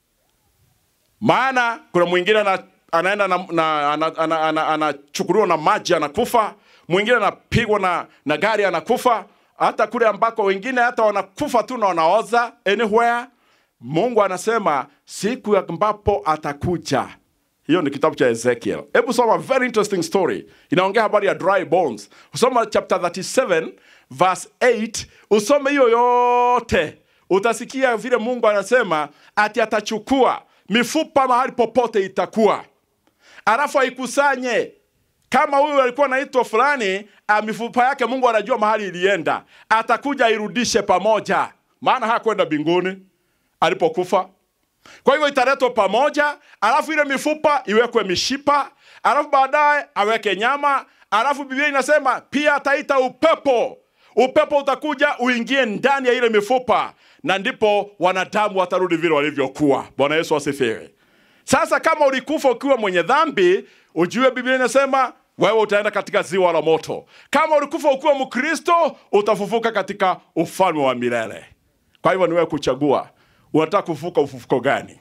maana kuna mwingine ana, anaenda na, na, ana, ana, ana, anachukuliwa na maji anakufa mwingine anapigwa na, na gari anakufa hata kule ambako wengine hata wanakufa tu na wanaoza anywhere mungu anasema siku ambapo atakuja hiyo ni kitabu cha ezekiel hebu soma very interesting story inaongea habari ya dry bones usoma chapter 37 verse 8 usome hiyo yote utasikia vile mungu anasema ati atachukua mifupa mahali popote itakuwa alafu aikusanye kama huyu alikuwa anaitwa fulani ah, mifupa yake mungu anajua mahali ilienda atakuja airudishe pamoja maana hakwenda mbinguni alipokufa kwa hivyo italetwa pamoja alafu ile mifupa iwekwe mishipa alafu baadaye aweke nyama alafu biblia inasema pia ataita upepo upepo utakuja uingie ndani ya ile mifupa na ndipo wanadamu watarudi vile walivyokuwa bwana yesu asifiwe sasa kama ulikufa ukiwa mwenye dhambi ujue biblia inasema wewe utaenda katika ziwa la moto kama ulikufa ukiwa mkristo utafufuka katika ufalme wa milele kwa hivyo ni wewe kuchagua unataka kufufuka ufufuko gani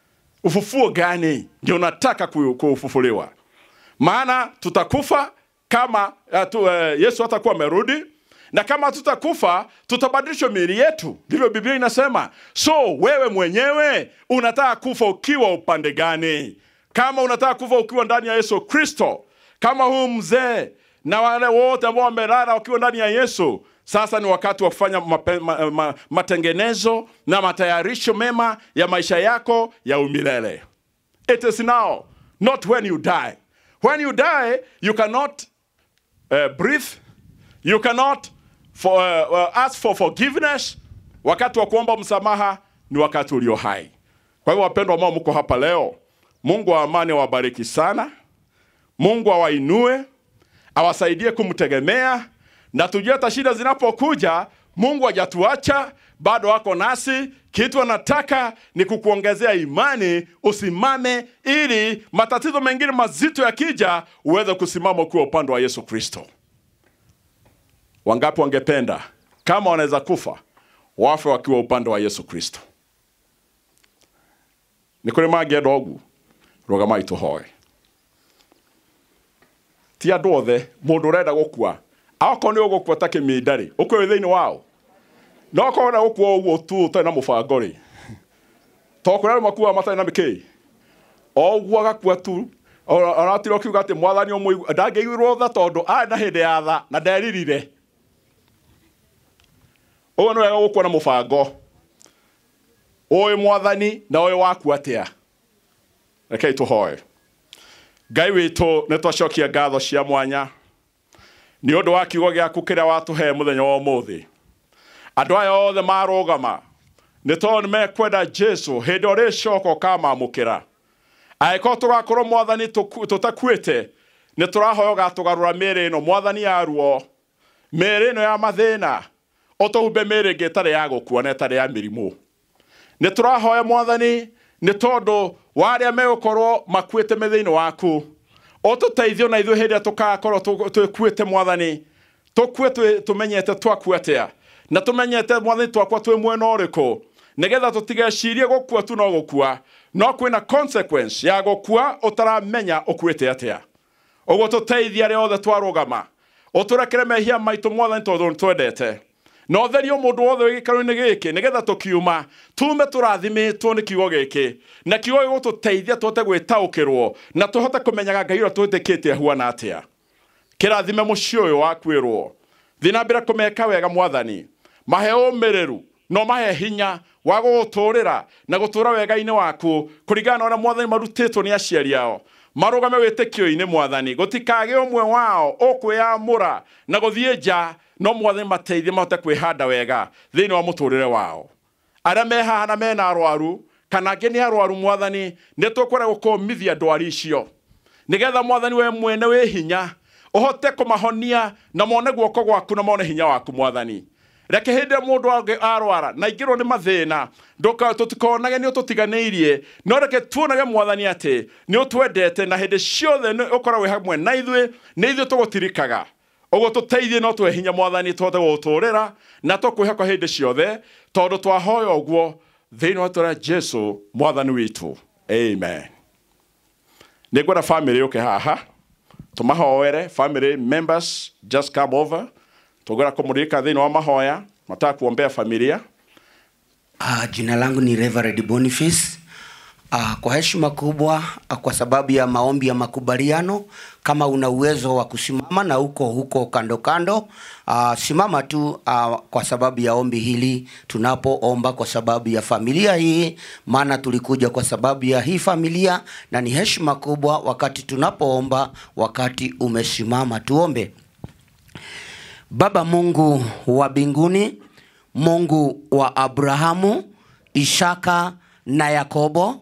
ufufuo gani ndio unataka ku- kufufuliwa maana tutakufa kama uh, tu, uh, yesu hatakuwa amerudi na kama tutakufa tutabadilishwa miili yetu ndivyo biblia inasema so wewe mwenyewe unataka kufa ukiwa upande gani kama unataka kufa ukiwa ndani ya yesu kristo kama huu mzee na wale wote ambao wamelala wakiwa ndani ya yesu sasa ni wakati wa kufanya mape, ma, ma, matengenezo na matayarisho mema ya maisha yako ya umilele it is now not when you die when you die you cannot uh, breathe you cannot for, uh, uh, ask for forgiveness wakati wa kuomba msamaha ni wakati ulio hai kwa hivyo wapendwa ambao mko hapa leo mungu wa amani awabariki sana mungu awainue awasaidie kumtegemea na tujue hata shida zinapokuja mungu hajatuacha bado wako nasi kitu anataka ni kukuongezea imani usimame ili matatizo mengine mazito yakija uweze kusimama ukiwa upande wa yesu kristo wangapi wangependa kama wanaweza kufa wafe wakiwa upande wa yesu kristo nä kå rä mangä å guo rå tå hoe ti andå othe må ndå å renda gå kua akorwo nä å gå kua ta kä minda rä å kwä thä inä wao no korwo na gå kua å guo tu å tarä na må bango rä tondå kå rä andå makuaga matarä na mä kä o guo agakua tu aratira å kiuga atä mwathani å må ndangä iguirwo tha tondå arä na hä ndä ya tha na nderirire å guo nä wega gå kua na må bango å mwathani na å waku atä a rekei tå hoe ngai witå nä twacokia ngatho cia mwanya nä å ndå wa kiugo gä aku kä rä a watå he må thenya wa må thä andå aya othe marå gama nä tondå nä mekwenda jesu hä ndä o rä coka å kamamå kä ra angä korwo tå gakorwo mwathani tå takuä te nä tå rahoya å gatå garå ra mä rä ä no mwathani ya ruo mä rä ä no ya mathä na å tå humbe mä rä ngä ĩtarä ya gå kua na ĩtarĩ ya mä rimå nä tå rahoya mwathani nä tondå wa arä a megå korwo makuä te mä thä-inä waku å tå teithio na ithuä hä ndä ä a tå gakorwo twä kuä te mwathani tå kue tå menyete twakua atä a na tå menyete mwathani twakwa twä mwena å rä kå nä getha tå tigecirie gå kua tu no gå kua no kwä na consequence ya gå kua å taramenya å kuä te atä a å guo tå teithia arä othe twarå gama å tå rekere mehia maitå mwathani tondå nä twendete na å therio må ndå wothe wä gä karo-inä gä kä nä getha tå kiuma tume tå rathimä two nä kiugo gä kä na kiugo gä gå tå teithia tå hote gwä taå kä rwo na tå hote kå menyaga ngai å rä a tå hä tä kä te ahuana atä a kä rathime må ciä å yå wakwä rwo thiä na mbere kå meka wega mwathani mahe å mä rä ru no mahe hinya wa gå gå tå rä ra na gå tå ra wega-inä waku kå ringana na å rä a mwathani marutä two nä aciari ao marå game wä tä kä-inä mwathani gå tikagä å mwe wao å kwä amå ra na gå thiä nja no mwathani mateithie mahote kwä handa wega thä inä wa må tå rä re wao arä a me haha na mena arwaru kana angä nä arwaru mwathani nä tå kwenda gå kåmithia ndwari icio nä getha mwathani we mwene wä hinya å hote kå mahonia na mone guoko gwaku na mone hinya waku mwathani reke hä ndä ä må ndå arwara na ingä rwo nä mathä na tå tikonage nä å tå tiganä irie no reke tuonage mwathani atä nä å twendete na hä ndä ciothe å korwo wä hamwe na ithuä nä ithuä tå gå tirikaga ũguo tũteithie no twe hinya mwathani tũhote gũtũũrĩra na tũkwĩhoka hĩndĩ ciothe tondũ twahoya ũguo thĩinĩ wa tũra jesu mwathani witũ amen nĩ ngwenda family yũke haha tũmahoere family members just come over tugera kumurika thini wa mahoya mataka kuombea familia Uh, jina langu ni Reverend Boniface. Uh, kwa heshima kubwa uh, kwa sababu ya maombi ya makubaliano, kama una uwezo wa kusimama na uko huko kando kando, uh, simama tu uh, kwa sababu ya ombi hili tunapoomba kwa sababu ya familia hii, maana tulikuja kwa sababu ya hii familia, na ni heshima kubwa wakati tunapoomba, wakati umesimama. Tuombe. Baba Mungu wa mbinguni, Mungu wa Abrahamu, Ishaka na Yakobo,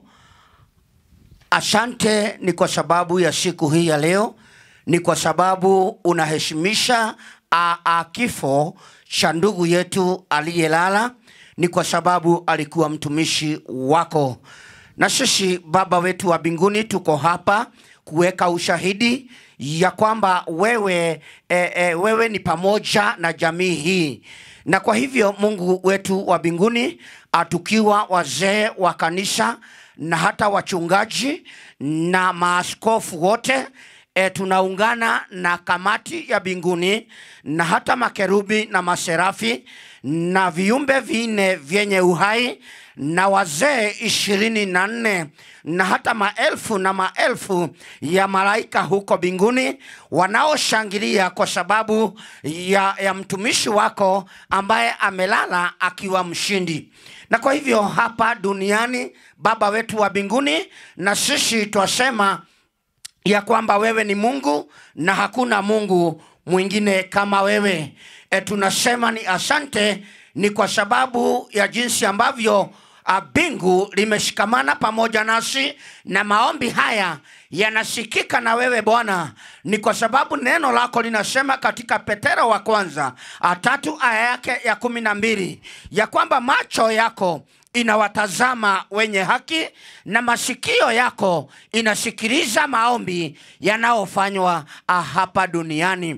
asante ni kwa sababu ya siku hii ya leo, ni kwa sababu unaheshimisha a, a kifo cha ndugu yetu aliyelala, ni kwa sababu alikuwa mtumishi wako. Na sisi Baba wetu wa mbinguni tuko hapa kuweka ushahidi ya kwamba wewe, e, e, wewe ni pamoja na jamii hii na kwa hivyo Mungu wetu wa mbinguni, ah, tukiwa wazee wa kanisa na hata wachungaji na maaskofu wote e, tunaungana na kamati ya mbinguni na hata makerubi na maserafi na viumbe vinne vyenye uhai na wazee ishirini na nne na hata maelfu na maelfu ya malaika huko mbinguni wanaoshangilia kwa sababu ya, ya mtumishi wako ambaye amelala akiwa mshindi. Na kwa hivyo hapa duniani, Baba wetu wa mbinguni, na sisi twasema ya kwamba wewe ni Mungu na hakuna Mungu mwingine kama wewe. E, tunasema ni asante, ni kwa sababu ya jinsi ambavyo ah, bingu limeshikamana pamoja nasi na maombi haya yanasikika na wewe Bwana, ni kwa sababu neno lako linasema katika Petero wa kwanza ah, tatu aya yake ya kumi na mbili ya kwamba macho yako inawatazama wenye haki na masikio yako inasikiliza maombi yanayofanywa ah, hapa duniani.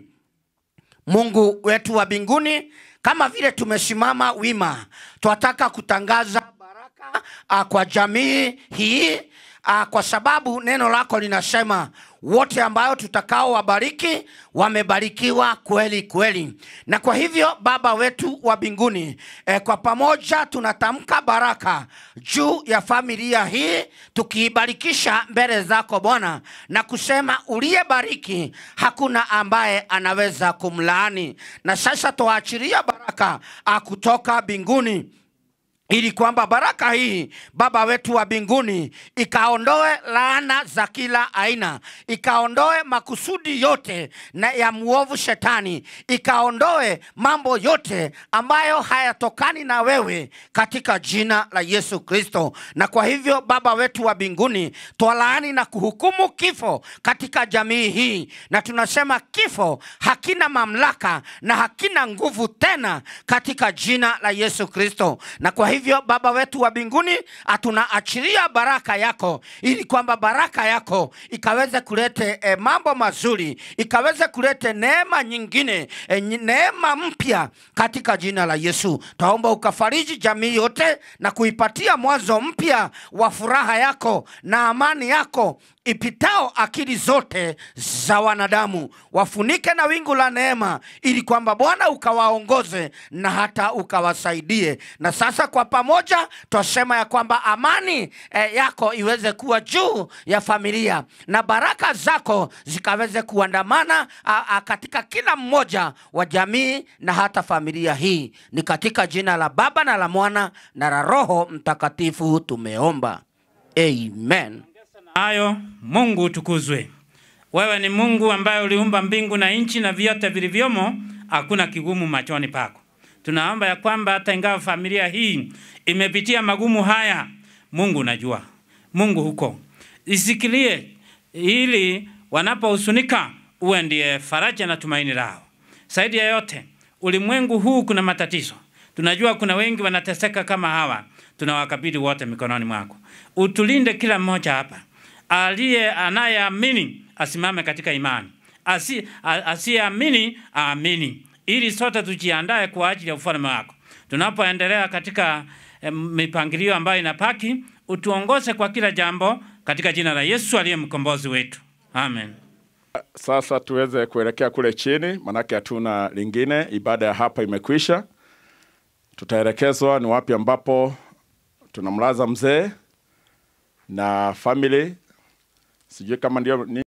Mungu wetu wa mbinguni, kama vile tumesimama wima, twataka kutangaza baraka ah, kwa jamii hii ah, kwa sababu neno lako linasema wote ambayo tutakao wabariki wamebarikiwa kweli kweli. Na kwa hivyo Baba wetu wa mbinguni, eh, kwa pamoja tunatamka baraka juu ya familia hii, tukiibarikisha mbele zako Bwana na kusema uliyebariki hakuna ambaye anaweza kumlaani. Na sasa tuachilia baraka ah, kutoka mbinguni ili kwamba baraka hii Baba wetu wa mbinguni ikaondoe laana za kila aina, ikaondoe makusudi yote na ya mwovu shetani, ikaondoe mambo yote ambayo hayatokani na wewe katika jina la Yesu Kristo. Na kwa hivyo Baba wetu wa mbinguni, twalaani na kuhukumu kifo katika jamii hii, na tunasema kifo hakina mamlaka na hakina nguvu tena katika jina la Yesu Kristo. Na kwa hivyo Baba wetu wa mbinguni, tunaachilia baraka yako, ili kwamba baraka yako ikaweze kulete eh, mambo mazuri, ikaweze kulete neema nyingine eh, nyi- neema mpya katika jina la Yesu. Taomba ukafariji jamii yote na kuipatia mwanzo mpya wa furaha yako na amani yako ipitao akili zote za wanadamu, wafunike na wingu la neema, ili kwamba Bwana ukawaongoze na hata ukawasaidie. Na sasa kwa pamoja twasema ya kwamba amani eh, yako iweze kuwa juu ya familia na baraka zako zikaweze kuandamana a, a, katika kila mmoja wa jamii na hata familia hii. Ni katika jina la Baba na la Mwana na la Roho Mtakatifu tumeomba, amen. hayo Mungu utukuzwe. Wewe ni Mungu ambaye uliumba mbingu na nchi na vyote vilivyomo, hakuna kigumu machoni pako. Tunaomba ya kwamba hata ingawa familia hii imepitia magumu haya, Mungu unajua, Mungu huko isikilie, ili wanapohusunika uwe ndiye faraja na tumaini lao. Zaidi ya yote, ulimwengu huu kuna matatizo, tunajua kuna wengi wanateseka kama hawa, tunawakabidhi wote mikononi mwako. Utulinde kila mmoja hapa, aliye anayeamini asimame katika imani, Asi, a- asiyeamini aamini, ili sote tujiandae kwa ajili ya ufalme wako. Tunapoendelea katika eh, mipangilio ambayo inapaki, utuongoze kwa kila jambo, katika jina la Yesu aliye mkombozi wetu, amen. Sasa tuweze kuelekea kule chini, manake hatuna lingine. Ibada ya hapa imekwisha. Tutaelekezwa ni wapi ambapo tunamlaza mzee na family. Sijui kama ndio ni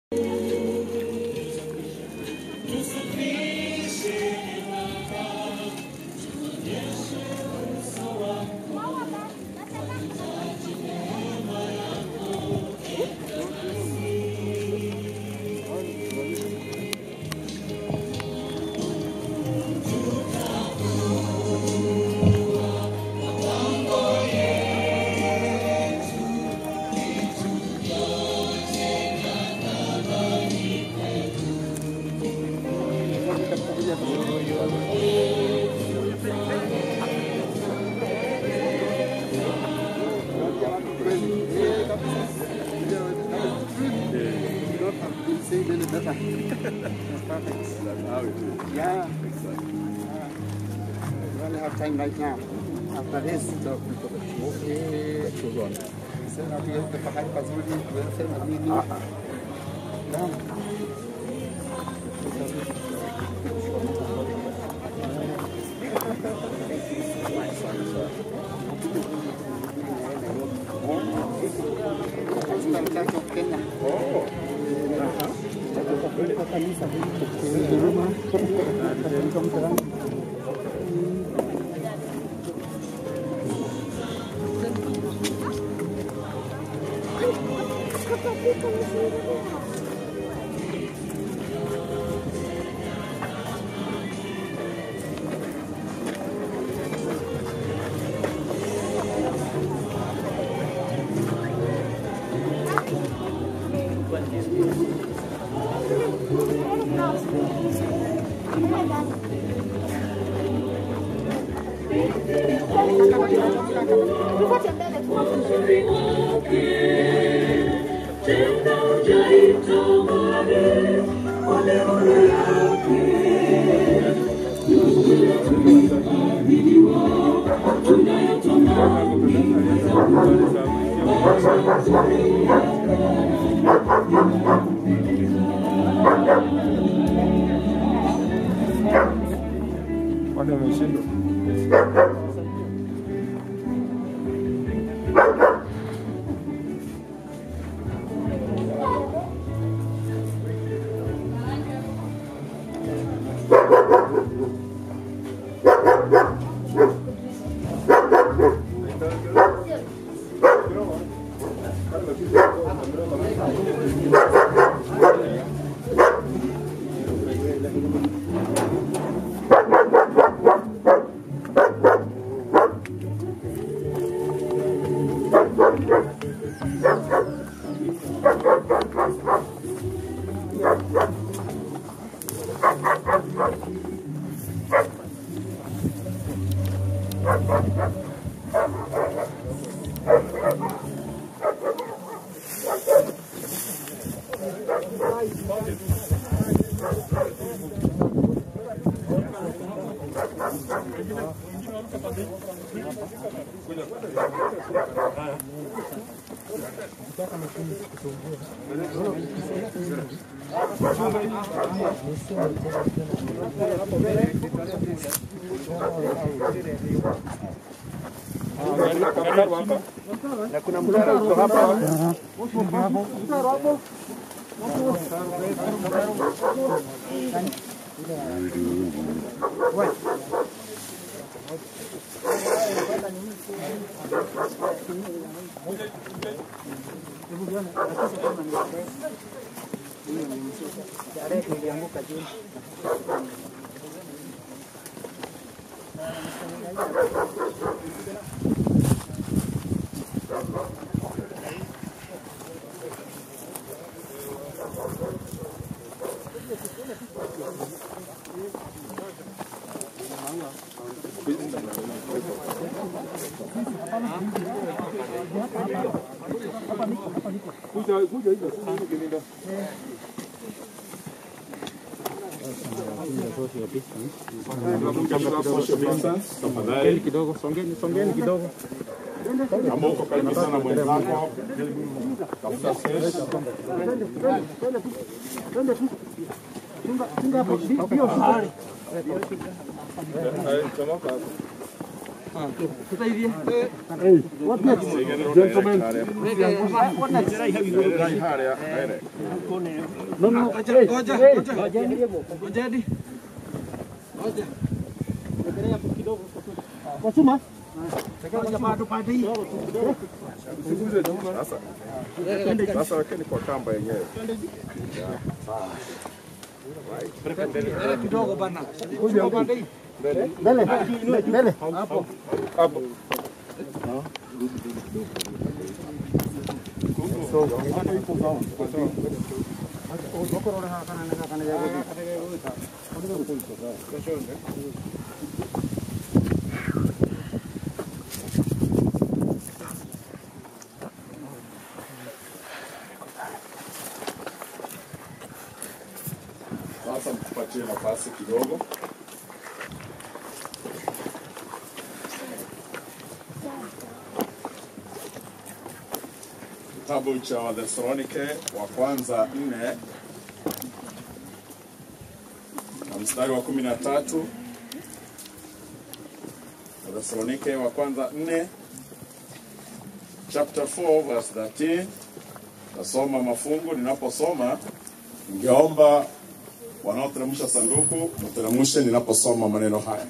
Yeah. We only have time right now. After this, okay. Sema tuweze pahali pazuri, tuweze na nini. Naam. Kenya. Wale wameshindwa. Na kuna mtaro uko hapa. Songeni kidogo, songeni, songeni kidogo. Kama uko karibu sana mwenzako, tafuta space. Eh, chomoka hapo. Gentlemen. No, no, ngoja, ngoja, ngoja. Ngojeni. Ngoja. Endelea hapo kidogo. Kwa chuma. Ngoja bado pande hii. Usiguse juu sasa. Sasa wekeni kwa kamba yenyewe. Yeah, sawa. Right. Mbele kidogo bana. Kuja Chuma pande hii. Mbele. Mbele. Mbele. Hapo. Hapo. Sasa mtupatie nafasi kidogo. Kitabu cha Wathesalonike wa kwanza nne na mstari wa kumi na tatu. Wathesalonike wa kwanza nne chapter 4 verse 13. Nasoma mafungu. Ninaposoma ningeomba wanaoteremsha sanduku mteremshe ninaposoma maneno haya.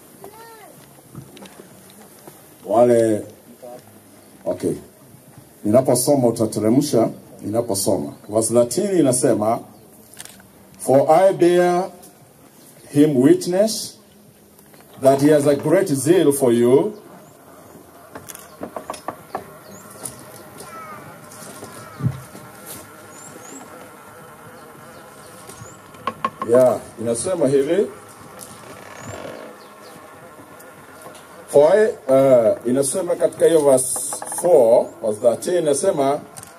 Wale okay, ninaposoma utateremsha ninaposoma. Verse 13 inasema for I bear him witness that he has a great zeal for you yeah, inasema hivi for I, uh, inasema katika hiyo verse 4 verse 13 inasema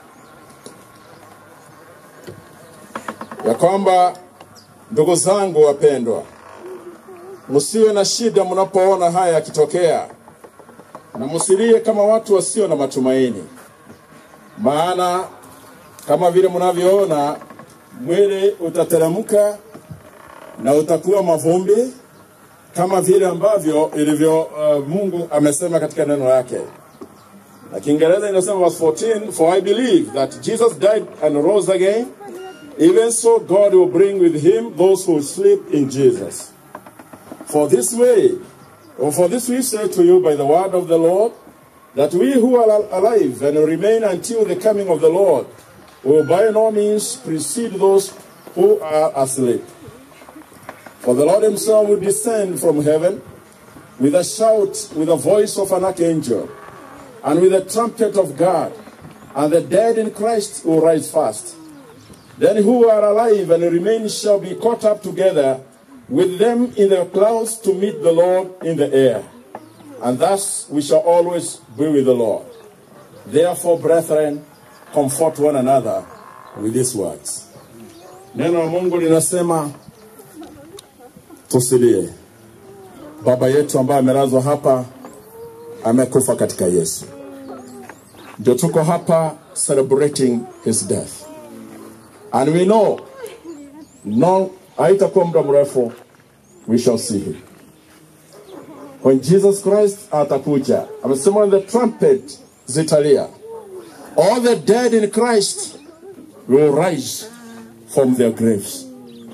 ya kwamba ndugu zangu wapendwa, msiwe na shida mnapoona haya yakitokea, na msilie kama watu wasio na matumaini, maana kama vile mnavyoona mwili utateremka na utakuwa mavumbi kama vile ambavyo ilivyo uh, Mungu amesema katika neno lake. Na Kiingereza inasema verse 14, for I believe that Jesus died and rose again, even so God will bring with him those who sleep in Jesus. For this way, or for this we say to you by the word of the Lord, that we who are al- alive and remain until the coming of the Lord will by no means precede those who are asleep. For the Lord himself will descend from heaven with a shout, with the voice of an archangel, and with the trumpet of God, and the dead in Christ will rise first. Then who are alive and remain shall be caught up together with them in the clouds to meet the Lord in the air. And thus we shall always be with the Lord. Therefore, brethren, comfort one another with these words. Neno la Mungu linasema tusilie. Baba yetu ambaye amelazwa hapa amekufa katika Yesu, ndio tuko hapa celebrating his death, and we know no, haitakuwa muda mrefu we shall see him when Jesus Christ atakuja. Amesema when the trumpet zitalia, all the dead in Christ will rise from their graves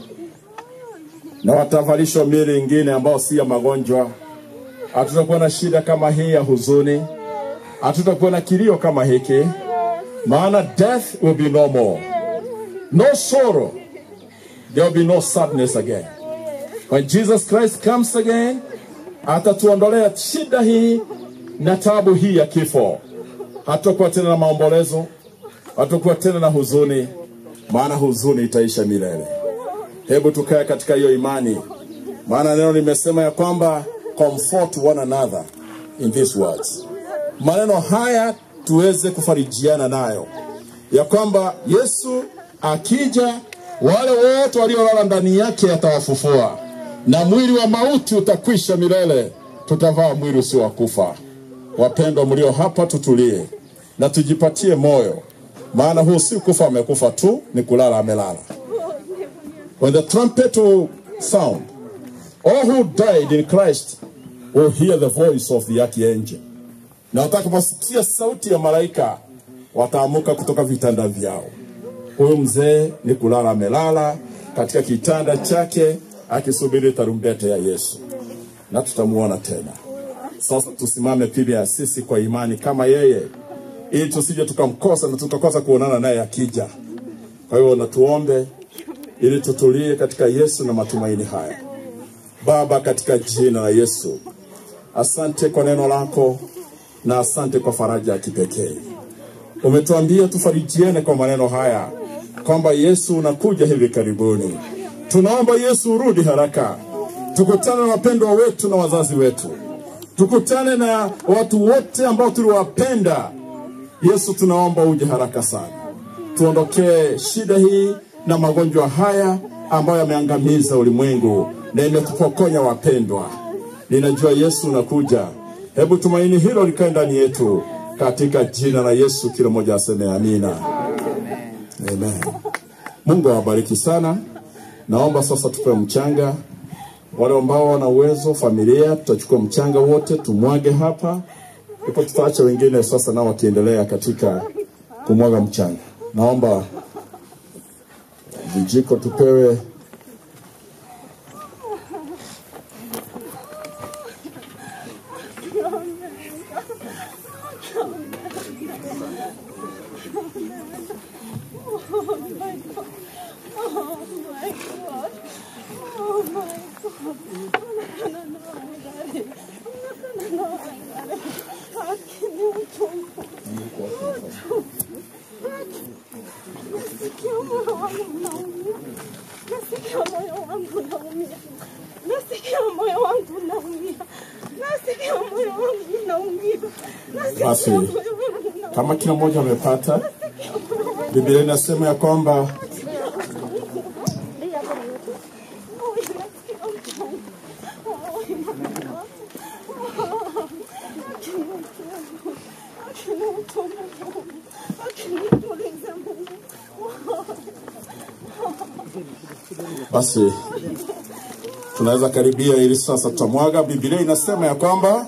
na watavalishwa miili ingine ambao si ya magonjwa. Hatutakuwa na shida kama hii ya huzuni, hatutakuwa na kilio kama hiki, maana death will be no more, no sorrow, there will be no sadness again. When Jesus Christ comes again, atatuondolea shida hii na tabu hii ya kifo. Hatutakuwa tena na maombolezo, hatutakuwa tena na huzuni, maana huzuni itaisha milele. Hebu tukae katika hiyo imani, maana neno limesema ya kwamba comfort one another in these words. Maneno haya tuweze kufarijiana nayo, ya kwamba Yesu akija, wale wote waliolala ndani yake atawafufua, na mwili wa mauti utakwisha milele, tutavaa mwili usio wa kufa. wapendwa mlio hapa, tutulie na tujipatie moyo, maana huu si kufa amekufa tu, ni kulala amelala. When the trumpet will sound, all who died in Christ will hear the voice of the archangel, na watakaposikia sauti ya malaika wataamuka kutoka vitanda vyao. Huyu mzee ni kulala amelala katika kitanda chake akisubiri tarumbete ya Yesu, na tutamuona tena. Sasa tusimame pia sisi kwa imani kama yeye, ili tusije tukamkosa na tukakosa kuonana naye akija. Kwa hiyo natuombe ili tutulie katika Yesu na matumaini haya. Baba, katika jina la Yesu, asante kwa neno lako na asante kwa faraja ya kipekee. Umetuambia tufarijiane kwa maneno haya kwamba Yesu unakuja hivi karibuni. Tunaomba Yesu urudi haraka, tukutane na wapendwa wetu na wazazi wetu, tukutane na watu wote ambao tuliwapenda. Yesu, tunaomba uje haraka sana, tuondokee shida hii na magonjwa haya ambayo yameangamiza ulimwengu na imetupokonya wapendwa. Ninajua Yesu unakuja, hebu tumaini hilo likae ndani yetu, katika jina la Yesu. Kila mmoja aseme amina, amen. Mungu awabariki sana. Naomba sasa tupewe mchanga. Wale ambao wana uwezo, familia, tutachukua mchanga wote tumwage hapa, ndipo tutaacha wengine sasa nao wakiendelea katika kumwaga mchanga. Naomba vijiko tupewe Nasikia moyo wangu unaumia. Nasikia moyo wangu unaumia. Nasikia moyo wangu unaumia. Nasikia moyo wangu unaumia. Nasikia Basi, moyo wangu unaumia. kama kila mmoja amepata, Biblia inasema ya kwamba basi tunaweza karibia ili sasa tutamwaga. Biblia inasema ya kwamba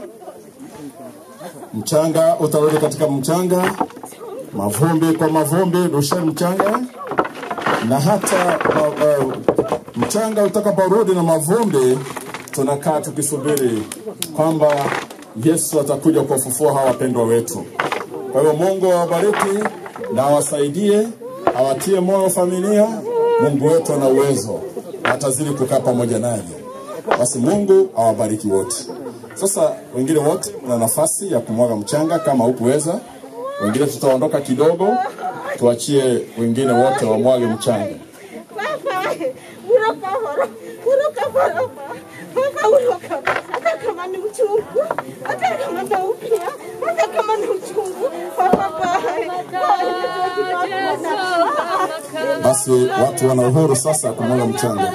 mchanga utarudi katika mchanga, mavumbi kwa mavumbi, rusheni mchanga, na hata uh, uh, mchanga utakaporudi na mavumbi, tunakaa tukisubiri kwamba Yesu atakuja kuwafufua hawa wapendwa wetu. Kwa hiyo Mungu awabariki na awasaidie, awatie moyo familia. Mungu wetu ana uwezo, atazidi kukaa pamoja naye. Basi Mungu awabariki wote. Sasa wengine wote na nafasi ya kumwaga mchanga kama hukuweza. Wengine tutaondoka kidogo, tuachie wengine wote wamwage mchanga. Baba, uroka horo, uroka horo. Baba, uroka. Hata kama ni uchungu, hata kama naumia, hata kama ni uchungu. Baba, Basi watu wana uhuru sasa kumwaga mchanga.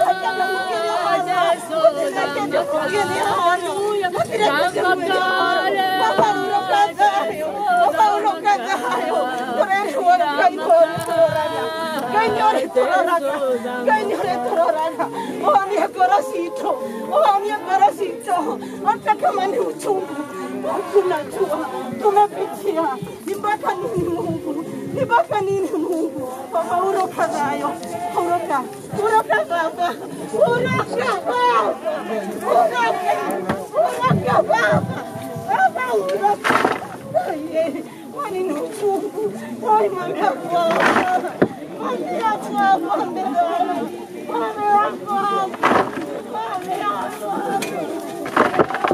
hata kama ni uchungu tunajua tumepitia ni mpaka nini mungu ni mpaka nini mungu baba uroka nayo uroka uroka baba uroka baba uroka uroka baba baba uroka Aye, kwani ni uchungu Oi, mwambia baba mwambia baba mwambia baba mwambia baba mwambia baba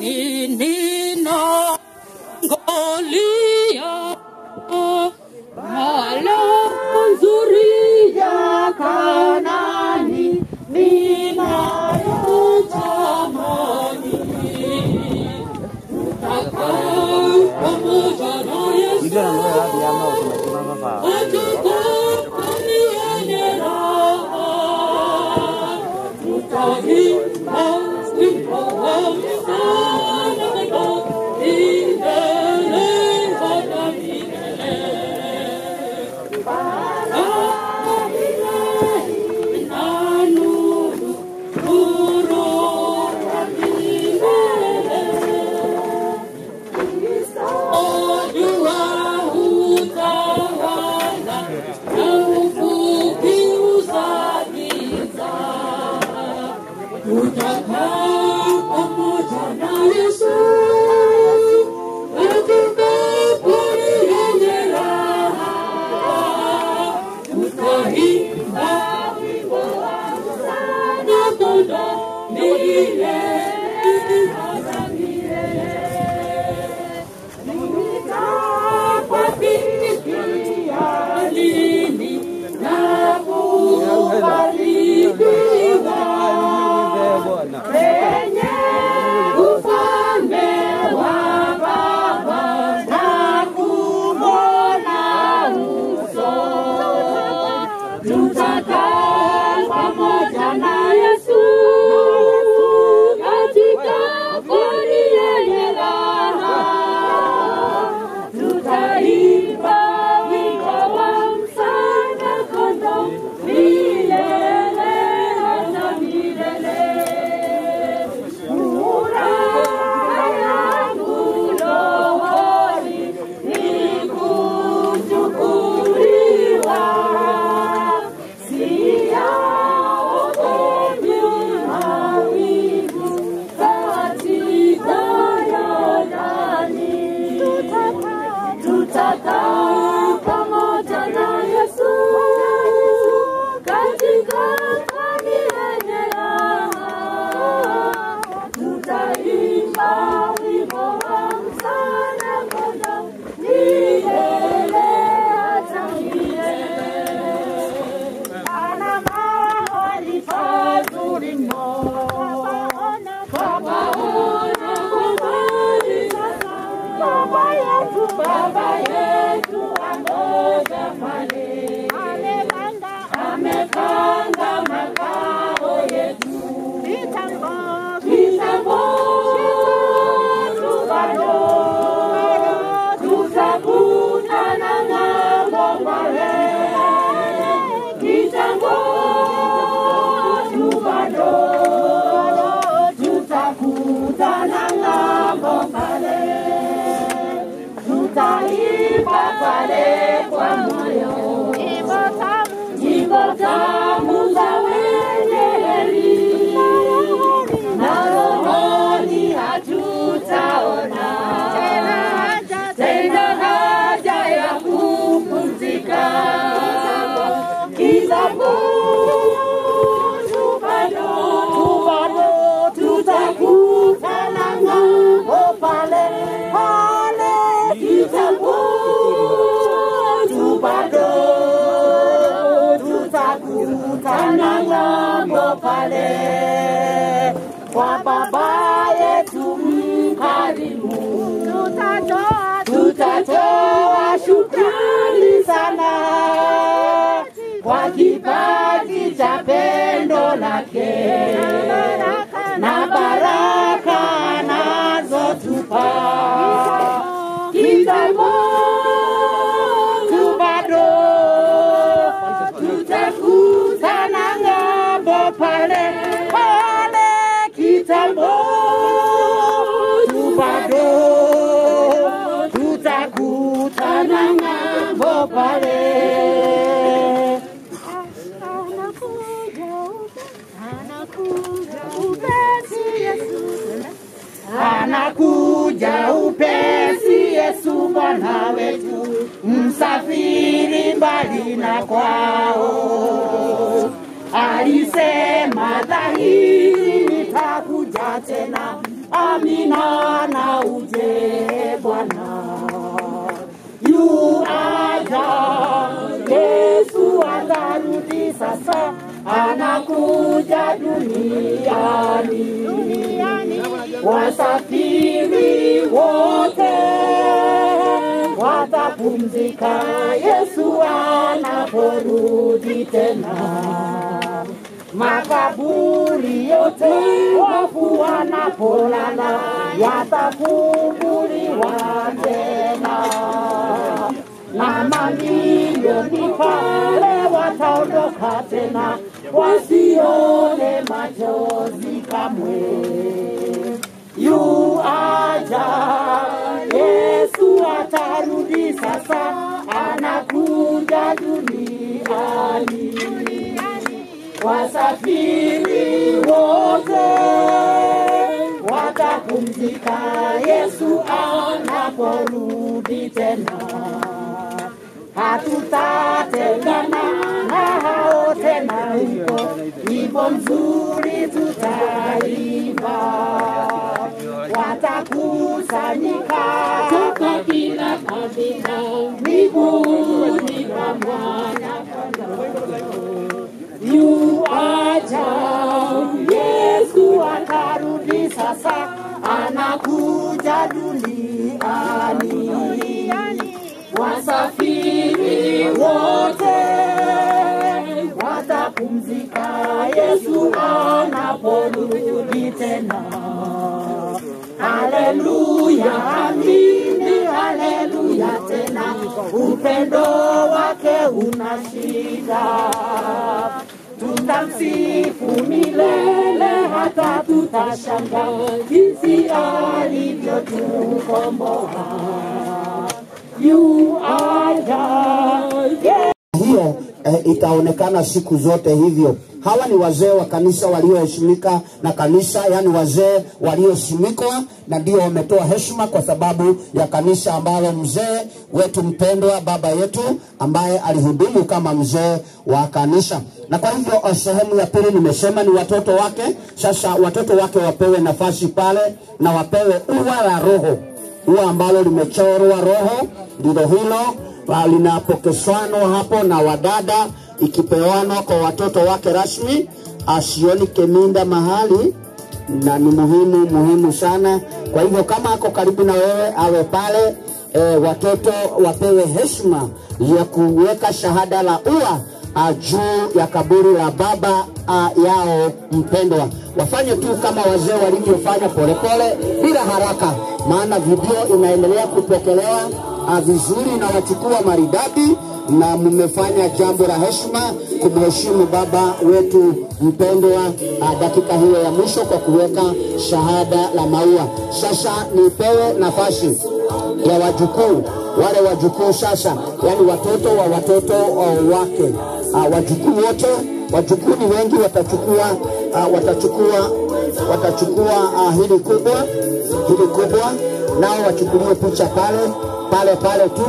Ninaangalia hala nzuri ya Kanani ninayotamani. Tutakaa pamoja na Yesu atakaponione raha. Tutaimba wimbo wa msalaba milele hata milele. Bahari na nuru, nuru ya milele. Jua hutawala na kukiuza giza. Tutakaa pamoja na Yesu katika pori yenye raha. Tutaimba wimbo wa msana kondoo milele hata milele. Tutakaa pamoja na Yesu katika pori yenye raha tutaimba wimbo wa msana kondoo milele hata milele. Furaha yangu rohoni ni kuchukuliwa, siyaogopi mawingu katika Yordani. Tutakaa pamoja na Yesu katika pwani yenye raha. Tutaimba wimbo wa msana kondoo milele hata milele. Ana mahali pazuri mno papaona kwa mbali sasa. Baba yetu, Baba yetu angoja pale, amepanda amepanga makao yetu kitambo kitambo tu bado tutakutana ng'ambo pale kitambo tu bado tutakutana ng'ambo pale tutaimba pale kwa moyo nyimbo tamu za wenye heri na rohoni hatutaona tena haja ya kupumzika kitambo tu bado tutakutana ng'ambo pale pale kitambo tu bado tutakutana ng'ambo pale kwa baba yetu mkarimu tutatoa tutatoa shukrani sana kwa kipaji cha pendo lake na baraka anazotupa kitambo tu bado tutakutana ng'ambo pale pale kitambo tu bado tutakutana ng'ambo pale anakuja upesi Yesu Bwana wetu, msafiri mbali na kwao. Alisema dhahiri, nitakuja tena, amina na uje Bwana yu aja Yesu atarudi sasa anakuja duniani wasafiri wote watapumzika Yesu anaporudi tena makaburi yote wafu wanapolala yatafunguliwa tena na mamilioni pale wataondoka tena wasione machozi kamwe yu aja Yesu atarudi sasa anakuja duniani wasafiri wote watapumzika Yesu anaporudi tena hatutatengana na hao tena huko wimbo mzuri tutaimba watakusanyika toka kila kabila miguuni pa mwana yu aja Yesu atarudi sasa anakuja duniani wasafiri wote watapumzika Yesu anaporudi tena haleluya amini haleluya tena upendo wake unashinda tutamsifu milele hata tutashanga jinsi alivyotukomboa yu aja yeah. hiyo eh, itaonekana siku zote hivyo. Hawa ni wazee wa kanisa walioheshimika na kanisa, yani wazee waliosimikwa, na ndio wametoa heshima kwa sababu ya kanisa ambalo mzee wetu mpendwa, baba yetu ambaye alihudumu kama mzee wa kanisa. Na kwa hivyo eh, sehemu ya pili nimesema ni watoto wake. Sasa watoto wake wapewe nafasi pale na wapewe ua la roho, ua ambalo limechorwa roho, ndilo hilo Ah, linapokeswanwa hapo na wadada ikipewanwa kwa watoto wake rasmi asioni keminda mahali na ni muhimu muhimu sana kwa hivyo kama ako karibu na wewe awe pale e, watoto wapewe heshima ya kuweka shahada la ua ah, juu ya kaburi la baba ah, yao mpendwa wafanye tu kama wazee walivyofanya polepole bila haraka maana video inaendelea kupokelewa ah, vizuri na wachukua maridadi na mmefanya jambo la heshima kumheshimu baba wetu mpendwa ah, dakika hiyo ya mwisho kwa kuweka shahada la maua. Sasa nipewe nafasi ya wajukuu wale wajukuu sasa, yani watoto wa watoto uh, wake uh, wajukuu wote, wajukuu ni wengi, watachukua uh, watachukua watachukua uh, hili kubwa hili kubwa, nao wachukulie picha pale pale pale tu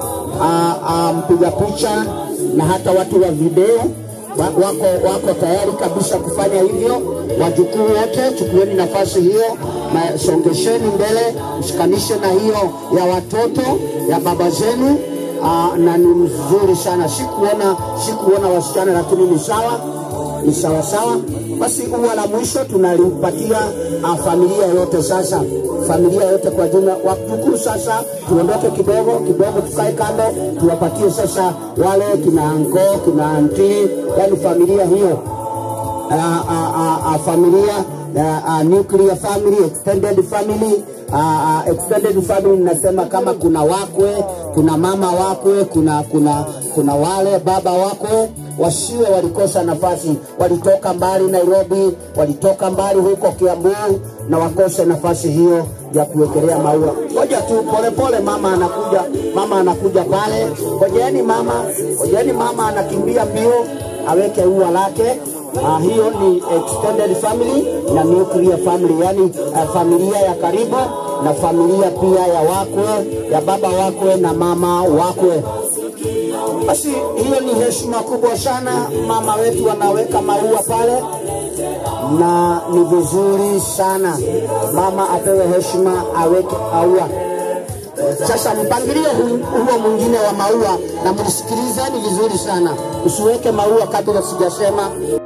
uh, uh, mpiga picha na hata watu wa video wa- wako, wako tayari kabisa kufanya hivyo. Wajukuu wote chukueni nafasi hiyo, na songesheni mbele, mshikanishe na hiyo ya watoto ya baba zenu. Uh, na ni mzuri sana. Sikuona sikuona wasichana, lakini ni sawa, ni sawa sawa. Basi ua la mwisho tunalipatia uh, familia yote sasa, familia yote kwa jumla. Wajukuu sasa, tuondoke kidogo kidogo, tukae kando, tuwapatie sasa wale kina anko kina anti, yani familia hiyo uh, uh, uh, uh, familia uh, uh, nuclear family, extended family uh, uh, extended family nasema kama kuna wakwe, kuna mama wakwe, kuna kuna kuna wale baba wakwe wasiwe walikosa nafasi, walitoka mbali Nairobi, walitoka mbali huko Kiambu na wakose nafasi hiyo ya kuwekelea maua. Ngoja tu polepole, mama anakuja, mama anakuja pale. Ngojeni mama, ngojeni mama anakimbia mbio aweke ua lake. Uh, hiyo ni extended family na nuclear family, yani uh, familia ya karibu na familia pia ya wakwe, ya baba wakwe na mama wakwe. Basi hiyo ni heshima kubwa sana, mama wetu anaweka maua pale, na ni vizuri sana mama apewe heshima, aweke maua. Sasa mpangilio hu- huo mwingine wa maua, na mnisikilizeni vizuri sana, usiweke maua kabla sijasema.